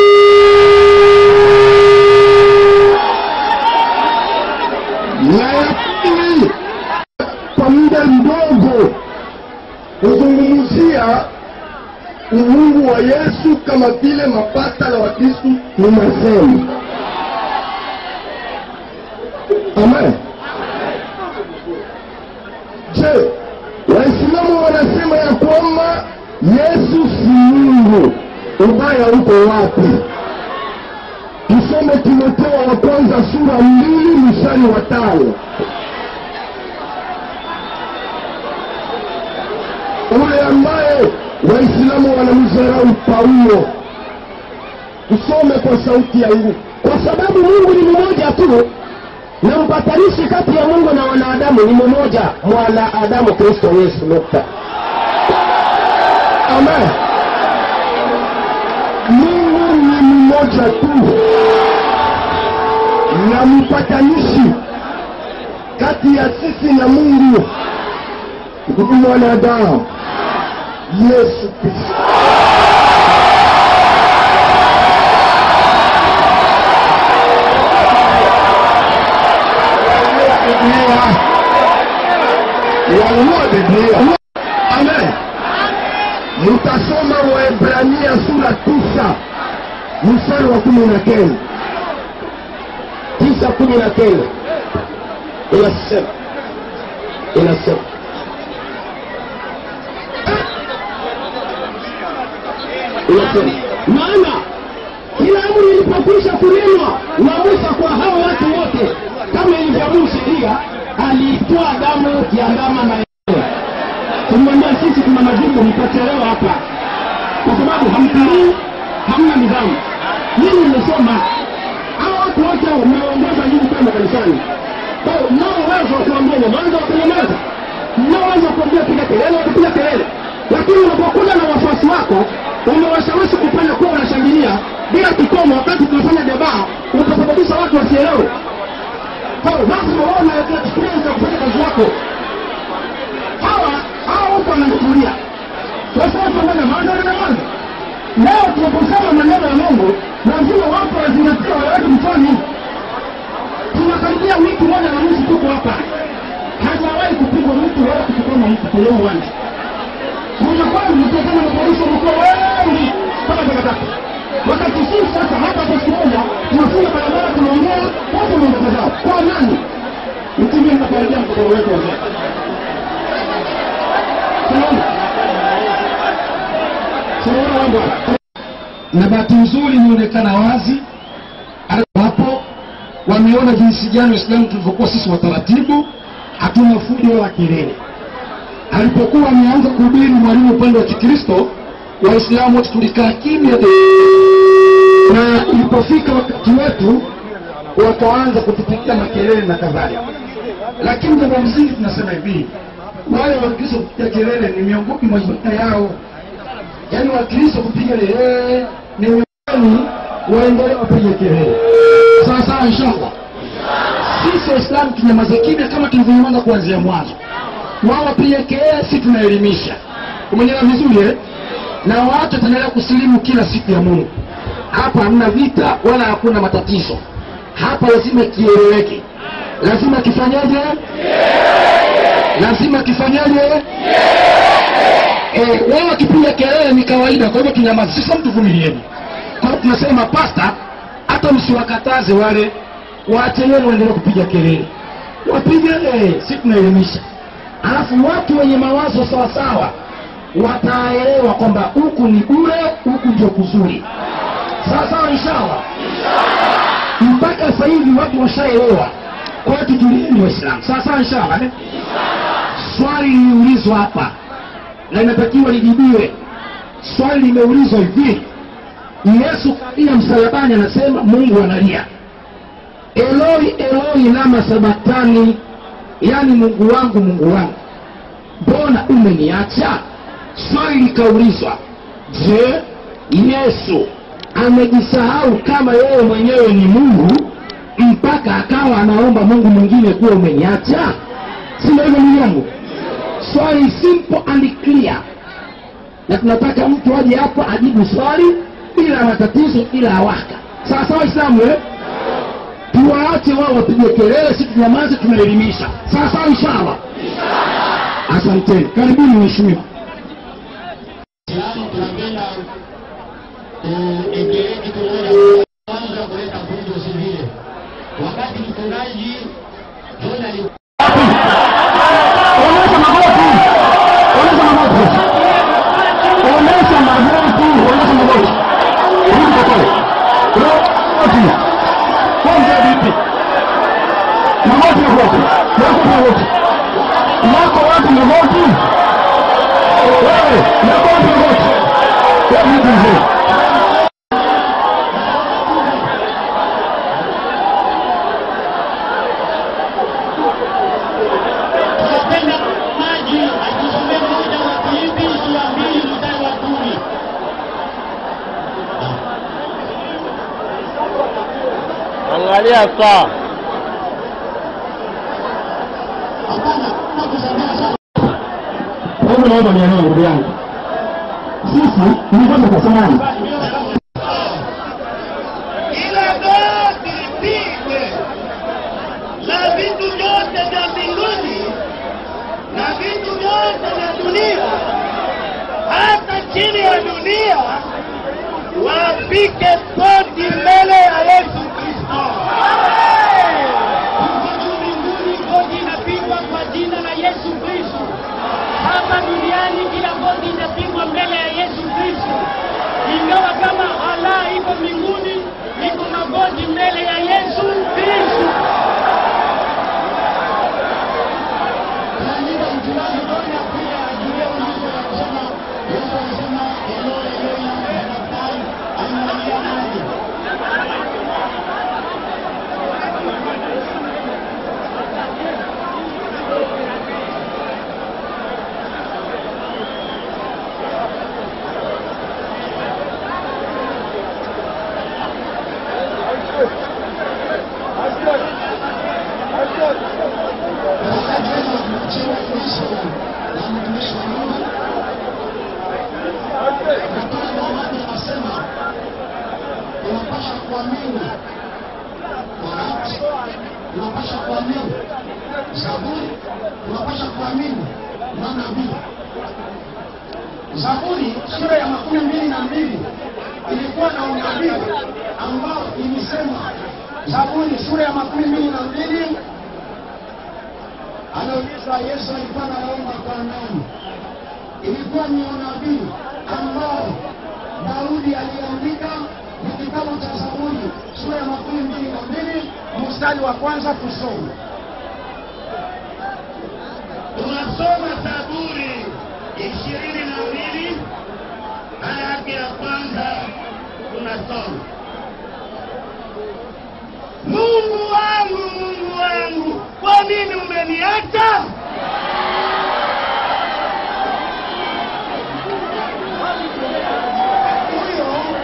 na ya pili kwa muda mdogo kuzungumzia umungu wa Yesu kama vile mapasta na Wakristu tunasema. Amen. Je, Waislamu wanasema ya kwamba Yesu si Mungu. Ubaya uko wapi? Tusome Timotheo wa kwanza sura mbili mstari wa tano. Ule ambaye Waislamu wanamdharau Paulo, tusome kwa sauti yangu, kwa sababu Mungu ni mmoja tu na mpatanishi kati ya Mungu na wanadamu ni mmoja, mwanadamu Kristo Yesu. Nukta. Amen. Mungu ni mmoja tu na mpatanishi kati ya sisi na Mungu ni mwanadamu Yesu Kristo. Wanunua Biblia. Amen. Mtasoma Waebrania sura tisa mstari wa kumi na kenda tisa kumi na kenda inasema inasema inasema maana kila amri ilipokwisha kunenwa na Musa kwa hao watu wote, kama ilivyoamuru sheria, aliitoa damu ya ndama na yeye. Tumwambia sisi tuna majibu, mtachelewa hapa, kwa sababu hamtilii, hamna nidhamu. Nyinyi mmesoma, hao watu wote mmeongoza nyinyi kwenda kanisani, kwa hiyo mnao uwezo kuambia nyamaza watanyamaza mnaoweza kuambia piga kelele watapiga kelele lakini unapokuja na wafuasi wako umewashawishi kupanda kuwa wanashangilia bila kikomo wakati tunafanya debaa utasababisha watu wasielewe Kwa hiyo lazima wao na experience ya kufanya kazi yako hawa hawa huko wanachukulia sasa watu wananyamaza wananyamaza leo tunaposema maneno ya mungu lazima watu wazingatia waweke mfano tunakaribia wiki moja na nusu tuko hapa hajawahi kupigwa mtu wala kutukana mtu kwenye huu uwanja kuna kweli mkutana na polisi wamekuwa wengi kama takataka wakati sisi sasa hapa kwa siku moja tunafunga barabara tunaongea watu wanaondoka zao kwa nani mtumie mnakaribia mkutano wetu wa sasa tunaona tunaona mambo haya na bahati nzuri imeonekana wazi hapo wameona jinsi gani waislamu tulivyokuwa sisi wataratibu hatuna fujo wala kelele alipokuwa ameanza kuhubiri mwalimu upande wa kikristo waislamu wote tulikaa kimya na ilipofika wakati wetu wakaanza kutupigia makelele na kadhalika lakini jambo msingi tunasema hivi wale wakristo kupiga kelele ni miongoni mwa ibada yao yaani wakristo kupiga kelele ni miongoni waendelee wapige kelele sawa sawa inshallah sisi waislamu tunyamaze kimya kama tulivyoanza kuanzia mwanzo wao wapige kelele si tunaelimisha umenyelewa vizuri eh? na watu wataendelea kusilimu kila siku ya mungu hapa hamna vita wala hakuna matatizo hapa lazima kieleweke lazima kifanyaje lazima kifanyaje eh, wao wakipiga kelele ni kawaida kwa hivyo tunyamaze sasa mtu vumilieni kwa hiyo tunasema pasta hata msiwakataze wale waacheni waendelee kupiga kelele wapige eh, si tunaelimisha alafu watu wenye mawazo sawasawa wataelewa kwamba huku ni bure huku ndio kuzuri sawasawa inshallah mpaka sasa hivi watu washaelewa kwa hiyo tutulieni waislamu sawasawa inshallah eh? swali liliulizwa hapa na inatakiwa lijibiwe swali limeulizwa hivi yesu kalia msalabani anasema mungu analia eloi eloi lama sabatani yaani mungu wangu mungu wangu mbona umeniacha swali likaulizwa je yesu amejisahau kama yeye mwenyewe ni mungu mpaka akawa anaomba mungu mwingine kuwa umeniacha sio hivyo ndugu yangu swali simple and clear na tunataka mtu aje hapa ajibu swali bila matatizo bila awaka sawa sawa islamu eh? tuwaache wao wapige kelele si tunyamaze tunaelimisha sawa sawa inshallah asanteni karibuni mheshimiwa Islamu tunapenda tuendelee kitu moja kwanza kuleta fujo si vile. Wakati mchungaji John ali onyesha magoti onyesha magoti onyesha magoti onyesha magoti rudi kwa pale magoti kwanza vipi magoti ya kwako yako magoti yako wapi magoti wewe yako wapi magoti ya vipi mzee tunapenda maji atusomee moja wa Filipi sura mbili mstari wa kumi. Angalia saa. Hapana, nakusomea sasa. kwa hivyo naomba nielewe ndugu yangu sisi nilikuwa tutasemaje ila goti lipigwe na vitu vyote vya mbinguni na vitu vyote vya dunia hata chini ya dunia wapike goti mbele ya yesu kristo Huko juu mbinguni goti inapigwa kwa jina la Yesu Kristo. Hapa duniani kila goti inapigwa mbele ya Yesu Kristo. Ingawa kama Allah iko mbinguni, iko magoti mbele ya Yesu Kristo. Tunaandika mchungaji John akuja ajulie ulizo ya kusema Yesu alisema Eloi Eloi lama sabakthani, analia nani? tunapasha kuamini manabii. Zaburi sura ya makumi mbili na mbili ilikuwa na unabii ambao ilisema, Zaburi sura ya makumi mbili na mbili anauliza Yesu alikuwa anaomba kwa nani? Ilikuwa ni unabii ambao Daudi aliandika ni kitabu cha Zaburi sura ya makumi mbili na mbili mstari wa kwanza tusome. tunasoma Zaburi ishirini na mbili aya yake ya kwanza tunasoma Mungu wangu, Mungu wangu, kwa nini umeniacha? Huyo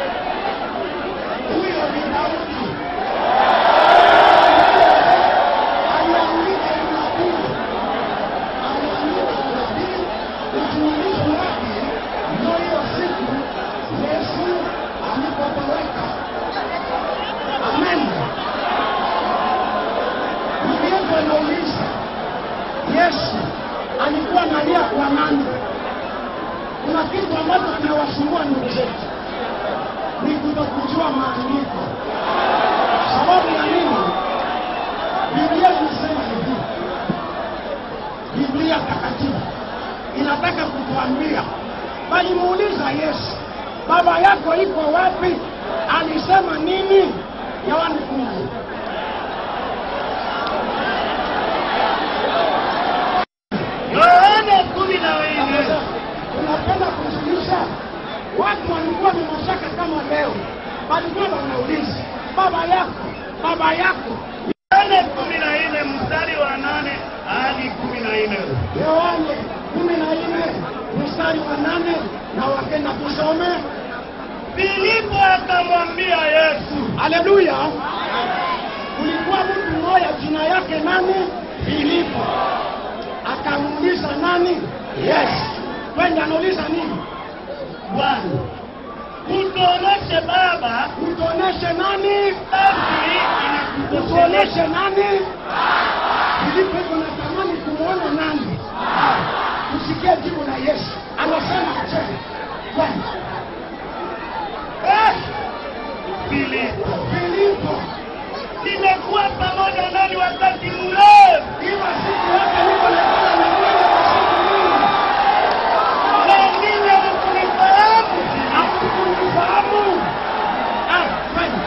huyo ni Daudi aliandika unabii, aliandika unabii, utimilifu wake ndio hiyo siku Yesu alipotoweka. Amen. Niliyepo nauliza, Yesu alikuwa analia kwa nani? Kuna kitu ambacho kinawasumbua ndugu zetu ni kutokujua maandiko. Sababu ya nini? Biblia inasema hivi, Biblia takatifu inataka kutuambia, walimuuliza Yesu, baba yako iko wapi? Alisema nini? Yohana kumi Yohana kumi na nne unapenda kuzulisha watu walikuwa na mashaka kama leo, walikuwa wanauliza baba yako, baba yako. Yohana kumi na nne mstari wa nane hadi kumi na nne Yohane kumi na nne mstari wa nane na wakenda kusome. Filipo akamwambia Yesu, Haleluya! Kulikuwa mtu mmoja jina yake nani? Filipo. Akamuuliza nani? Yesu. Kwenda anauliza nini? Bwana, utuoneshe Baba, Utuoneshe nani? basi inakutosheleza. Utuoneshe nani? Filipo iko natamani kumwona nani? Tusikie jibu la Yesu. Anasema je, kwenda Eh, Filipo, Filipo, nimekuwa pamoja nani wakati mrefu, ila siku yake niko nakala na wewe kwa siku nyingi. wengine hukunifahamu. Hakukunifahamu. Ah, kwenda.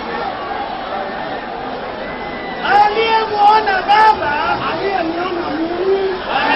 Aliyemwona Baba Aliyeniona mimi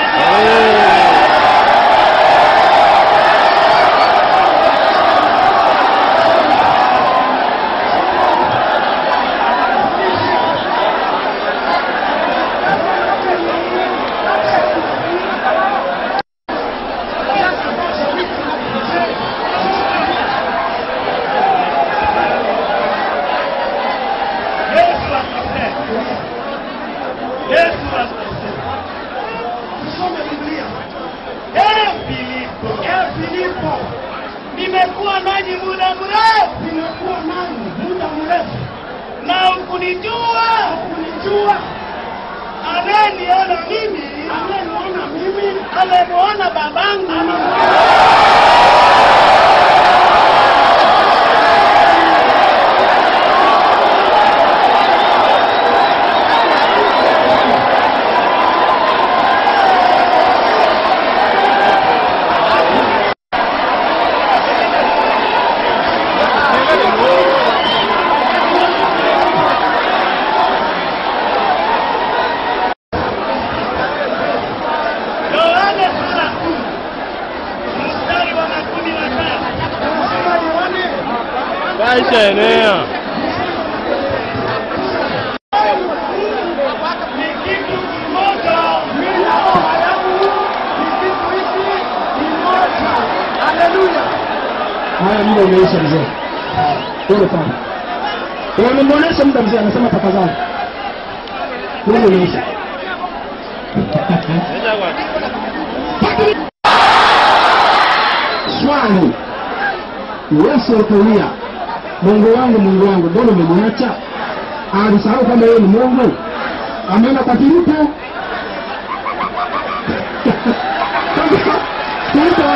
Yesu akasema, Yesu akasema, tusome Biblia. eh, Filipo, Eh, Filipo, nimekuwa nanyi muda mrefu nimekuwa nani muda mrefu, na hukunijua. kunijua Anayeniona mimi ameniona mimi amemwona babangu. Yohana sura kumi mstari wa makumi matatu. Anasema Yohane Kaisha enea. Ni kitu kimoja. mimi na baba yangu ni kitu hiki kimoja. Haleluya. haya muda umeisha mzee pole sana wamemwonyesha muda mzee anasema tafadhali muda umeisha Nenda kwa. swali yesu alikuulia mungu wangu mungu wangu mbona umeniacha alisahau kama yeye ni mungu ameenda kwa filipo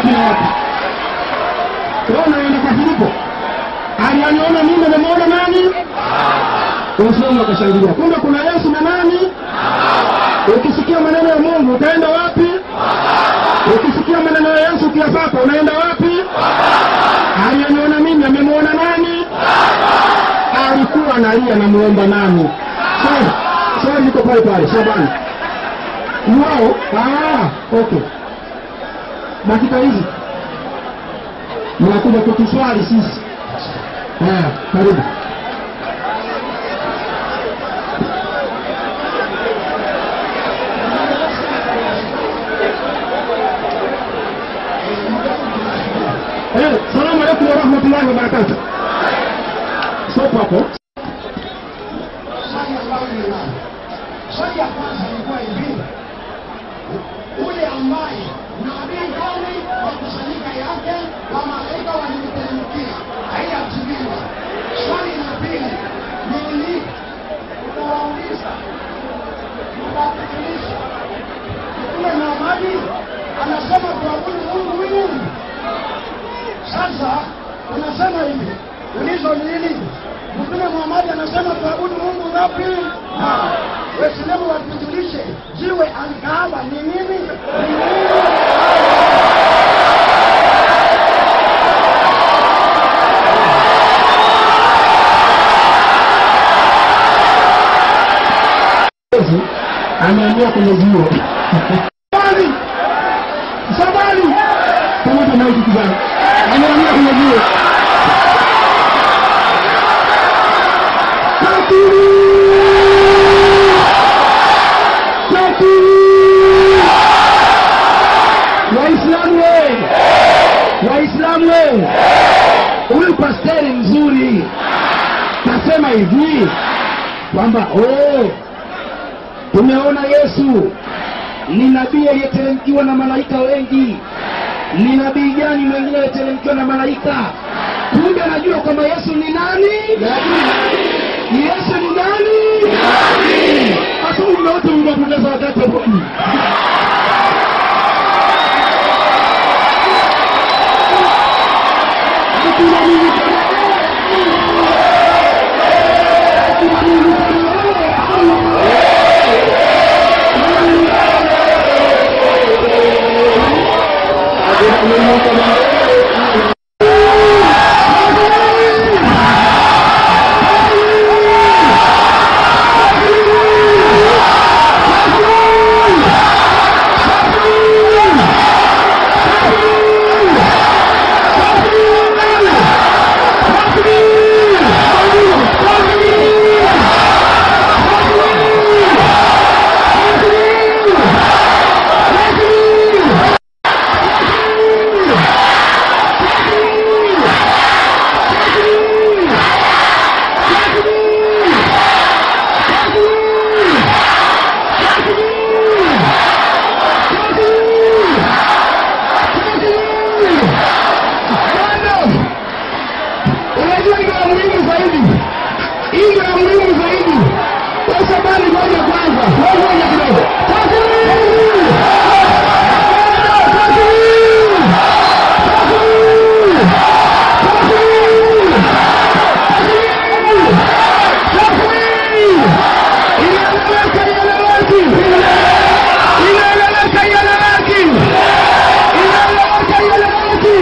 wapi na wapi wewe unaenda kwa filipo alianiona mimi amemwona nani waislamu wakashangilia kumbe kuna yesu na nani ukisikia maneno ya mungu utaenda wapi ukisikia maneno ya yesu ukiyapata unaenda wapi aliyeniona mimi amemwona nani alikuwa analia namuomba nani swali swali liko pale pale shabani wao ah, okay dakika hizi mnakuja kutuswali sisi haya karibu Eh, salamu alaikum warahmatullahi wabarakatuh. Sopo hapo. swali ambalo ninalo swali ya kwanza ilikuwa hivi ule ambaye nabii gani wakusanyika yake wa malaika walimteremkia haiyajibiwa swali la pili nili utawauliza utawafikirisha mtume muhamadi anasema tuabudu mungu huyu sasa unasema hivi ulizo nini mtume muhamadi anasema tuabudu mungu ngapi waislamu watujulishe jiwe alkaaba ni nini Ni nini? Yesu ameamia kwenye jiwe. Sabani! Sabani! Pamoja na hiki kijana. Ameamia kwenye jiwe. Katili! Katili! Waislamu we! Waislamu we! Huyu pasteri mzuri nasema hivi kwamba oh, tumeona yesu ni nabii aliyeteremkiwa na malaika wengi ni nabii gani mwingine aliyeteremkiwa na malaika kumbe anajua kwamba yesu ni nani ni yesu ni nani hasa muda wote unapoteza wakati wa bwana Hakuna Mungu kama Hakuna Mungu kama unajua ndio la muhimu zaidi hii ndio la muhimu zaidi kwa sababu ngoja kwanza wewe ngoja kidogo Takbir! Takbir! Takbir! Takbir! Inaeleweka, ieleweki. Inaeleweka, ieleweki. Inaeleweka, ieleweki.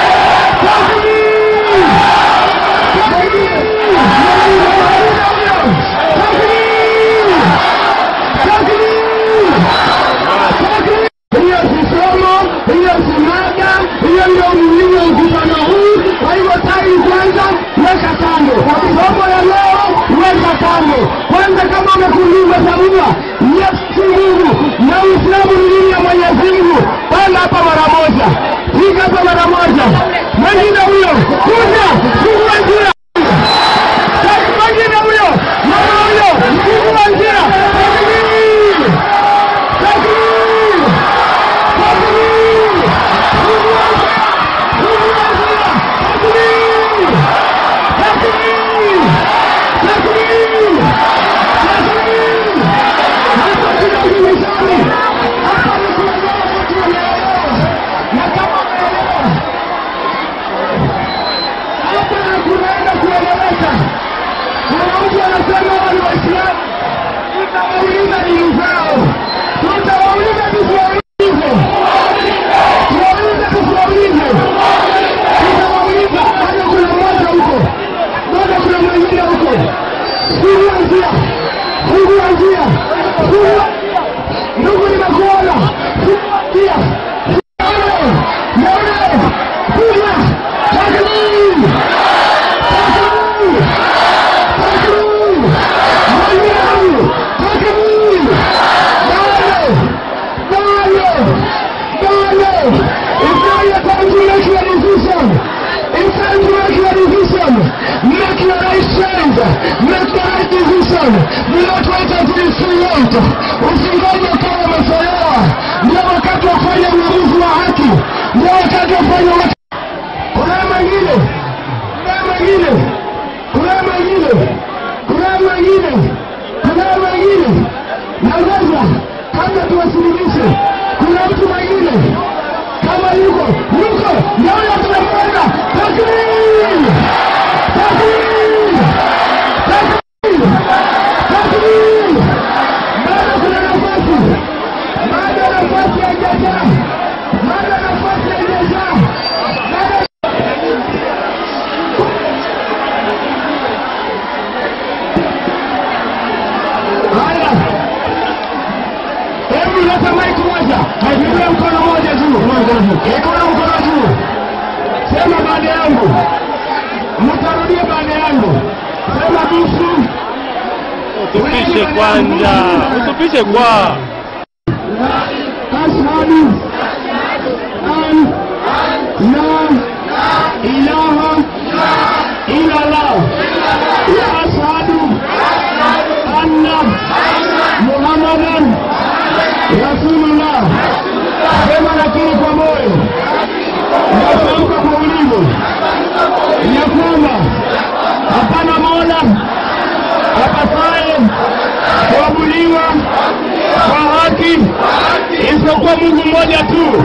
Takbir! hiyo si somo hiyo si mada hiyo ndio umuhimu wa mkutano huu kwa hivyo tai kwanza weka kando somo ya leo weka kando kwanza kama umekuuliza sabua yesu mungu na uislamu ni dini ya mwenyezi mungu panda hapa mara moja piga hapa mara moja mwengine huyo kuja fungua njia mwengine huyo mama huyo fungua njia Takbir! Takbir! Takbir! Takbir! Takbir! Takbir! Hapa kuna ulimishani. Hapa ni kuondoa watu walioelewa. Na kama kwanza mnatubariki vizuri sana mnatuaita tulisii yetu usingoje kama umechelewa ndio wakati wa kufanya uamuzi wa haki ndio wakati wa kufanya wa- kuna mwingine kuna mwingine kuna mwingine kuna mwingine kuna mwingine naweza kabla tuwasilimishe kuna mtu mwingine kama yuko yuko naona tunamwona takbir takbir takbir takbir bado kuna nafasi bado nafasi haijajaa bado nafasi haijajaa bado haya hebu leta maiki moja haipigia mkono moja juu ikono mkono juu sema baada yangu mtarudia baada yangu sema bisu Utupishe kwanza, utupishe kwa ashhadu an la ilaha illa allah wa ashhadu anna muhammadan rasulullah sema lakini kwa moyo natamka kwa ulimi ya kwamba hapana mola apasaye kuabudiwa kwa haki isipokuwa mungu mmoja tu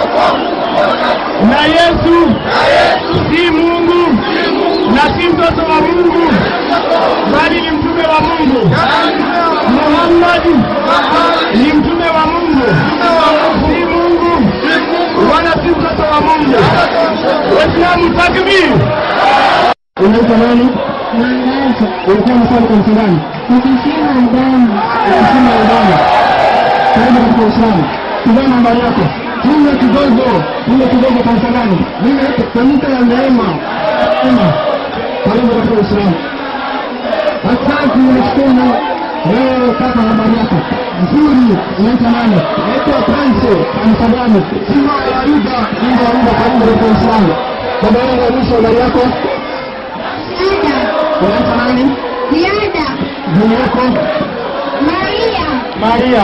na yesu si mungu na si mtoto wa mungu bali ni mtume wa mungu muhammadi ni mtume wa mungu si mungu wala si mtoto wa mungu waislamu takbir unaitwa nani ulikuwa msali kanisa gani Nikisema ndani ukisema udani karibu katika uislamu tizama nambari yako ile kidogo ile kidogo kanisa gani ile kanisa la neema Neema. karibu katika uislamu asante nashukuru wewe kaka habari yako nzuri unaitwa nani naitwa pranse kanisa gani sima ya yuda inga yuda karibu katika uislamu baba yangu ya mwisho habari yako Ada, unaitwa nani Diada, jina yako Maria, maria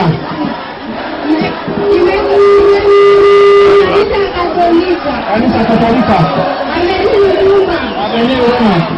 Kanisa Katolika, kanisa katolika Amenihuruma, ameneema